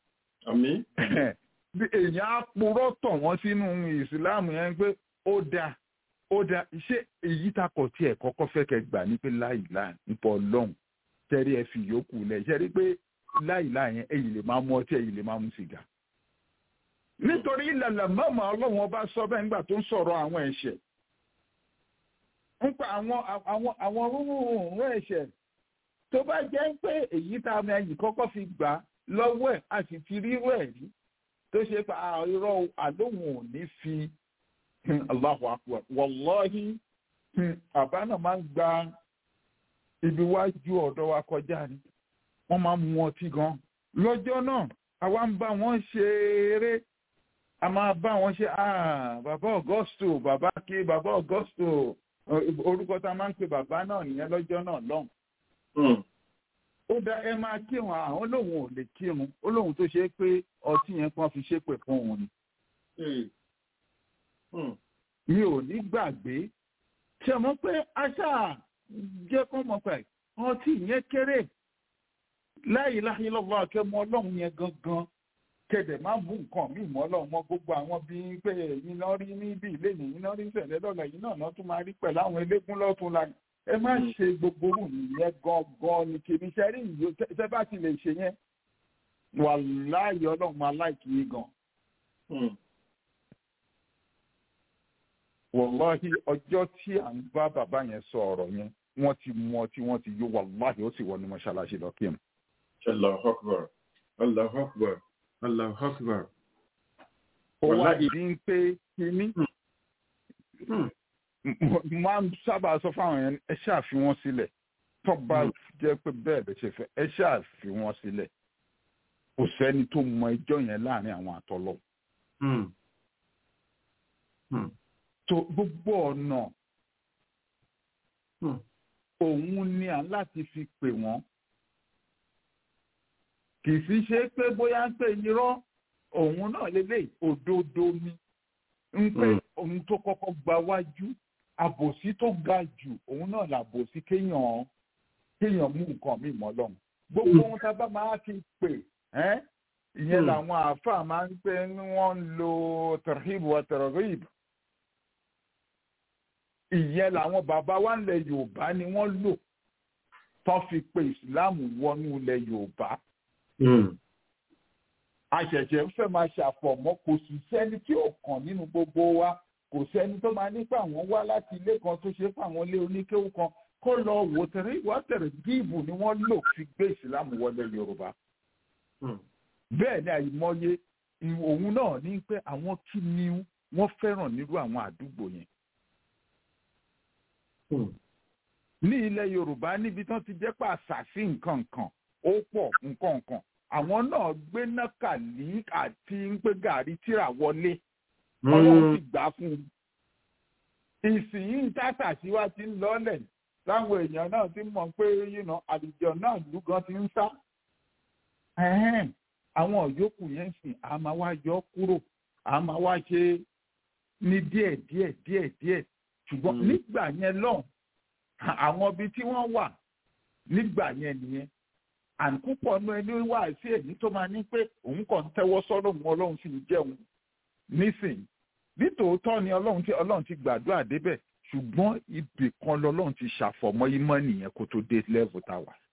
èèyàn á purọ́ tọ̀ wọ́n sínú ìsìláàmù yẹn pé ó dáa ó dáa ṣé èyí takọ̀ tí ẹ̀ kọ́kọ́ fẹ́ kẹ́ gbà ní pé láìláà nípa ọlọ́run tẹ́rí ẹ fi yòókù lẹ̀ ṣe rí pé láìláà yẹn ẹ̀yìn lè máa mú ọtí ẹ̀yìn lè máa mú sìgá nítorí ìlànà mọ́mọ́ ọlọ́run ọba sọ bẹ́ẹ̀ nígbà tó ń sọ̀rọ̀ àwọn ẹ̀ṣẹ̀ nípa àwọn àwọn àwọn rúrùn ẹ̀ṣẹ̀ tó bá jẹ́ pé èyí tá a mẹ́yìn kọ́kọ́ fi gbà lọ́wọ́ ẹ̀ a sì ti rírú ẹ̀ rí tó ṣe pa irọ́ àlóhùn ò ní fi Allahu akbar wallahi àbá náà máa ń gba ibi wájú ọ̀dọ́ wa kọjá ni wọ́n máa ń mu ọtí gan lọ́jọ́ náà àwa ń bá wọn ṣe eré a máa bá wọn ṣe bàbá Augusto bàbá ké bàbá Augusto orúkọ tá a máa ń pe bàbá náà nìyẹn lọ́jọ́ náà lọ́hùn. ó dá ẹ máa kírun àwọn olóhùn ò lè kírun olóhùn tó ṣe pé ọtí yẹn kan fi ṣépè fún òun ni. mi ò ní gbàgbé ṣe mọ̀ pé aṣá jẹ́ kó mọ̀ pé ọtí yẹn kéré láyé láyé lọ́wọ́ akẹ́mọ́ ọlọ́run yẹn gangan kẹ̀dẹ̀ máa mú nǹkan míì mọ́ lọ́wọ́ mọ́ gbogbo àwọn bíi pé ẹ̀yin náà rí níbí ilé nìyí náà rí ìṣẹ̀lẹ̀ lọ́la yìí náà náà tún máa rí pẹ̀lú àwọn eléégún lọ́tún la ẹ má ṣe gbogbo rù nìyẹn gangan ni kìíní ṣe rí ìyó ṣe bá ti lè ṣe yẹn wà láàyè ọlọ́run máa láìkí yín gan. wàláhì ọjọ́ tí à ń bá bàbá yẹn sọ ọ̀rọ̀ yẹn wọ́n ti mú ọtí wọ́n ti yó wàláhì ó sì wọnú mọ́ṣáláṣí lọ kí n. Allahu Akbar Allahu Akbar Allahu Akbar. ó wá ìdí ń pé kíní. máa ń sábà sọ fáwọn yẹn ẹ ṣáà fi wọ́n sílẹ̀ tó bá jẹ́ pé bẹ́ẹ̀ bẹ́ẹ̀ ṣe fẹ́ ẹ ṣáà fi wọ́n sílẹ̀ kò sẹ́ni tó mọ ẹjọ́ yẹn láàrin àwọn àtọ́lọ́. tó gbogbo ọ̀nà òun ni à ń láti fi pè wọ́n kì í fi ṣe pé bóyá ń pè irọ́ òun náà lélẹ̀ òdodo ni ń pè òun tó kọ́kọ́ gba wájú àbòsí tó ga jù òun náà làbòsí kéèyàn kéèyàn mú nǹkan míì mọ́ lọ́hùn gbogbo ohun tá a bá máa fi pè ìyẹn làwọn àáfàá máa ń pè ní wọ́n ń lo tarhib wa targhib ìyẹn làwọn bàbá wa ńlẹ̀ yorùbá ni wọ́n lò tó fi pe ìsìláàmù wọnú ilẹ̀ yorùbá àṣẹ̀ṣẹ̀ fẹ́ máa ṣàfọ̀mọ́ kò sì sẹ́ni tí ò kàn nínú gbogbo wa kò sẹ́ni tó máa nípa àwọn wá láti ilé kan tó ṣe fún àwọn ilé oníkéwú kan kó lọ wò tẹ̀rẹ̀ ìwà tẹ̀rẹ̀ gíìbù ni wọ́n lò fi gbé ìsìlámù wọlé yorùbá. bẹ́ẹ̀ ni àìmọye òun náà ní pé àwọn kí ni wọ́n fẹ́ràn nírú àwọn àdúgbò yẹn. ní ilẹ̀ yorùbá níbi tán ti jẹ́ pàṣàṣì nǹkan kan ó pọ̀ nǹkan kan àwọn náà gbé nákàlí àti ń pé gàrí tíra wọlé ọlọ́run ti gbà fún un. ìsìn tátà síwá ti ń lọ́lẹ̀ láwọn èèyàn náà ti mọ̀ pé àlùjọ náà lúgan ti ń sá. àwọn yòókù yẹn sìn a máa wá yọ kúrò a máa wá ṣe ní díẹ̀ díẹ̀ díẹ̀ díẹ̀ ṣùgbọ́n nígbà yẹn lọ́hùn àwọn ibi tí wọ́n wà nígbà yẹn nìyẹn àǹkúpọ̀ nu ẹni wá sí èyí tó máa ní pé òun kàn ń tẹ́wọ́ sọ́dọ̀ òun ọlọ́run sì ń jẹun nísìnyí nítòótọ́ ni ọlọ́run ti ọlọ́run ti gbàdúrà débẹ̀ ṣùgbọ́n ibì kan lọ́lọ́run ti ṣàfọ̀mọ́ imọ́ nìyẹn kó tó dé level tá a wà.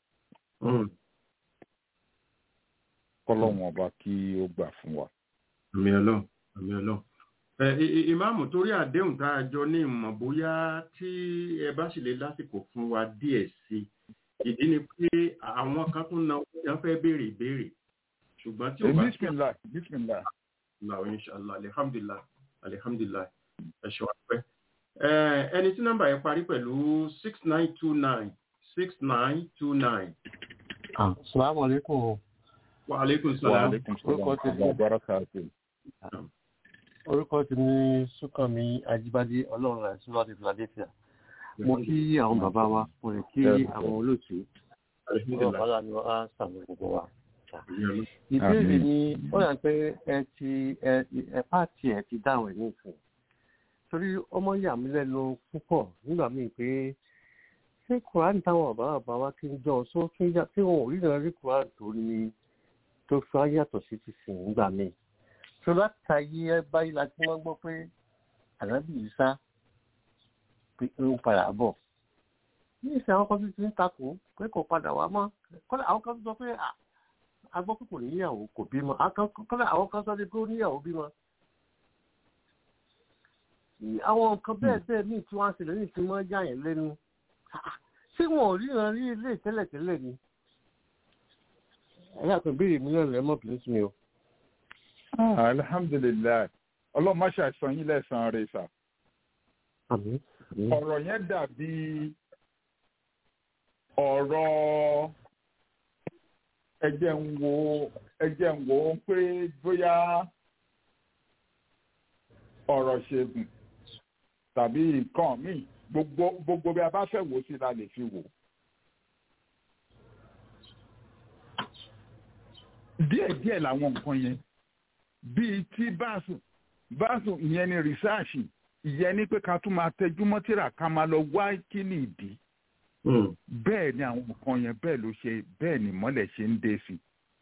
kọ́lọ́run ọba kí ó gbà fún wa. àmì ọlọ́run àmì ọlọ́run. ìmáàmù torí àdéhùn tá a jọ ní ìmọ̀ bóyá tí ẹ bá sì lè lásìkò fún wa díẹ̀ sí i ìdí ni pé àwọn kan tún na wọ́n fẹ́ béèrè ìbéèrè ṣùgbọ́n tí o bá. bismillah bismillah. Allah inshallah alhamdulillah alhamdulillah ẹ ṣe wá pẹ́. Eh, ẹni tí nọ́mbà yẹn parí pẹ̀lú six nine two nine six nine two nine. Assalamu alaikum. Wa alaikum Wa salam. alaikum Orúkọ salam ti wa barakatuh. orúkọ ti ní Súnkànmí Ajíbádé Ọlọ́run rẹ̀ sí láti Philadelphia. Mo kí àwọn bàbá wa, mo lè kí àwọn olóòtú. Ọlọ́run bàbá ni wọ́n á sàmì gbogbo wa. Ìbéèrè ni ó yà pé ẹ ti ẹ ẹ pààtì ẹ ti dáhùn ẹ̀ ní ìsìn. Torí ọmọ yà mí lẹ́nu púpọ̀ nígbà míì pé ṣé Kùránì táwọn bàbá bàbá wa kí ń jọ sọ tún yà tí wọn ò rí náà rí Kùránì tó ní tó fi wá yàtọ̀ sí ti sìn nígbà míì tó láti ayé ẹ báyìí la ti wọ́n gbọ́ pé ànábì Ìsá pé ń padà bọ̀ ní ìsìn àwọn kan tó ti ń takò pé kò padà wá mọ́ kọ́lá àwọn kan tó sọ pé à, a gbọ́ pé kò níyàwó kò bímọ Àwọn kan- kọ́lá àwọn kan sọ pé ó níyàwó bímọ. Ní àwọn nǹkan bẹ́ẹ̀ bẹ́ẹ̀ míì tí wọ́n á ṣẹlẹ̀ ní ìsìn mọ́ yà yẹn lẹ́nu Ah, ṣé wọn ò ríran rí ilé tẹ́lẹ̀tẹ́lẹ̀ ni ẹ̀yà kan béèrè mi lẹ́nu ẹ̀ mọ́ bìnrin sí mi o. Ah, alhamdulilayi ọlọ́run má ṣàìsàn yín lẹ́sàn-án rẹ̀ sà. àmín àmín. ọ̀rọ̀ yẹn dàbí ọ̀rọ̀ ẹjẹ̀ ń wo ẹjẹ̀ ń wo pé bóyá ọ̀rọ̀ ṣègùn tàbí nǹkan míì gbogbo gbogbo bí a bá fẹ́ wò ó sí la lè fi wò. díẹ̀díẹ̀ làwọn nǹkan yẹn bíi tí báàsù báàsù ìyẹn ni rìsáàṣì ìyẹn ni pé ká tún máa tẹjú mọ́ tírà ká máa lọ wá kí ni ìdí bẹ́ẹ̀ ni àwọn nǹkan yẹn bẹ́ẹ̀ ló ṣe bẹ́ẹ̀ ni mọ́lẹ̀ ṣe ń dé sí i.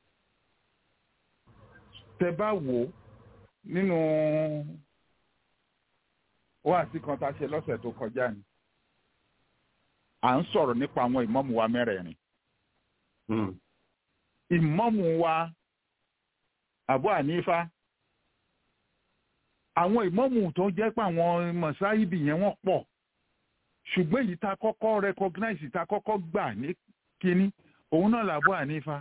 tẹ bá wò ó nínú wáàsí kan tá a ṣe lọ́sẹ̀ tó kọjá ni à ń sọ̀rọ̀ nípa àwọn ìmọ̀mù wa mẹ́rẹ̀ẹ̀rin ìmọ̀mù wa Abu Hanifa àwọn ìmọ̀mù tó jẹ́ pé àwọn mọ̀sáìbì yẹn wọ́n pọ̀ ṣùgbọ́n èyí tá a kọ́kọ́ recognize tá a kọ́kọ́ gbà ní kínní òun náà làbú Hanifa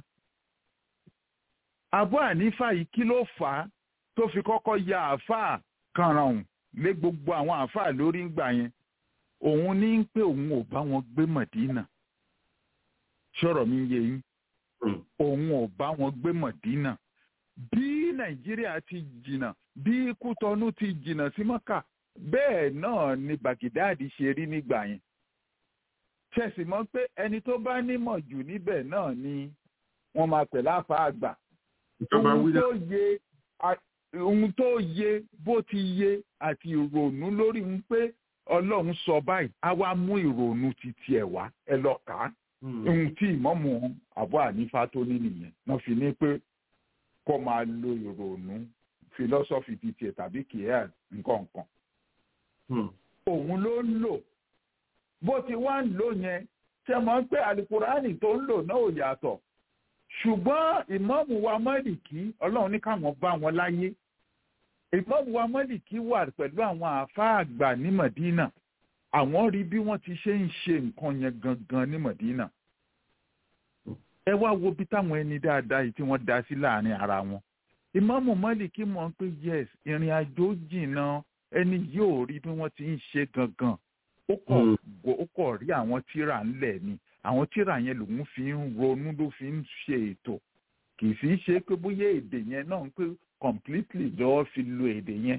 Abu Hanifa yìí kí ló fà á tó fi kọ́kọ́ ya àáfàá kanràn lé gbogbo àwọn àáfàá lórí ńgbà yẹn òun ní pé òun ò bá wọn gbé Mọ̀dínà ṣọ̀rọ̀ mi yé yín òun ò bá wọn gbé Mọ̀dínà bí Nàìjíríà ti jìnnà bí Kútọ́nù ti jìnnà sí Mọ́kà bẹ́ẹ̀ náà ni Bàgídáàdì ṣe rí nígbà yẹn ṣẹ̀sì mọ́ pé ẹni tó bá nímọ̀ jù níbẹ̀ náà ni wọ́n máa pè láfa àgbà ohun tó yé ohun tó yé bó ti yé àti ìrònú lórí ń pé Ọlọ́run sọ báyìí á wá mú ìrònú ti tiẹ̀ wá ẹ lọ kà á ohun tí ìmọ̀mù Abu Hanifa tó ní nìyẹn wọ́n fi ní pé kó máa lo ìrònú philosophy ti tiẹ̀ tàbí kìíyà nǹkan kan òun ló ń lò bó ti wá ń lò yẹn ṣe mọ̀ pé alukurani tó ń lò náà ò yàtọ̀ ṣùgbọ́n ìmọ̀mù wa mọ́lìkì ọlọ́run ní káwọn bá wọn láyé ìmọ̀mù wa mọ́lìkì wà pẹ̀lú àwọn àáfàá àgbà ní Mọ̀dínà àwọn rí bí wọ́n ti ṣe ń ṣe nǹkan yẹn gangan ní Mọ̀dínà ẹ wá wo bí táwọn ẹni dáadáa yìí tí wọ́n dá sí láàrin ara wọn ìmọ̀mù mọ́lìkì mọ̀ pé yes ìrìn àjò jìnnà ẹni yóò rí bí wọ́n ti ń ṣe gangan ó kọ̀ ó kọ̀ rí àwọn tíra ńlẹ̀ ni àwọn tíra yẹn lòun fi ń ronú ló fi ń ṣe ètò kì í fi ṣe pé bóyá èdè yẹn náà ń pé completely lọ́wọ́ fi lo èdè yẹn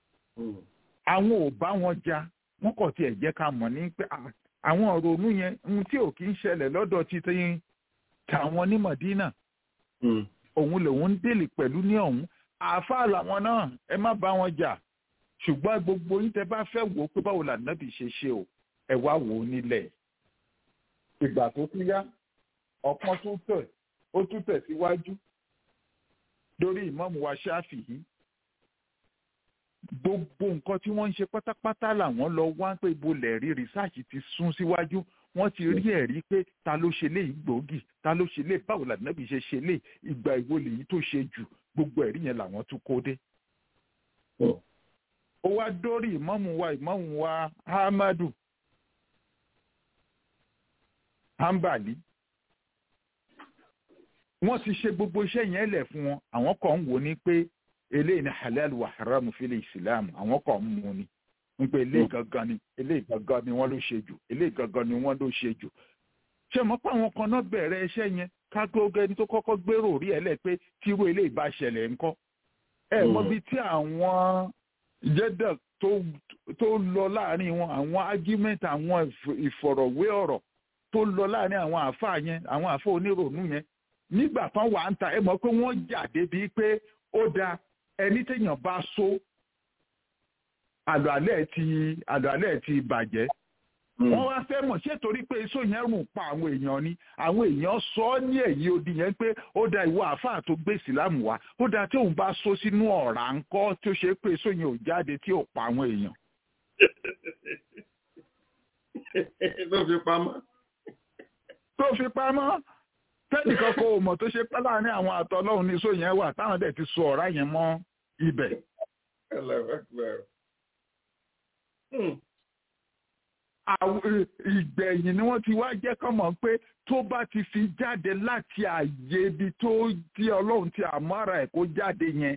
àwọn ò bá wọn jà wọ́n kọ̀ tiẹ̀ jẹ́ ká mọ̀ ní pé àwọn ronú yẹn ohun tí ò kí ń ṣẹlẹ̀ lọ́dọ̀ títí tàwọn ní Mọ̀dínà òun lòun ń dèlè pẹ̀lú ní ọ̀hún àáfàá làwọn náà ẹ má bá wọn jà ṣùgbọ́n gbogbo yín tẹ bá fẹ́ wò ó pé báwo lànàbì ṣe ṣe o ẹ wá wò ó nílẹ̀. ìgbà tó tún yá ọ̀kan tún tẹ̀ ó tún tẹ̀ síwájú lórí ìmáàmù wa Ṣáfìí gbogbo nǹkan tí wọ́n ń ṣe pátápátá làwọn lọ wá pé ibo lẹ̀ rí rìsáàcì ti sún síwájú wọ́n ti rí ẹ̀rí pé ta ló ṣe lé ìgbòógì ta ló ṣe lé báwo lànàbì ṣe ṣe lé ìgbà ìwo lèyí tó ṣe jù gbogbo ẹ̀rí yẹn làwọn tún kó dé ó wá dórí ìmáàmù wa ìmáàmù wa Ahmadu Hanbali wọ́n ti ṣe gbogbo iṣẹ́ yẹn lẹ̀ fún wọn àwọn kan ń wò ní pé eléyìí ni halal wa haram fil Islam àwọn kan ń mú ni ń pè eléyìí gangan ni eléyìí gangan ni wọ́n ló ṣe jù eléyìí gangan ni wọ́n ló ṣe jù ṣé mo pa àwọn kan náà bẹ̀rẹ̀ iṣẹ́ yẹn kágbóge ẹni tó kọ́kọ́ gbèrò rí ẹ lẹ́ pé tírú eléyìí bá ṣẹlẹ̀ ńkọ́ ẹ mọ bí tí àwọn jẹ́dẹ̀ tó lọ láàrin wọn àwọn argument àwọn ìfọ̀rọ̀wé ọ̀rọ̀ tó lọ láàrin àwọn àáfàá yẹn àwọn àáfàá onírònú yẹn nígbà tán wà ń ta ẹ mọ̀ pé wọ́n jà débi pé ó da ẹni téèyàn bá so àlọ́ àlẹ́ ti àlọ́ àlẹ́ ti bàjẹ́ wọ́n wá fẹ́ mọ̀ ṣé torí pé iṣó yẹn rùn pa àwọn èèyàn ni àwọn èèyàn sọ ọ́ ní èyí odi yẹn pé ó da ìwọ àáfàá tó gbé ìsìlámù wá ó da tí òun bá so sínú ọ̀rá ńkọ́ tí ó ṣe pé iṣó yẹn ò jáde tí ò pa àwọn èèyàn. tó fi pamọ́. tó fi pamọ́ tẹ́nìkan kò mọ̀ tó ṣe pẹ́ láàrin àwọn àtọ́lọ́hún ní iṣó yẹn wà táwọn dẹ̀ ti so ọ̀rá yẹn mọ́ ibẹ̀. ìgbẹ̀yìn ni wọ́n ti wá jẹ́ kọ́ mọ̀ pé tó bá ti fi jáde láti àyè ibi tó tí ọlọ́run ti àmọ́ra ẹ̀ kó jáde yẹn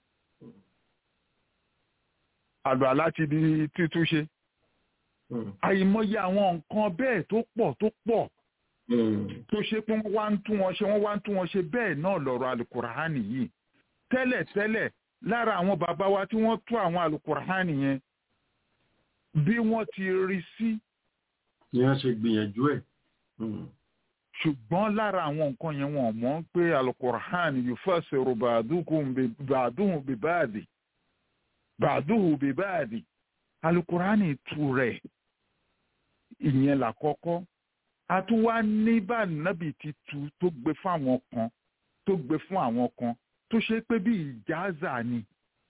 àlọ́ láti di títúnṣe. àìmọye àwọn nǹkan bẹ́ẹ̀ tó pọ̀ tó pọ̀ tó ṣe pé wọ́n wá ń tún wọn ṣe wọ́n wá ń tún wọn ṣe bẹ́ẹ̀ náà lọ́rọ̀ alukurahani yìí tẹ́lẹ̀ tẹ́lẹ̀ lára àwọn bàbá wa tí wọ́n tú àwọn alukurahani yẹn bí wọ́n ti rí sí. ni wọ́n ṣe gbìyànjú ẹ̀. ṣùgbọ́n lára àwọn nǹkan yẹn wọ́n mọ̀ pé alukur'an yufasiru ba'duhum bi ba'di ba'duhu bi ba'di alukur'an tu rẹ̀ ìyẹn làkọ́kọ́ a tún wá ní bá nábì ti tu tó gbé fún àwọn kan tó gbé fún àwọn kan tó ṣe pé bí ìjáza ni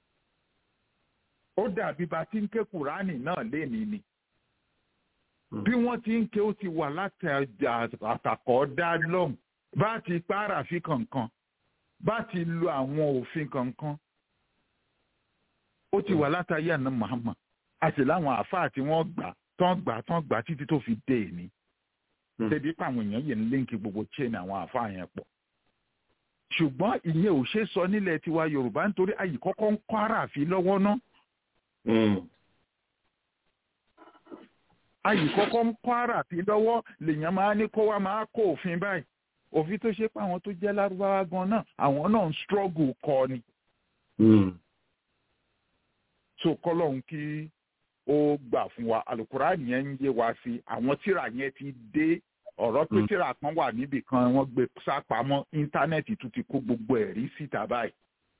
ó dàbí bá ti ń ké kùránì náà lénìí ni bí wọ́n ti ń ké ó ti wà láti àtàkọ́ dá lọ́hùn bá ti pààrà fi kankan bá ti lo àwọn òfin kankan ó ti wà látàrí àná Muhammad àti láwọn àáfàá tí wọ́n gbà tán gbà tán gbà títí tó fi dé ní débi pé àwọn èèyàn yìí ń líǹkì gbogbo chain àwọn àáfàá yẹn pọ̀ ṣùgbọ́n ìyẹn ò ṣe sọ nílẹ̀ tiwa Yorùbá nítorí àyè kọ́kọ́ ń kọ́ àràfin lọ́wọ́ náà ayì kọ́kọ́ ń kọ́ ara fi lọ́wọ́ lèèyàn máa ní kó wá máa kó òfin báyìí òfin tó ṣe pé àwọn tó jẹ́ lárúbáwá gan náà àwọn náà ń struggle kọ ni. so kọ́lọ́hún kí ó gbà fún wa alukurani yẹn ń yé wa sí àwọn tíra yẹn ti dé ọ̀rọ̀ pé tíra kan wà níbì kan wọ́n gbé sápamọ́ íńtánẹ́ẹ̀tì tún ti kó gbogbo ẹ̀rí síta báyìí.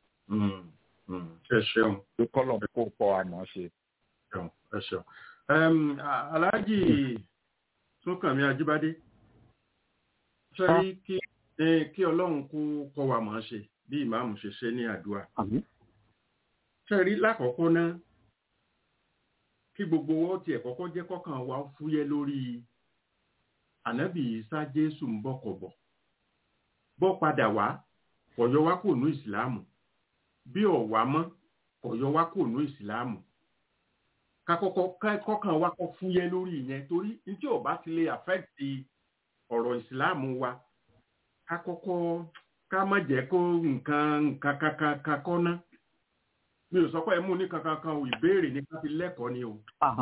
ẹ ṣeun. pé kọ́lọ́hún kó kọ́ àná ṣe. ẹ ṣeun aláàjì túnkànmí ajíbádé sẹ́rí kí kí ọlọ́run kó kọ́ wa mọ̀ ọ́n ṣe bí ìmáàmù ṣe ṣe ní àdúrà sẹ́rí lákọ̀ọ́kọ́ náà kí gbogbo wọn tiẹ̀ kọ́kọ́ jẹ́ kọ́kàn wa fúyẹ́ lórí ànábì Ìsá Jésù ń bọ̀ kọ̀ bọ̀ bọ́ padà wá kọ̀yọ́ wá kò nú ìsìláàmù bí ọ̀wá mọ́ kọ̀yọ́ wá kò nú ìsìláàmù kakọ́kọ́ kọ́kàn wa kọ́ fúyẹ́ lórí ìyẹn torí tí ò bá ti lè àfẹ́ẹ̀tì ọ̀rọ̀ ìsìláàmù wa ká kọ́kọ́ ká má jẹ́ kó nǹkan nǹkan kankan kakọ́ ná mi ò sọ pé ẹ mú ní kankan kan ò ìbéèrè ní ká fi lẹ́kọ̀ọ́ ni o.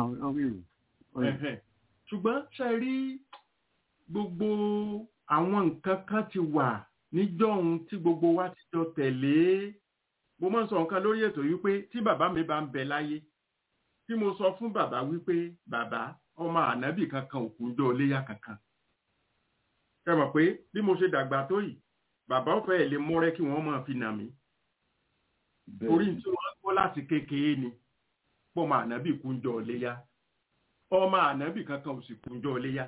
ṣùgbọ́n ṣe rí gbogbo àwọn nǹkan kan ti wà níjọ́hun tí gbogbo wa ti jọ tẹ̀lé mo máa ń sọ nǹkan lórí ètò yìí pé tí bàbá mi bá ń bẹ láyé tí mo sọ fún bàbá wípé bàbá ọmọ ànábì kankan òkú jọ léyà kankan ẹ mọ̀ pé bí mo ṣe dàgbà tó yìí bàbá ọ̀fẹ́ ẹ̀ lè mọ́rẹ́ kí wọ́n máa fi nà mí torí tí wọ́n gbọ́ láti kékeré ni pọ́mọ ànábì kú jọ léyà ọmọ ànábì kankan ò sì kú jọ léyà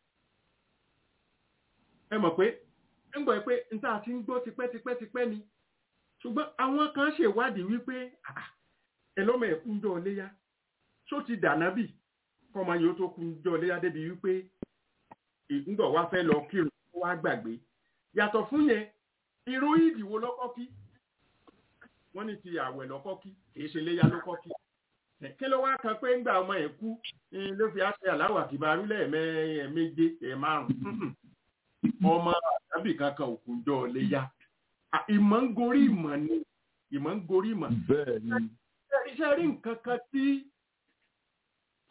ẹ mọ̀ pé ń gbọ́ pé n tá a ti ń gbọ́ tipẹ́tipẹ́tipẹ́ ni ṣùgbọ́n àwọn kan ṣèwádìí wípé ẹ lọ́mọ ẹ̀kú jọ léyà ṣó ti dànábì kọ́mọ yìí ó tó kú jọ léyà débi wípé ìgbọ̀ wá fẹ́ lọ kírun wá gbàgbé yàtọ̀ fún yẹn irú ìdìwó lọ́kọ́ kí wọ́n ní ti àwẹ̀ lọ́kọ́ kí kìí ṣe léyà lọ́kọ́ kí kí ló wá kan pé ńgbà ọmọ ẹ̀ kú ló fi àṣẹ aláwọ̀ àkìbárú lẹ́ẹ̀méje ẹ̀ márùn-ún ọmọ àdábì kankan òkú jọ léyà ìmọ̀ ń gorí ìmọ̀ ni ìmọ̀ ń gorí ìmọ̀. bẹ́ẹ̀ ni. iṣẹ́ rí nǹkan kan tí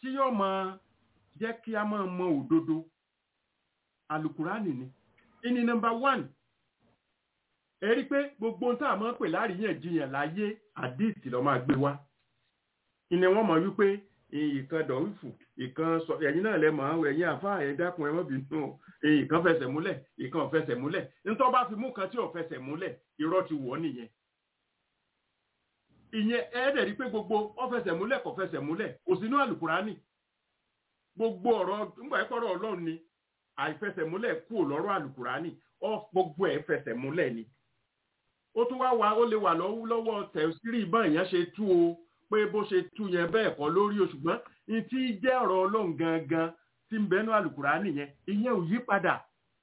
tí yóò máa jẹ́ kí a máa mọ òdodo alukurani ni ìní nọ́mbà one ẹ rí i pé gbogbo ohun tá a máa ń pè láríyànjiyàn láyé àdìsí ló máa gbé wá ìní wọ́n mọ̀ wípé ìkan dọ̀wífù ìkan sọ ẹ̀yin náà lẹ mọ̀ ọ́ ẹ̀yin àfa ẹ̀ dákun ẹ̀ mọ́ bínú o ìkan fẹsẹ̀ múlẹ̀ ìkan ò fẹsẹ̀ múlẹ̀ nítorí bá fi mú kan tí ò fẹsẹ̀ múlẹ̀ irọ́ ti wọ̀ nìyẹn ìyẹn ẹ̀ẹ́dẹ̀ rí pé gbogbo ó fẹsẹ̀ múlẹ̀ kò fẹsẹ̀ múlẹ̀ kò sínú àlùkùránì gbogbo ọ̀rọ̀ nígbà yẹn kọ́rọ̀ ọlọ́run ni àìfẹsẹ̀múlẹ̀ kú lọ́rọ̀ àlùkùránì ọ gbogbo ẹ̀ fẹsẹ̀ múlẹ̀ ni ó tún wá wá ó lè wà lọ́wọ́ tẹ̀sírì ìbọn èèyàn ṣe tú o pé bó ṣe tú yẹn bẹ́ẹ̀ kọ́ lórí o ṣùgbọ́n ní tí jẹ́ ọ̀rọ̀ ọlọ́run gangan tí ń bẹnu àlùkùránì yẹn ìyẹn ò yí padà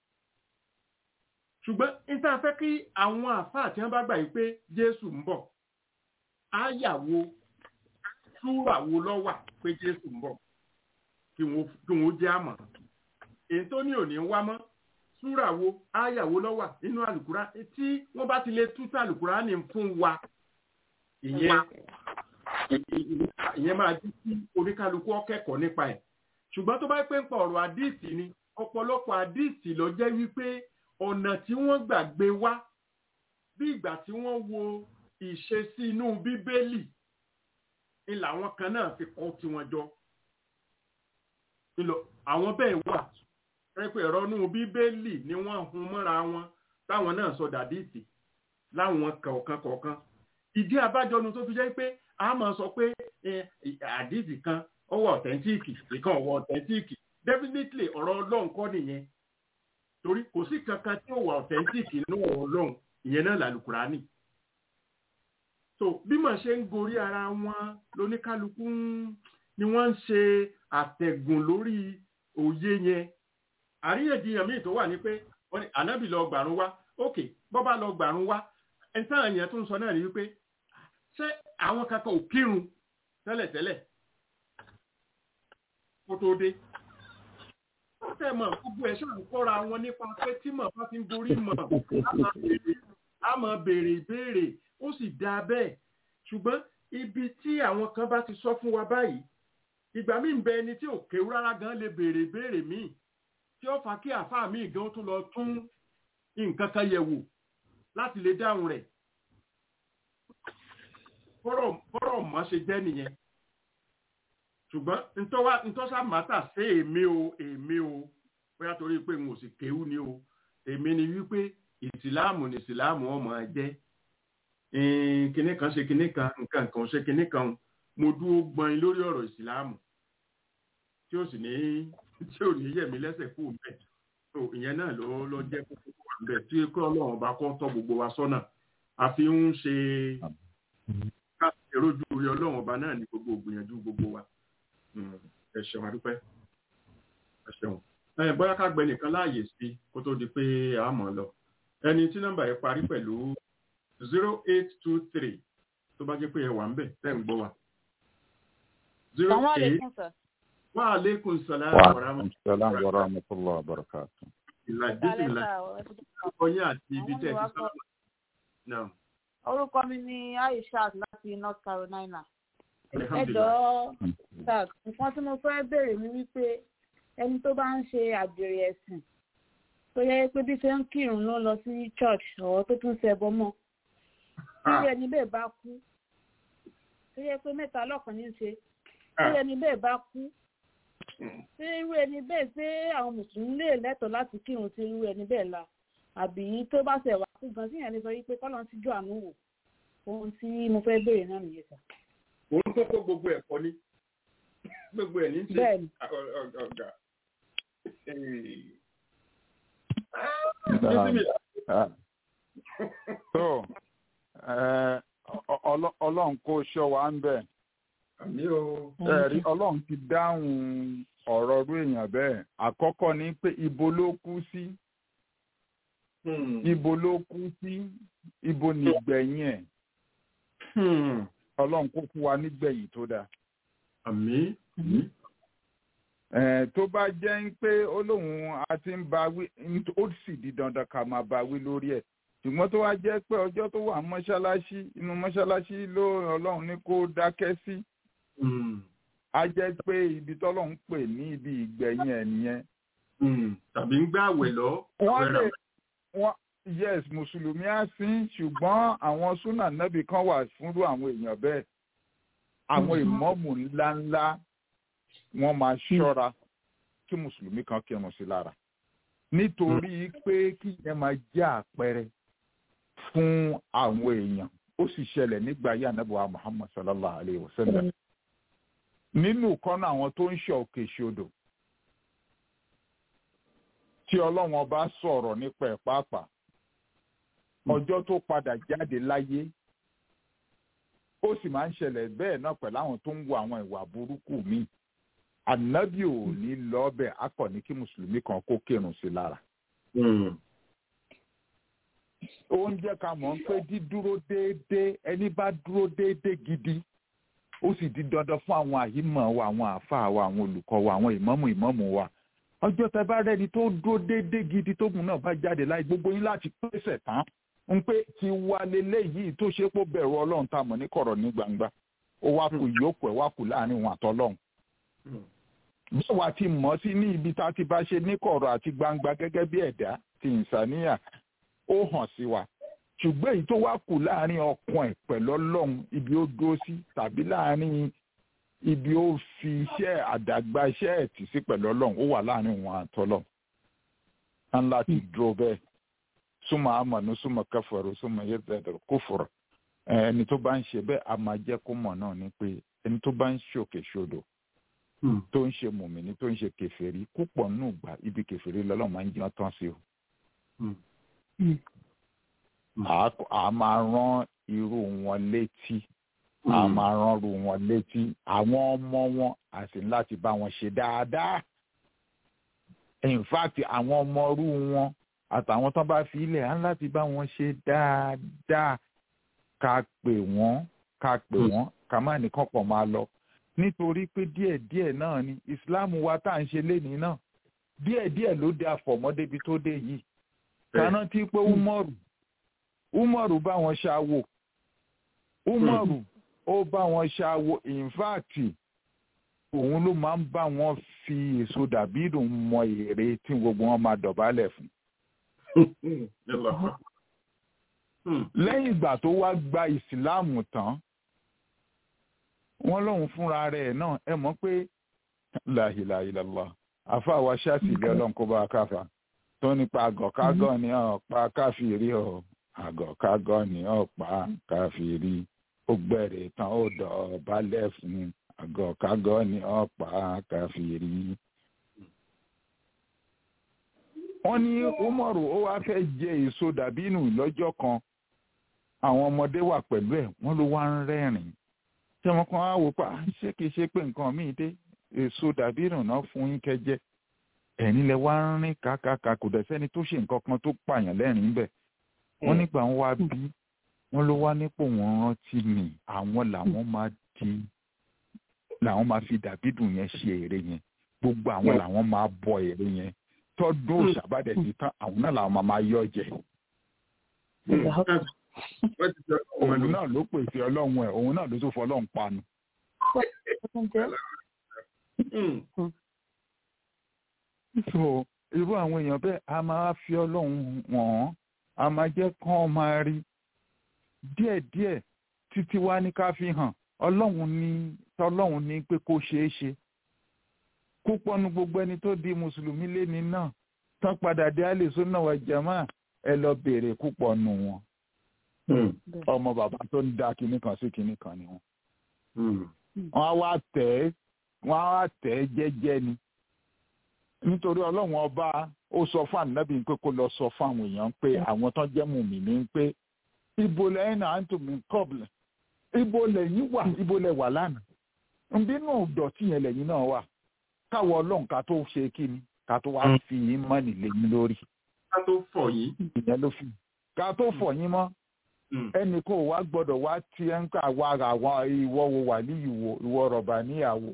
ṣùgbọ́n ní tá a fẹ́ kí àwọn àfáà tí wọ́n bá gbà yí pé Jésù ń bọ̀ áyà wo súrà wo ló wà pé Jésù ń bọ̀ kí wọ́n jẹ́ àmọ́ èyí tó ní òní wá mọ́ súrà wo áyà wo ló wà nínú àlùkùrá tí wọ́n bá ti lè tú àlùkùrá ní fún wa ìyẹn ìyẹn máa dín sí oníkálukú ọkẹ́kọ̀ọ́ nípa ẹ̀ ṣùgbọ́n tó bá pé ń pa ọ̀rọ̀ àdìsí ni ọ̀pọ̀lọpọ̀ àdìsí ló jẹ́ wípé ọ̀nà tí wọ́n gbàgbé wá bí ìgbà tí wọ́n wo ìṣesí inú bíbélì ni làwọn kan náà fi kọ́ tiwọn jọ àwọn bẹ́ẹ̀ wà pẹ́pẹ́ ẹ̀rọ inú bíbélì ni wọ́n hun mọ́ra wọn táwọn náà sọ dàdíìtì láwọn kọ̀ọ̀kan kọ̀ọ̀kan ìdí abájọnu tó fi jẹ́ pé a máa sọ pé àdíìtì kan ó wà ọ̀tẹ́ntíìkì ìkan ó wà ọ̀tẹ́ntíìkì definitely ọ̀rọ̀ ọlọ́run kọ́ nìyẹn torí kò sí kankan tí ó wà ọ̀tẹ́ntíìkì nínú ọ̀rọ̀ ọlọ́run ìyẹn náà làlùkùránì so bí màá ṣe ń gorí ara wọn lóníkálukú ni wọ́n ń ṣe àtẹ̀gùn lórí òye yẹn àríyànjiyàn míì tó wà ní pé wọ́n ní ànábì lọ gbàrún wá ókè bọ́ bá lọ gbàrún wá ẹni táwọn èèyàn tó ń sọ náà ni wípé ṣé àwọn kankan ò kírun tẹ́lẹ̀tẹ́lẹ̀ kó tó dé tẹ́ mọ̀ gbogbo ẹ̀ ṣáà ń kọ́ra wọn nípa pé tí mọ̀ bá ti ń gorí mọ̀ á mọ̀ béèrè ìbéèrè ó sì dáa bẹ́ẹ̀ ṣùgbọ́n ibi tí àwọn kan bá ti sọ fún wa báyìí ìgbà míì ń bẹ ẹni tí ò kéwú rárá gan lè béèrè béèrè míì tí ó fà kí àáfàá míì gan tún lọ tún nǹkan kan yẹ̀ wò láti lè dáhùn rẹ̀ bọ́rọ̀ mọ́ ṣe jẹ́ nìyẹn ṣùgbọ́n ntọ́sá màtà sí èmi o èmi o bóyá torí pé n ò sì kéwú ni o èmi ni wípé ìsìláàmù ni ìsìláàmù ọmọ jẹ́ kinní kan ṣe kinní kan nǹkan kan ṣe kinní kan mo dúró gbọ́n lórí ọ̀rọ̀ ìsìláàmù tí ó sì ní tí ò ní yẹ̀mí lẹ́sẹ̀ kú bẹ́ẹ̀ tó ìyẹn náà ló ló jẹ́ kókó wà bẹ́ẹ̀ tí kí ọlọ́run bá kọ́ tọ́ gbogbo wa sọ́nà a fi ń ṣe káàkiri rojú orí ọlọ́run ọba náà ní gbogbo ògbìyànjú gbogbo wa ẹ ṣeun adúpẹ́ ẹ ṣeun ẹ bóyá ká gbẹ nìkan láàyè sí kó tó di pé a mọ̀ lọ ẹni tí nọ́mbà yẹn parí pẹ̀lú zero eight two three tó bá jẹ́ pé ẹ wà ń bẹ̀ tẹ́ ń gbọ́ wa. zero eight wa aleykum salaam wa rahmatulah wa rahmatulah wa barakatu. ìlà bísílà ọyẹ àti ibi tẹ́ ti sábà náà. orúkọ mi ni aishat láti north carolina. ẹ jọ̀ọ́ sir nǹkan tí mo fẹ́ béèrè ni wípé ẹni tó bá ń ṣe àgbèrè ẹ̀sìn tó yẹ pé bí ṣe ń kírun ló lọ sí church ọ̀rọ̀ tó tún ṣẹbọ mọ́ tí ẹni bẹ́ẹ̀ bá kú tó yẹ pé mẹ́ta lọ́kàn ní í ṣe tí ẹni bẹ́ẹ̀ bá kú ṣé irú ẹni bẹ́ẹ̀ ṣé àwọn mùsùlùmí lè lẹ́tọ̀ọ́ láti kírun sí irú ẹni bẹ́ẹ̀ la àbí tó bá ṣẹ̀ wá kú gan síyẹn lè sọ wípé kọ́lọ́ ti jọ àánú wò ohun tí mo fẹ́ béèrè náà nìyẹn sà. òun tó kó gbogbo ẹ̀kọ́ ní gbogbo ẹ̀ ní ṣe ọ̀gá. so ọlọ́run kó ṣọ́ wa ń bẹ̀. ẹ̀rí ọlọ́run ti dáhùn ọ̀rọ̀ ọdún èèyàn bẹ́ẹ̀ àkọ́kọ́ ni pé ibo ló kú sí ibo ló kú sí ibo ni ìgbẹ̀yìn ẹ̀ ọlọ́run kó fún wa nígbẹ̀yìn tó dáa. àmín. tó bá jẹ́ pé ó lóun a ti ń ba wí ó sì di dandan ká máa ba wí lórí ẹ̀ ṣùgbọ́n tó wá jẹ́ pé ọjọ́ tó wà mọ́ṣáláṣí inú mọ́ṣáláṣí ló ọlọ́run ní kó dákẹ́ sí a jẹ́ pé ibi tọ́lọ́ ń pè ní ibi ìgbẹ̀yìn ẹ̀ nìyẹn. tàbí ń gbàwẹ̀ lọ. wọ́n lè wọ́n yes mùsùlùmí á sín ṣùgbọ́n àwọn súnà nẹ́bì kan wà fúnrú àwọn èèyàn bẹ́ẹ̀ àwọn ìmọ̀ọ́mù ńláńlá wọ́n máa ṣọ́ra kí mùsùlùmí kan kírun sí lára nítorí pé kí yẹn máa jẹ́ àpẹẹrẹ fún àwọn èèyàn ó sì ṣẹlẹ̀ nígbà yà nàbọ̀ muhammad sallallahu alayhi wa sallam nínú kọ́nà àwọn tó ń ṣe òkè ṣodò tí ọlọ́run ọba sọ̀rọ̀ nípa ẹ̀ pàápàá ọjọ́ tó padà jáde láyé ó sì máa ń ṣẹlẹ̀ bẹ́ẹ̀ náà pẹ̀lú àwọn tó ń wo àwọn ìwà burúkú míì ànábì ò ní lọ́ọ́bẹ̀ akọ̀ ní kí mùsùlùmí kan kó kírun sí lára. ó ń jẹ́ ká mọ̀ pé dídúró déédéé ẹni bá dúró déédéé gidi ó sì di dandan fún àwọn àyímọ̀ wa àwọn àáfàá wa àwọn olùkọ́ wa àwọn ìmọ̀mù ìmọ̀mù wa ọjọ́ tẹ bá rẹ́ni tó dúró déédéé gidi tógun náà bá jáde láì gbogbo yín láti pèsè tán ń pé ti wá leléyìí tó ṣe pé bẹ̀rù ọlọ́run tá a mọ̀ ní kọ̀rọ̀ ní gbangba ó wá kù ìyókù ẹ̀ wá kù láàrin òun àtọ́lọ́run bẹ́ẹ̀ wá ti mọ̀ sí ní ibi tá a ti bá ṣe ní kọ̀rọ̀ àti gbangba gẹ́gẹ́ bí ẹ̀dá ti ìsàníyà ó hàn sí wa ṣùgbọ́n èyí tó wá kù láàrin ọkàn ẹ̀ pẹ̀lú ọlọ́run ibi ó dúró sí tàbí láàrin ibi ó fi iṣẹ́ àdàgbà iṣẹ́ ẹ̀ tì sí pẹ̀lú ọlọ́run ó wà láàrin òun àtọ́lọ́run á ń láti dúró bẹ́ẹ̀ súnmọ́ àmọ̀nù súnmọ́ kẹfọ̀rọ̀ súnmọ́ yẹ́dẹ̀dẹ̀ kó fọ̀rọ̀ ẹni tó bá ń ṣe bẹ́ẹ̀ a máa jẹ́ kó mọ̀ náà ni pé ẹni tó bá ń ṣòkè ṣodò tó ń ṣe mùmíní tó ń ṣe kẹfẹ́rí púpọ̀ nù gbà ibi kẹfẹ́rí lọ́lọ́run máa ń jẹun tán sí o. a máa rán irú wọn létí a máa rán irú wọn létí àwọn ọmọ wọn a sì ní láti bá wọn ṣe dáadáa in fact àwọn ọmọ irú wọn àtàwọn tó bá fi ilẹ̀ á láti bá wọn ṣe dáadáa ká pè wọ́n ká pè wọ́n ká má nìkan pọ̀ máa lọ nítorí pé díẹ̀díẹ̀ náà ni ìsìláàmù wa tá à ń ṣe lénìí náà díẹ̀díẹ̀ ló dé àfọ̀mọ́débi tó dé yìí kaná tí pé umaru umaru bá wọn ṣàwò umaru ó bá wọn ṣàwò in fact òun ló máa ń bá wọn fi èso dàbí ìdùn mọ èrè tí gbogbo wọn máa dọ̀bálẹ̀ fún lẹ́yìn ìgbà tó wá gba ìsìláàmù tán wọ́n lóun fúnra rẹ̀ náà ẹ mọ̀ pé láhìláhìlàlá àfa wa ṣáàtì ilé ọlọ́run kó bá a káfa tó nípa àgọ̀kágọ̀ ni ọ̀pá káfíìrí ọ̀ àgọ̀kágọ̀ ni ọ̀pá káfíìrí ó gbẹ̀rẹ̀ tán ó dọ̀ balẹ̀ fún àgọ̀kágọ̀ ni ọ̀pá káfíìrí wọ́n ní umaru ó wá fẹ́ jẹ èso dàbínù lọ́jọ́ kan àwọn ọmọdé wà pẹ̀lú ẹ̀ wọ́n ló wá ń rẹ́rìn tí wọ́n kàn á wò pa ṣé kìí ṣe pé nǹkan míì dé èso dàbínù náà fún yín kẹjẹ ẹ̀rín lẹ wá ń rìn kàkàkà kò dẹ̀ sẹ́ni tó ṣe nǹkan kan tó pààyàn lẹ́rìn bẹ̀ wọ́n nígbà wọn wá bí wọ́n ló wá nípò wọn rántí mi àwọn làwọn máa di làwọn máa fi dàbídùn yẹn ṣe èrè yẹn gbogbo àwọn làwọn máa bọ èrè yẹn tọdún òṣàbàdẹ ti tán àwọn náà làwọn máa máa yọ jẹ. òun náà ló pèsè ọlọ́run ẹ̀ òun náà ló tún fọ ọlọ́run panu. so irú àwọn èèyàn bẹ́ẹ̀ a máa fi ọlọ́run wọ̀n a máa jẹ́ kán máa rí díẹ̀díẹ̀ títí wá ní ká fi hàn ọlọ́run ní tọ́lọ́run ní pé kó ṣeé ṣe púpọ̀ nu gbogbo ẹni tó di mùsùlùmí léni náà tán padà dé àlèso náà wà jàmá ẹ lọ béèrè púpọ̀ nu wọn. ọmọ bàbá tó ń da kinní kan sí kinní kan ni wọn. wọ́n á wá tẹ̀ ẹ́ wọ́n á wá tẹ̀ ẹ́ jẹ́jẹ́ ni. nítorí ọlọ́run ọba ó sọ fún ànábì pé kó lọ sọ fún àwọn èèyàn pé àwọn tán jẹ́ mùmínì pé ibo lẹ́yìn náà ń tún mí kọ́ọ̀bù ibo lẹ́yìn wà ibo lẹ́ wà lánàá. nbínú dọ̀tí yẹn lẹ́yìn náà wà káwọ ọlọ́run ká tó ṣe kí ni ká tó wá fi yín mọ́ nílé yín lórí. ká tó fọ̀ yín. ìyẹn ló fi ká tó fọ̀ yín mọ́ ẹnì kó wá gbọ́dọ̀ wá tí ẹ ń kà wá àwọn ìwọ wo wà ní ìwọ ìwọ rọ̀bà níyàwó.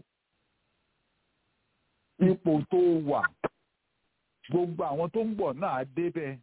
ipò tó wà gbogbo àwọn tó ń bọ̀ náà débẹ̀.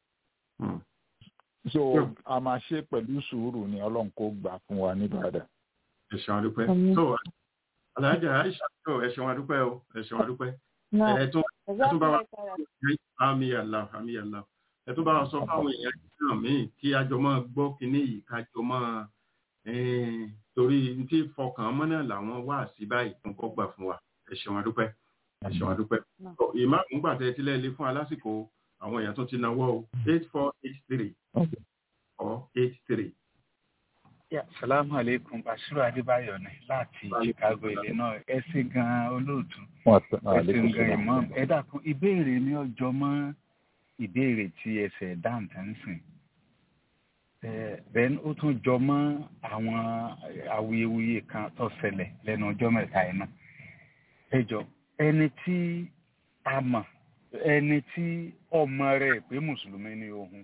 so a máa ṣe pẹ̀lú sùúrù ni ọlọ́run kó gbà fún wa ní Ìbàdàn. ẹ ṣeun adúpẹ́ Àmín. so alájà aisha tó ẹ ṣeun adúpẹ́ o ẹ ṣeun adúpẹ́ náà ẹ tún ẹ tún bá wa Jazakumullah khairan. àmì àlà àmì àlà ẹ tún bá wa sọ fáwọn èèyàn náà míì kí àjọ máa gbọ́ kínní yìí kájọ máa eh, torí n tí fọkàn mọ́ náà làwọn wá sí báyìí tó ń kọ́ gbà fún wa ẹ ṣeun adúpẹ́ ẹ ṣeun adúpẹ́ Náà. So, ìmáàmù gbà tẹ sílẹ̀ ilé fún alásìkò àwọn èèyàn tó ti náwó o eight four eight three or eight three. Yeah, salamu alaikum Bashiru Adébáyọ̀ ni láti Chicago Illinois. Ẹ ṣé gan olóòtú. Ẹ ṣé gan imam. Ẹ dákun ìbéèrè ní ọjọ́ mọ́ ìbéèrè tí ẹsẹ̀ dáǹtà ń sìn. Eh, Then ó tún jọ mọ́ àwọn awuyewuye kan tó ṣẹlẹ̀ lẹ́nu ọjọ́ mẹ́ta yìí náà. Ẹ jọ ẹni tí a mọ̀ ẹni tí ọmọ rẹ̀ pé mùsùlùmí ni òun.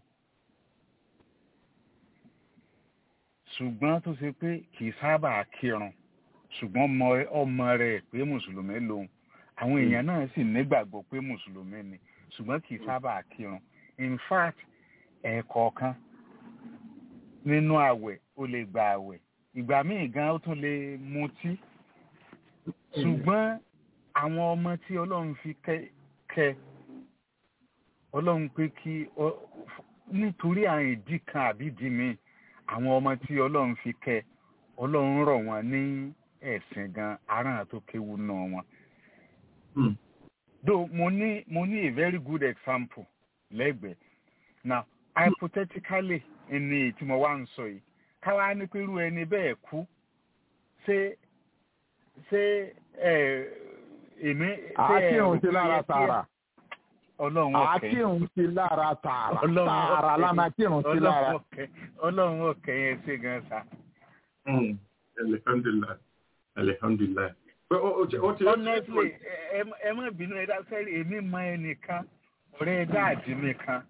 ṣùgbọ́n tó ṣe pé kì í sábà kírun ṣùgbọ́n mọ- ọmọ rẹ̀ pé mùsùlùmí lòun àwọn èèyàn náà sì nígbàgbọ́ pé mùsùlùmí ni ṣùgbọ́n kì í sábà kírun in fact ẹ̀ẹ̀kọ̀ọ̀kan nínú àwẹ̀ ó lè gba àwẹ̀ ìgbà míì gan ó tún lè mutí ṣùgbọ́n àwọn ọmọ tí ọlọ́run fi kẹ́ kẹ́ ọlọ́run pé kí ọ- nítorí àwọn ìdí kan àbí ìdí míì àwọn ọmọ tí ọlọ́run fi kẹ́ ọlọ́run rọ̀ wọ́n ní ẹ̀sìn gan aràn tó kéwu náà wọn. though mo ní mo ní a very good example lẹ́gbẹ̀ẹ́ now hypothetically ẹni tí mo wá ń sọ yìí káwá ní pé irú ẹni bẹ́ẹ̀ kú ṣé ṣé ẹ èmi ṣé ẹ àkírun rò sí pé lára yẹ kí- tààrà ọlọ́run ọ̀kẹ́ àkírun sí lára tààrà Ọlọ́run tààrà ọ̀kẹ́. lánàá kírun sí lára. ọlọ́run ọ̀kẹ́ ọlọ́run ọ̀kẹ́ yẹn ṣe gan sa. alihamdulilayi alihamdulilayi. pé ó ó ti ó ti ó ti honestly ẹ ẹ- ẹ má bínú ẹ dáṣẹ́ èmi mọ ẹnìkan ọ̀rẹ́ dáàdì mi kan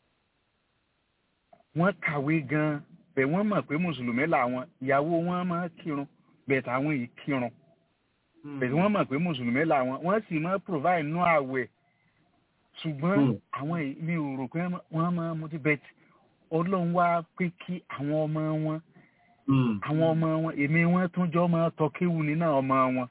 wọ́n kàwé gan bẹ̀ wọ́n mọ̀ pé mùsùlùmí làwọn ìyàwó wọn máa kírun bẹ̀ táwọn yìí kírun bẹ̀ wọ́n mọ̀ pé mùsùlùmí làwọn wọ́n sì máa provide nú àwẹ̀ ṣùgbọ́n Hmm. àwọn yìí mi ò rò pé wọ́n máa mutí bẹ́ẹ̀ ọlọ́run wá pé kí àwọn ọmọ wọn àwọn ọmọ wọn èmi wọn tún jọ máa tọ́ kéwù nínú ọmọ wọn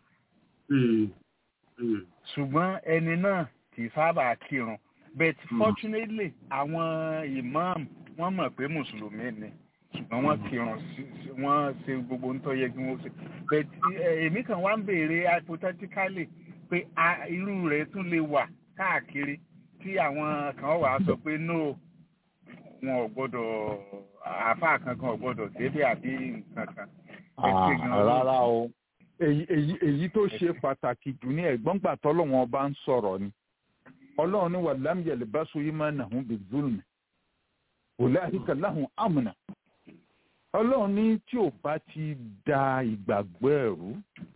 ṣùgbọ́n ẹni náà kì í sábà kírun but fortunately àwọn imam wọ́n mọ̀ pé mùsùlùmí ni ṣùgbọ́n wọ́n kírun sí- sí- wọ́n ṣe gbogbo ntọ́ yẹ kí wọ́n ṣe but eh, èmi kan wá ń béèrè hypothetically pé a- irú rẹ̀ tún lè wà káàkiri tí àwọn kan wà á sọ pé no wọn ò gbọ́dọ̀ àáfàá kankan ò gbọ́dọ̀ débẹ̀ àbí nǹkan kan. Ẹ ṣé gan-an. Ah, rárá o èyí èyí èyí tó ṣe pàtàkì jù ní ẹ̀gbọ́n gbà tọ́lọ́wọ́n ọba ń sọ̀rọ̀ ni ọlọ́run ní wà lámìyẹ̀lẹ̀ bá so yí máa nàhún bí zulmi ulaika lahum amna ọlọ́run ní tí ò bá ti da ìgbàgbọ́ ẹ̀rú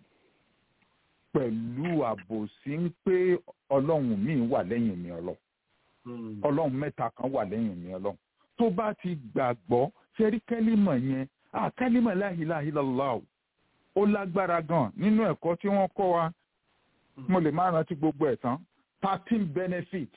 pẹ̀lú àbòsí ń pé ọlọ́run míì wà lẹ́yìn mi ọlọ́run ọlọ́run mẹ́ta kan wà lẹ́yìn mi ọlọ́run tó bá ti gbàgbọ́ ṣẹ́rí kẹ́límọ̀ yẹn ah kẹ́límọ̀ la ilaha illallah ó lágbára gan nínú ẹ̀kọ́ tí wọ́n kọ́ wa mo lè má rántí gbogbo ẹ̀ tán thirteen benefits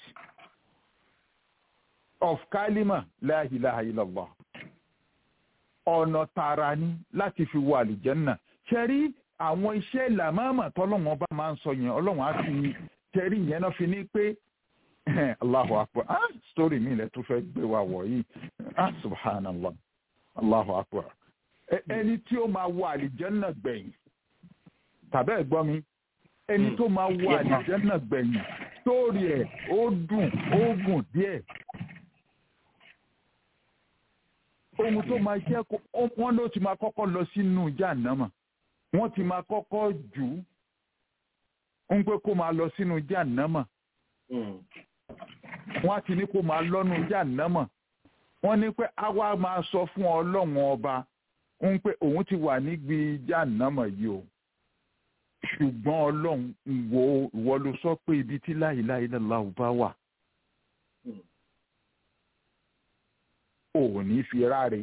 of kálímà la ilaha illallah ọ̀nà tààrà ni láti fi wọ àlìjẹ́nà ṣẹ́rí àwọn iṣẹ́ ìlàmọ́mọ́ tọ́lọ́wọ́n bá máa ń sọ yẹn ọlọ́run á fi ṣẹ́rí yẹn náà fi ní pé Allahu akbar ah story mi lẹ tún fẹ́ gbé wa wọ̀ yìí ah subhanallah Allahu akbar Ẹ- ẹni tí ó máa wọ àlìjẹ́nà gbẹ̀yìn tàbí ẹ̀gbọ́n mi ẹni tó máa wọ àlìjẹ́nà gbẹ̀yìn sórí ẹ̀ ó dùn ó gùn díẹ̀ ohun tó máa jẹ́ kó ó- wọ́n ló ti máa kọ́kọ́ lọ sínú jàǹnàmà wọ́n ti máa kọ́kọ́ jù ú ń pé kó máa lọ sínú jàǹnàmà wọ́n á ti ní kó máa lọ́nu jàǹnàmà wọ́n ní pé àwa máa sọ fún ọlọ́run ọba ń pé òun ti wà níbi jàǹnàmà yìí o ṣùgbọ́n ọlọ́run ìwọ ìwọ ló sọ pé ibi tí la ilaha illallah bá wà ò ní fi ráre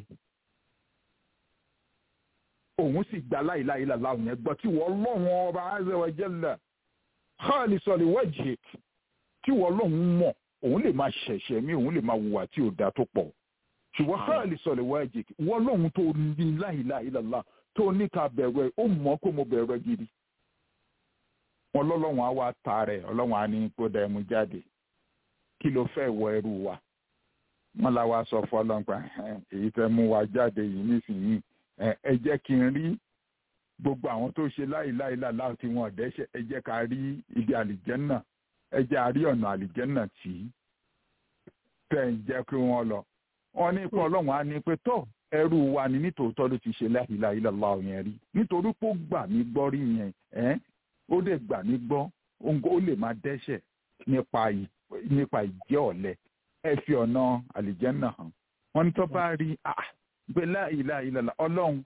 òun sì gba la ilaha illallah yẹn gbọ́ tí wọ́n lọ́wọ́n ọba azza wa jalla khalisan li wajhik tí wọ́n lọ́hùn mọ̀ òun lè máa ṣẹ̀ṣẹ̀ mí òun lè máa wùwà tí ò da tó pọ̀ ṣùgbọ́n khalisan li wajhik wọ́n lọ́hùn tó ní la ilaha illallah tó ní ká bẹ̀rù ẹ̀ ó mọ̀ kó mo bẹ̀rù ẹ̀ gidi wọn lọ́lọ́run á wá ta rẹ̀ ọlọ́run á ní kó dá ẹmu jáde kí ló fẹ́ wọ ẹrú wa wọn la wá sọ fún ọlọ́pàá èyí tẹ́ mú wa jáde yìí nísìnyí ẹ jẹ́ kí n rí gbogbo àwọn tó ṣe láìláìláìlá tí wọn dẹ́ṣẹ̀ ẹ jẹ́ ká rí ibi àlìjẹ́nà ẹ jẹ́ àrí ọ̀nà àlìjẹ́nà tí tẹ̀ ń jẹ́ kí wọ́n lọ wọn ní pé ọlọ́run á ní pé tó ẹrú wa ni nítòótọ́ ló ti ṣe láìláìláìlá yẹn rí nítorí pé ó gbà mí gbọ́ rí yẹn ẹ́ ó dẹ̀ gbà mí gbọ́ ó lè máa dẹ́ṣẹ̀ nípa ìjẹ́ ọ̀lẹ ẹ fi ọ̀nà àlìjẹ́nà hàn wọ́n ní tó bá rí pé láìláìláìlá ọlọ́run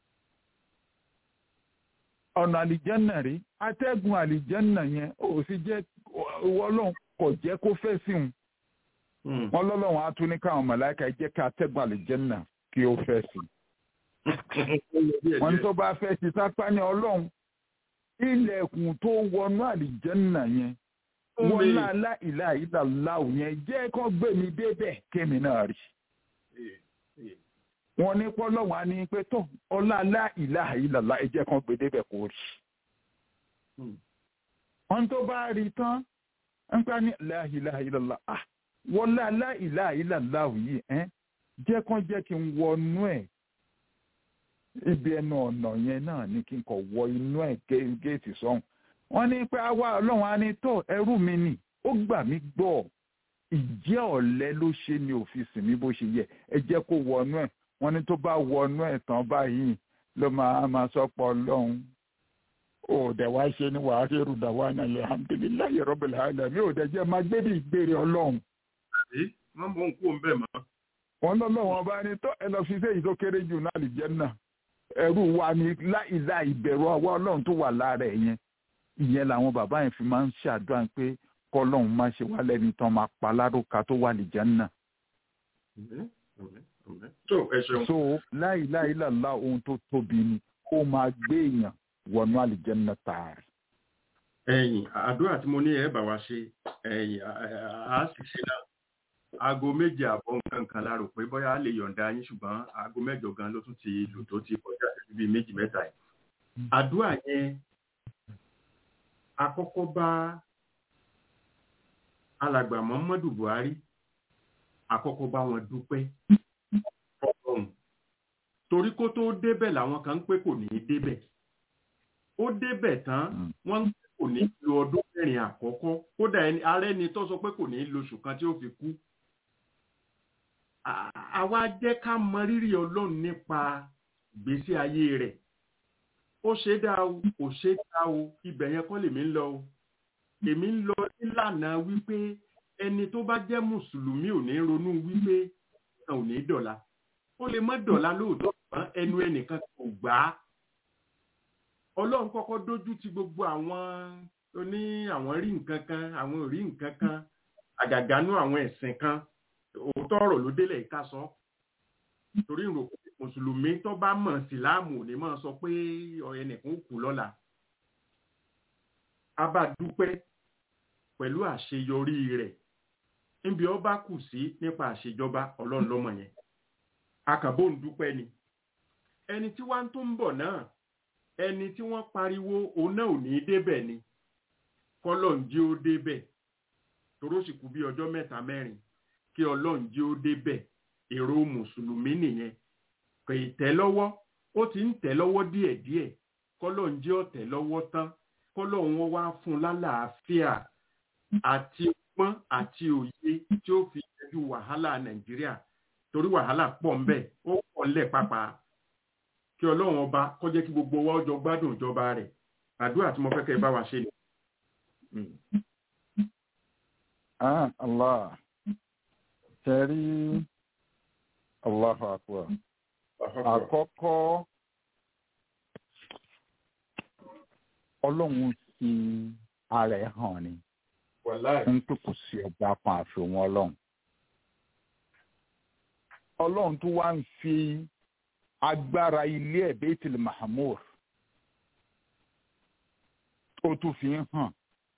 ọ̀nà àlìjẹ́nà rí atẹ́gùn àlìjẹ́nà yẹn ó sì jẹ́ ọlọ́run kò jẹ́ kó fẹ́ sí òun wọ́n lọ́lọ́run á tún ní káwọn mọ̀láìka jẹ́ ká atẹ́gùn àlìjẹ́nà kí ó fẹ́ sí wọ́n tó bá fẹ́ sí sápá ní ọlọ́run ilẹ̀kùn tó wọnú àlìjẹ́nà yẹn wọ́n láàlá ìlà ìlàláwù yẹn jẹ́ kó gbé mi débẹ̀ kémi náà rí wọ́n ní pọ́lọ́wọ́n á ní pé tó ọláàlá ìlà ìlàlá ẹ jẹ́ kó gbé débẹ̀ kó rí wọ́n tó bá rí tán ń pa ní láìlà ìlàlá ah wọ́n láàlá ìlà ìlàláwù yìí ẹ́ jẹ́ kó jẹ́ kí n wọnú ẹ̀ ibi ẹnu ọ̀nà yẹn náà ní kí n kọ̀ wọ inú ẹ̀ géètì sọ́hùn wọ́n ní pé àwa ọlọ́run á ní tó ẹrú mi nì ó gbà mí gbọ́ ìjẹ́ ọ̀lẹ ló ṣe ní òfìsì mi bó ṣe yẹ ẹ jẹ́ kó wọnú ẹ̀ wọ́n ní tó bá wọnú ẹ̀ tán báyìí ló máa máa sọ́pọ̀ ọlọ́run ó dẹ̀ wá ṣe ní wàá rí èrò dàwa náà lè alhamdulillahi rabbil alamin ó dẹ̀ jẹ́ máa gbé bí ìgbèrè ọlọ́run. wọ́n mú un kú ń bẹ̀ mọ́. wọ́n lọ́lọ́ wọn bá ní tó ẹ lọ fi séyìí tó kéré jù náà lè jẹ́ náà ẹrú wa ni láìla ìbẹ̀rù ọwọ́ ọlọ́run tó wà lára ẹ̀ yẹn ìyẹn làwọn bàbá yẹn fi máa ń ṣàdúrà pé kọ́lọ́run má ṣe wá lẹ́ni tán máa pa lárúkà tó wà lè jẹ́ náà. so láìláìláìlá ohun tó tóbi ni ó máa gbé èèyàn wọnú àlìjẹ́nà tààrí. ẹ̀yin àdúrà tí mo ní ẹ bá wa ṣe ẹ̀yin a sì ṣe náà aago méje àbọ̀ nǹkan kan la rò pé bóyá a lè yọ̀ǹda yín ṣùgbọ́n aago mẹ́jọ gan ló tún ti lò tó ti kọjá sí bíi méjì mẹ́ta yìí. àdúrà yẹn àkọ́kọ́ bá alàgbà muhammadu buhari àkọ́kọ́ bá wọn dúpẹ́ ọlọ́run torí kó tó débẹ̀ làwọn kan ń pé kò ní í débẹ̀ ó débẹ̀ tán wọ́n ń pé kò ní í lo ọdún mẹ́rin àkọ́kọ́ kódà ààrẹ ni tó sọ pé kò ní í lo oṣù kan tí ó fi kú àwa jẹ́ ká mọ rírì ọlọ́run nípa ìgbésí ayé rẹ̀ ó ṣe dá o kò ṣe dá o ibẹ̀ yẹn kọ́ lèmi ń lọ o èmi ń lọ nílànà wípé ẹni tó bá jẹ́ mùsùlùmí ò ní ronú wípé ò ní dọ̀la ó lè mọ́ dọ̀la lóòótọ́ ṣùgbọ́n ẹnu ẹnìkan kò gbà á ọlọ́run kọ́kọ́ dójú ti gbogbo àwọn tó ní àwọn rí nǹkan kan àwọn ò rí nǹkan kan àgàgánú àwọn ẹ̀sìn kan òótọ́ ọ̀rọ̀ ló délẹ̀ ká sọ torí ìrò mùsùlùmí tó bá mọ̀ síláàmù ò ní máa sọ pé ẹnìkan kù lọ́la a bá dúpẹ́ pẹ̀lú àṣeyọrí rẹ̀ níbi ó bá kù sí nípa àṣejọba ọlọ́run lọ́mọ yẹn akàbó ń dúpẹ́ ni ẹni tí wá ń tó ń bọ̀ náà ẹni tí wọ́n pariwo òun náà ò ní débẹ̀ ni kọ́lọ̀ ń jí ó débẹ̀ toró sì kú bí ọjọ́ mẹ́ta mẹ́rin kí ọlọ́run jí ó débẹ̀ èrò mùsùlùmí nìyẹn kò ì tẹ́ lọ́wọ́ ó ti ń tẹ́ lọ́wọ́ díẹ̀díẹ̀ kọ́lọ̀ ń jí ó tẹ́ lọ́wọ́ tán kọ́lọ̀ wọn wá fún lálàáfíà àti ọgbọ́n àti òye tí ó fi yanjú wàhálà nàìjíríà torí wàhálà pọ̀ ń bẹ ó pọ̀ ńlẹ̀ pápá kí ọlọ́run ọba kó jẹ́ kí gbogbo wa jọ gbádùn ìjọba rẹ̀ àdúrà tí mo fẹ́ kẹ́ ẹ bá wa ṣe ni. ah allah tẹ̀rí allahu akbar àkọ́kọ́ ọlọ́run fi ara ẹ̀ hàn ni ń pè kò sí ọba kan àfihàn ọlọ́run ọlọ́run tó wá ń fi agbára ilé ẹ̀ bẹ́tìlì mahamud ó tún fi ń hàn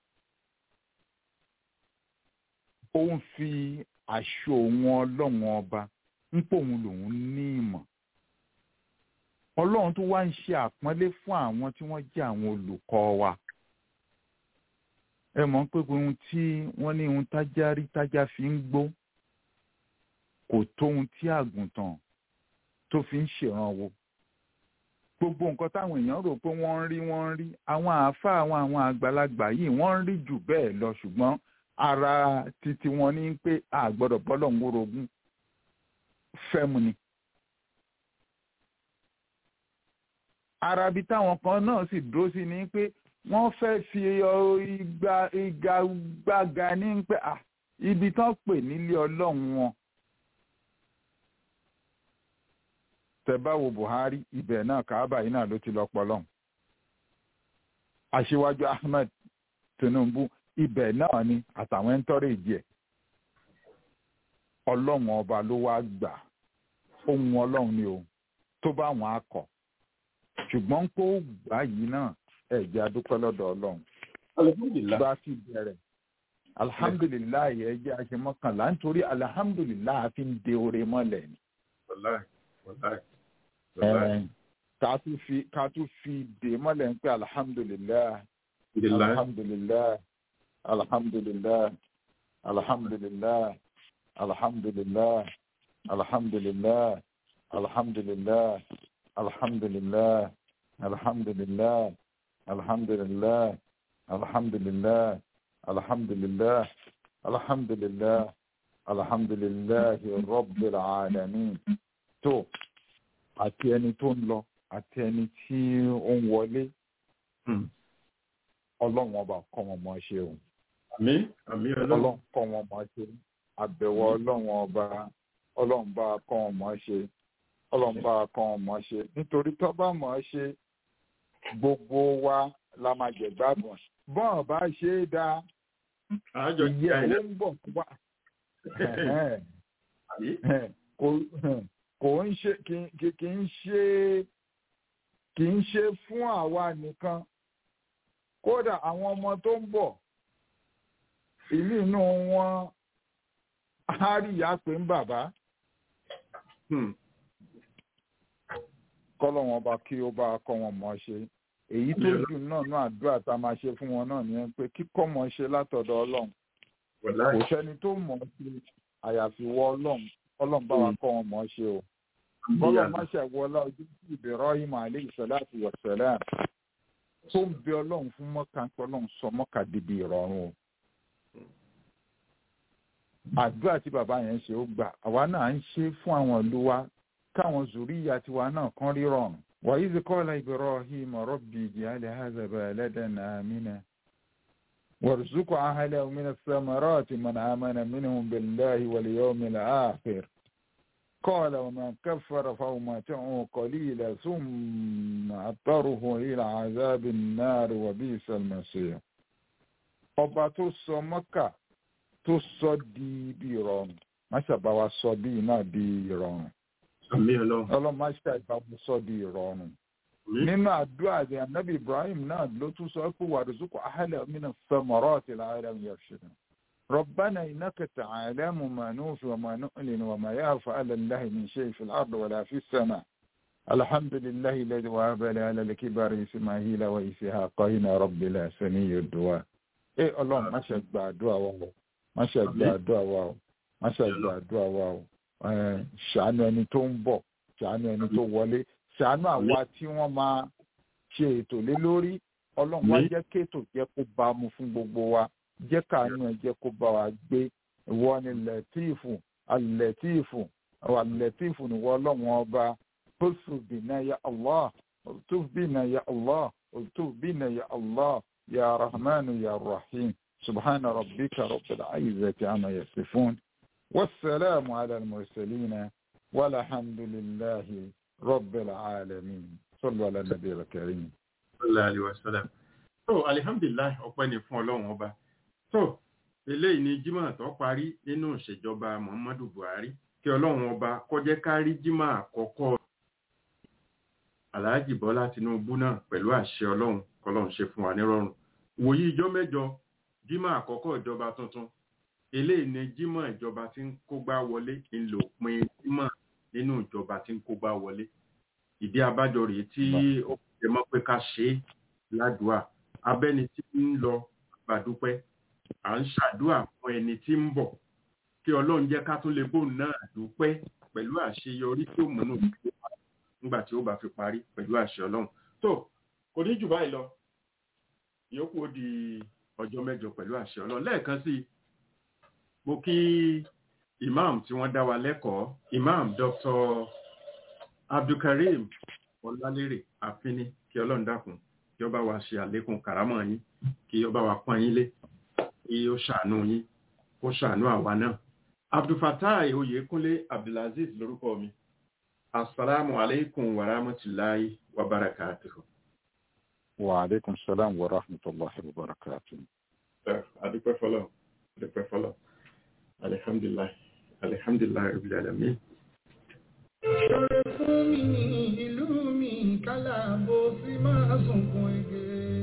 ó ń fi aṣọ òun ọlọ́run ọba ń pò òun lòun ní ìmọ̀ ọlọ́run tó wá ń ṣe àpọ́nlé fún àwọn tí wọ́n jẹ́ àwọn olùkọ́ wa ẹ mọ̀ pé ohun tí wọ́n ní ohun tájá rí tájá fi ń gbó kò tó ohun tí àgùntàn tó fi ń ṣèrànwọ́ gbogbo nǹkan táwọn èèyàn rò pé wọ́n ń rí wọ́n ń rí àwọn àáfàá àwọn àwọn àgbàlagbà yìí wọ́n ń rí jù bẹ́ẹ̀ lọ ṣùgbọ́n ara titi wọn ní pé a gbọ́dọ̀ bọ́lọ̀ ń wórogún fẹ́mu ni. ara bí táwọn kan náà sì dúró sí ni pé wọ́n fẹ́ fi igba igagbága ní pé ibi tán pè nílé ọlọ́run wọn. tẹ́báwo Buhari ibẹ̀ náà Kaaba yìí náà ló ti lọ pọlọ́n. Aṣíwájú Ahmed Tinubu ibẹ̀ náà ni àtàwọn ẹ̀ńtọ́rẹ̀jì ẹ̀. Ọlọ́run ọba ló wá gbà ohun ọlọ́run ni o tó bá wọn á kọ̀ ṣùgbọ́n kó gbà yìí náà ẹ̀ jẹ́ adúpẹ́ lọ́dọ̀ ọlọ́run. bá ti bẹ̀rẹ̀ alihamudulilayi ẹ jẹ́ aṣemọ́kànlá nítorí alihamudulilayi fi ń de oore mọ́lẹ̀ ni. ká tún fi ká tún fi de mọ́lẹ̀ ń pẹ́ alihamudulilayi alihamudulilayi alihamudulilayi alihamudulilayi alihamudulilayi alihamudulilayi alihamudulilayi alihamudulilayi alihamudulilayi alihamudulilayi alihamudulilayi alhamdulillah alhamdulillah alhamdulillah rabbil alamin tó àti ẹni tó ń lọ àti ẹni tí ó ń wọlé ọlọ́run ọba kọ́ wọn mọ́ ṣe o àmín àmín ọlọ́run kọ́ wọn mọ́ ṣe àbẹ̀wò ọlọ́run ọba ọlọ́run bá kọ́ wọn mọ́ ṣe ọlọ́run bá kọ́ wọn mọ́ ṣe nítorí tó bá mọ́ ṣe gbogbo wa la máa jẹ gbádùn bọ́ọ̀ bá ṣe é dáa ìyẹ́ owó ń bọ̀ wá kò ń ṣe kì í ṣe kì í ṣe fún àwa nìkan kódà àwọn ọmọ tó ń bọ̀ ìlú inú wọn á rí ìyá pé ń bàbá kọ́lọ̀ wọn bá kí ó bá kọ́ wọn mọ̀ ṣe èyí tó jù náà náà àdúrà tá a máa ṣe fún wọn náà nìyẹn pé kíkọ́ mọ̀ ṣe látọ̀dọ̀ ọlọ́run kò sẹ́ni tó mọ̀ ṣe àyàfi wọ ọlọ́run ọlọ́run bá wa kọ́ wọn mọ̀ ṣe o bọ́lá má ṣe wọlá ojú sí Ibrahim alayhi salatu wa salam tó ń bẹ ọlọ́run fún mọ́kà ń pẹ́ ọlọ́run sọ mọ́kà dìbì ìrọ̀rùn o àdúrà tí bàbá yẹn ṣe ó gbà àwa náà ń ṣe fún àwọn ìlú wa káwọn zùríyà tiwa náà kán rí rọrùn وإذ قال إبراهيم ربي اجعل هذا بلدا آمنا وارزق أهله من الثمرات من آمن منهم بالله واليوم الآخر قال ومن كفر فأمتعه قليلا ثم أضطره إلى عذاب النار وبئس المصير ọba tó sọ mọ́kà tó sọ di ibi ìrọ̀rùn má ṣàbáwá sọ bí náà di ìrọ̀rùn ọlọ́run má ṣe àìbámu sọ di ìrọ̀rùn. nínú àdúrà rẹ̀ anabi ibrahim náà ló tún sọ pé wàrúzùkú ahẹ́lẹ̀ mina samarati la'allahum yarshudun. ربنا إنك تعلم ما نوفي وما نؤلن وما يخفى على الله من شيء في الأرض ولا في السماء الحمد لله الذي وهب لي على الكبر إسماعيل وإسحاق إن ربي لا سميع الدعاء إيه الله ما شاء الدعاء واو ما شاء الدعاء واو ما شاء الدعاء واو ṣàánú ẹni tó ń bọ̀ ṣàánú ẹni tó wọlé ṣàánú àwa tí wọ́n máa ṣe ètò lé lórí ọlọ́run wá jẹ́ kéètò jẹ́ kó bá mu fún gbogbo wa jẹ́ káàánú ẹ jẹ́ kó bá wa gbé ìwọ ni lẹ́tíìfù alẹ́tíìfù alẹ́tíìfù ni wọ́n ọlọ́run ọba tóṣù bìnà ya allah tóṣù bìnà ya allah tóṣù bìnà ya allah ya rahman ya rahim subhana rabbika rabbil izzati amma yasifun. والسلام على المرسلين والحمد لله رب العالمين صلوا على النبي الكريم صلى الله عليه وسلم so alihamdulilayi ọpẹ́ ni fún Ọlọ́run ọba so eléyìí ni jimoh tó parí nínú ìṣèjọba muhammadu buhari kí Ọlọ́run ọba kó jẹ́ ká rí jimoh àkọ́kọ́ alhaji bọ́lá tinubu náà pẹ̀lú àṣẹ Ọlọ́run kọ́lọ́run ṣe fún wa nírọ̀rùn wòye ìjọ mẹ́jọ jimoh àkọ́kọ́ ìjọba tuntun eléyìí ni jímọ̀ ìjọba tí ń kógbá wọlé ńlò pin jímọ̀ nínú ìjọba tí ń kógbá wọlé ìdí abájọ rèé tí ó jẹ mọ́ pé ká ṣe é ládùúà abẹ́ni tí ń lọ gbàdúpẹ́ à ń ṣàdúà fún ẹni tí ń bọ̀ kí ọlọ́run jẹ́ ká tún lè bóun náà dúpẹ́ pẹ̀lú àṣeyọrí tí ó múnú nígbà tí ó bá fi parí pẹ̀lú àṣẹ ọlọ́run tó kò ní jù báyìí lọ ìyókù ó di ọjọ́ mẹ́jọ pẹ̀lú àṣẹ ọlọ́run lẹ́ẹ̀kan sí mo kí imam tí wọ́n dá wa lẹ́kọ̀ọ́ imam dr abdulkareem ọlálérè àfínní kí ọlọ́run dákun kí ó bá wa ṣe àlékún kàrámọ̀ yín kí ó bá wa pọ́n yín lé kí ó ṣàánú yín kó ṣàánú àwa náà abdulfatai oyèkúnlé abdulaziz lórúkọ mi asalaamu aleykum wa rahmatulahi wa barakatuhu. wa aleykum salaam wa rahmatulahi wa barakatuhu. adúpẹ́ fọlọ́ adúpẹ́ fọlọ́ alihamdulilayi alihamdulilayi rabbil alamin. ṣọ̀rẹ́ fún mi ní ìlú mi kálá bó sì máa sunkún ege.